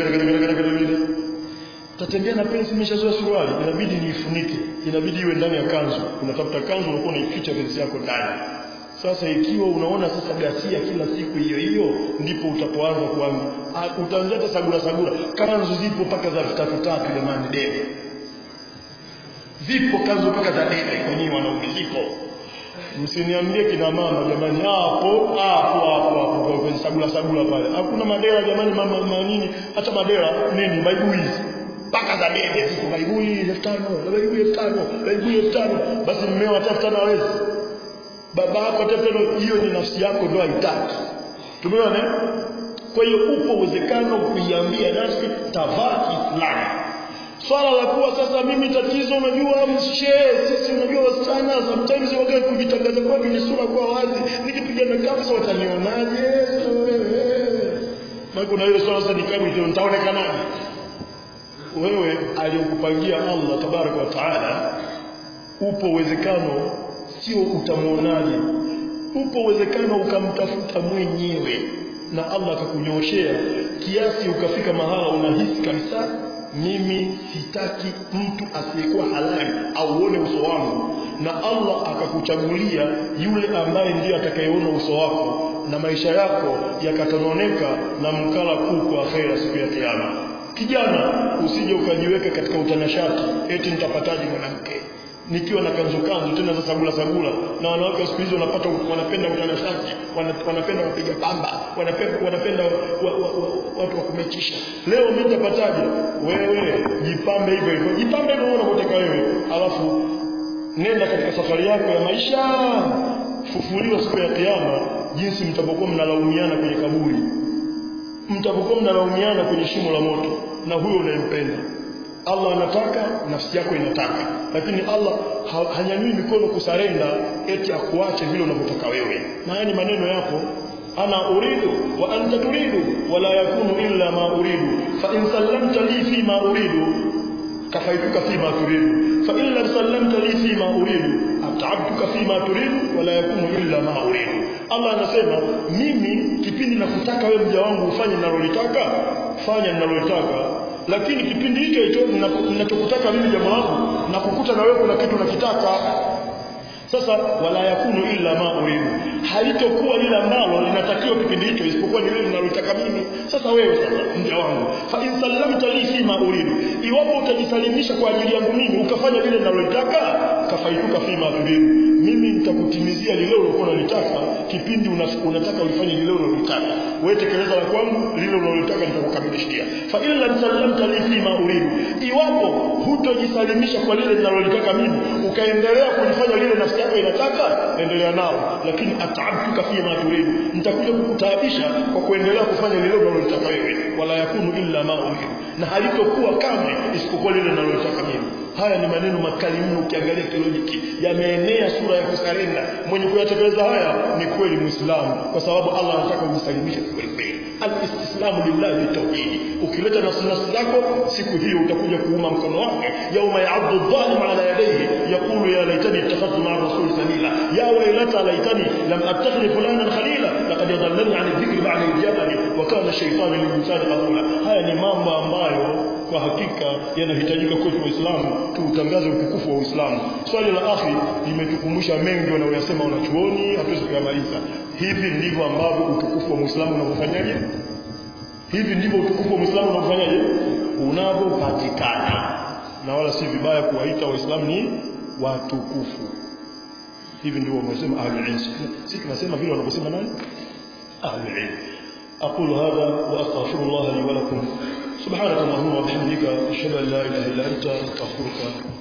tatembea na pensi imeshazoa suruali inabidi niifunike inabidi iwe ndani ya kanzu unatafuta kanzu unakuwa unaificha pensi yako ndani sasa ikiwa unaona sasa gasia kila siku hiyo hiyo ndipo utapoanza kuanza Ah, utaanzia hata sagura sagura kanzu zipo mpaka za elfu tatu tatu jamani debe zipo kanzu mpaka za dede kwenye wanaume zipo msiniambie kina mama jamani hapo hapo hapo hapo kwenye sagula sagula pale hakuna madera jamani mama manini hata madera nini baibui mpaka za dede ziko baibui elfu tano baibui elfu tano baibui elfu tano basi mmeo hata elfu tano hawezi baba yako hata elfu tano hiyo ni nafsi yako ndio haitaki tumeona kwa hiyo upo uwezekano kuiambia nafsi tavaa kiislamu swala la kuwa sasa mimi tatizo unajua mshe sisi unajua wasichana sometimes waga kujitangaza kwa ni sura kwa wazi nikipigana kabisa watanionaje na kuna ile swala sasa nikabu ndio nitaonekanaje wewe aliyokupangia Allah tabaraka wa taala upo uwezekano sio utamuonaje upo uwezekano ukamtafuta mwenyewe na Allah akakunyoshea kiasi ukafika mahala unahisi kabisa mimi sitaki mtu asiyekuwa halali auone uso wangu na Allah akakuchagulia yule ambaye ndiye atakayeona uso wako na maisha yako yakatononeka na mkala kuu kwa akhera siku ya kiyama kijana usije ukajiweka katika utanashati eti nitapataje mwanamke nikiwa na kanzu kanzu tena za sagula sagula na wanawake wa siku hizi wanapata wanapenda utanashati wanapenda wapiga pamba wanapenda wanapenda wa, wa, wa, watu wa kumechisha leo mimi nitapataje wewe jipambe hivyo hivyo jipambe hivyo unapotaka wewe alafu nenda katika safari yako ya maisha fufuliwa siku ya kiyama jinsi mtapokuwa mnalaumiana kwenye kaburi mtapokuwa mnalaumiana kwenye shimo la moto na huyo unayempenda Allah anataka nafsi yako inataka lakini Allah ha, hanyanyui mikono kusarenda eti akuache vile unavyotaka wewe na haya ni maneno yapo ana uridu wa anta turidu wala yakunu illa ma uridu fa in sallamta li fi ma uridu kafaituka fi ma turidu fa in lam sallamta li fi ma uridu at'abtuka fi ma turidu wala yakunu illa ma uridu Allah anasema mimi kipindi nakutaka wewe mja wangu ufanye ninalolitaka fanya ninalolitaka lakini kipindi hicho hicho ninachokutaka mimi jambo langu na kukuta na wewe kuna kitu nakitaka sasa wala yakunu illa ma uridu halitokuwa lile ambalo linatakiwa kipindi hicho isipokuwa ni lile ninalotaka mimi sasa wewe sasa mja wangu fa in sallamta li fi ma uridu iwapo utajisalimisha kwa ajili yangu mimi ukafanya lile ninalotaka kafaituka fi ma turidu mimi nitakutimizia lile ulilokuwa unalitaka kipindi unataka ulifanye lile unalotaka wewe tekeleza la kwangu lile unalotaka nitakukamilishia fa in lam sallamta li fi ma uridu iwapo hutojisalimisha kwa lile ninalolitaka mimi ukaendelea kulifanya lile nafsi yako inataka endelea nao lakini ataabtuka fi ma turidu nitakuja kukutaabisha kwa kuendelea kufanya lile unalotaka wewe wala yakunu illa ma uridu na halitokuwa kamwe isipokuwa lile ninalotaka mimi haya ni maneno makali mno ukiangalia kilojiki yameenea sura ya kusarenda mwenye kuyatekeleza haya ni kweli muislamu kwa sababu Allah anataka ujisalimishe kweli kweli alistislamu lillahi bitawhid ukileta nafsi nafsi zako siku hiyo utakuja kuuma mkono wake yauma ya'addu dhalim ala yadayhi yaqulu ya laitani ittakhadtu ma'a rasul sabila ya waylata laitani lam attakhidh fulanan khalila laqad yadallani 'an dhikri ba'da ijabani wa kana shaytanu lil-insani qadula haya ni mambo ambayo kwa hakika yanahitajika kwetu waislamu tuutangaze utukufu wa Uislamu. Swali la akhi limetukumbusha mengi wanaoyasema wanachuoni, hatuwezi kuyamaliza. Hivi ndivyo ambavyo utukufu wa Muislamu unavyofanyaje? Hivi ndivyo utukufu wa Muislamu unavyofanyaje? Unavyopatikana. Na wala si vibaya kuwaita Waislamu ni watukufu. Hivi ndivyo wamesema ahlul ilm. Sisi tunasema vile wanavyosema nani? Ahlul ilm. أقول هذا وأستغفر الله لي ولكم سبحانك اللهم وبحمدك أشهد أن لا إله إلا أنت أستغفرك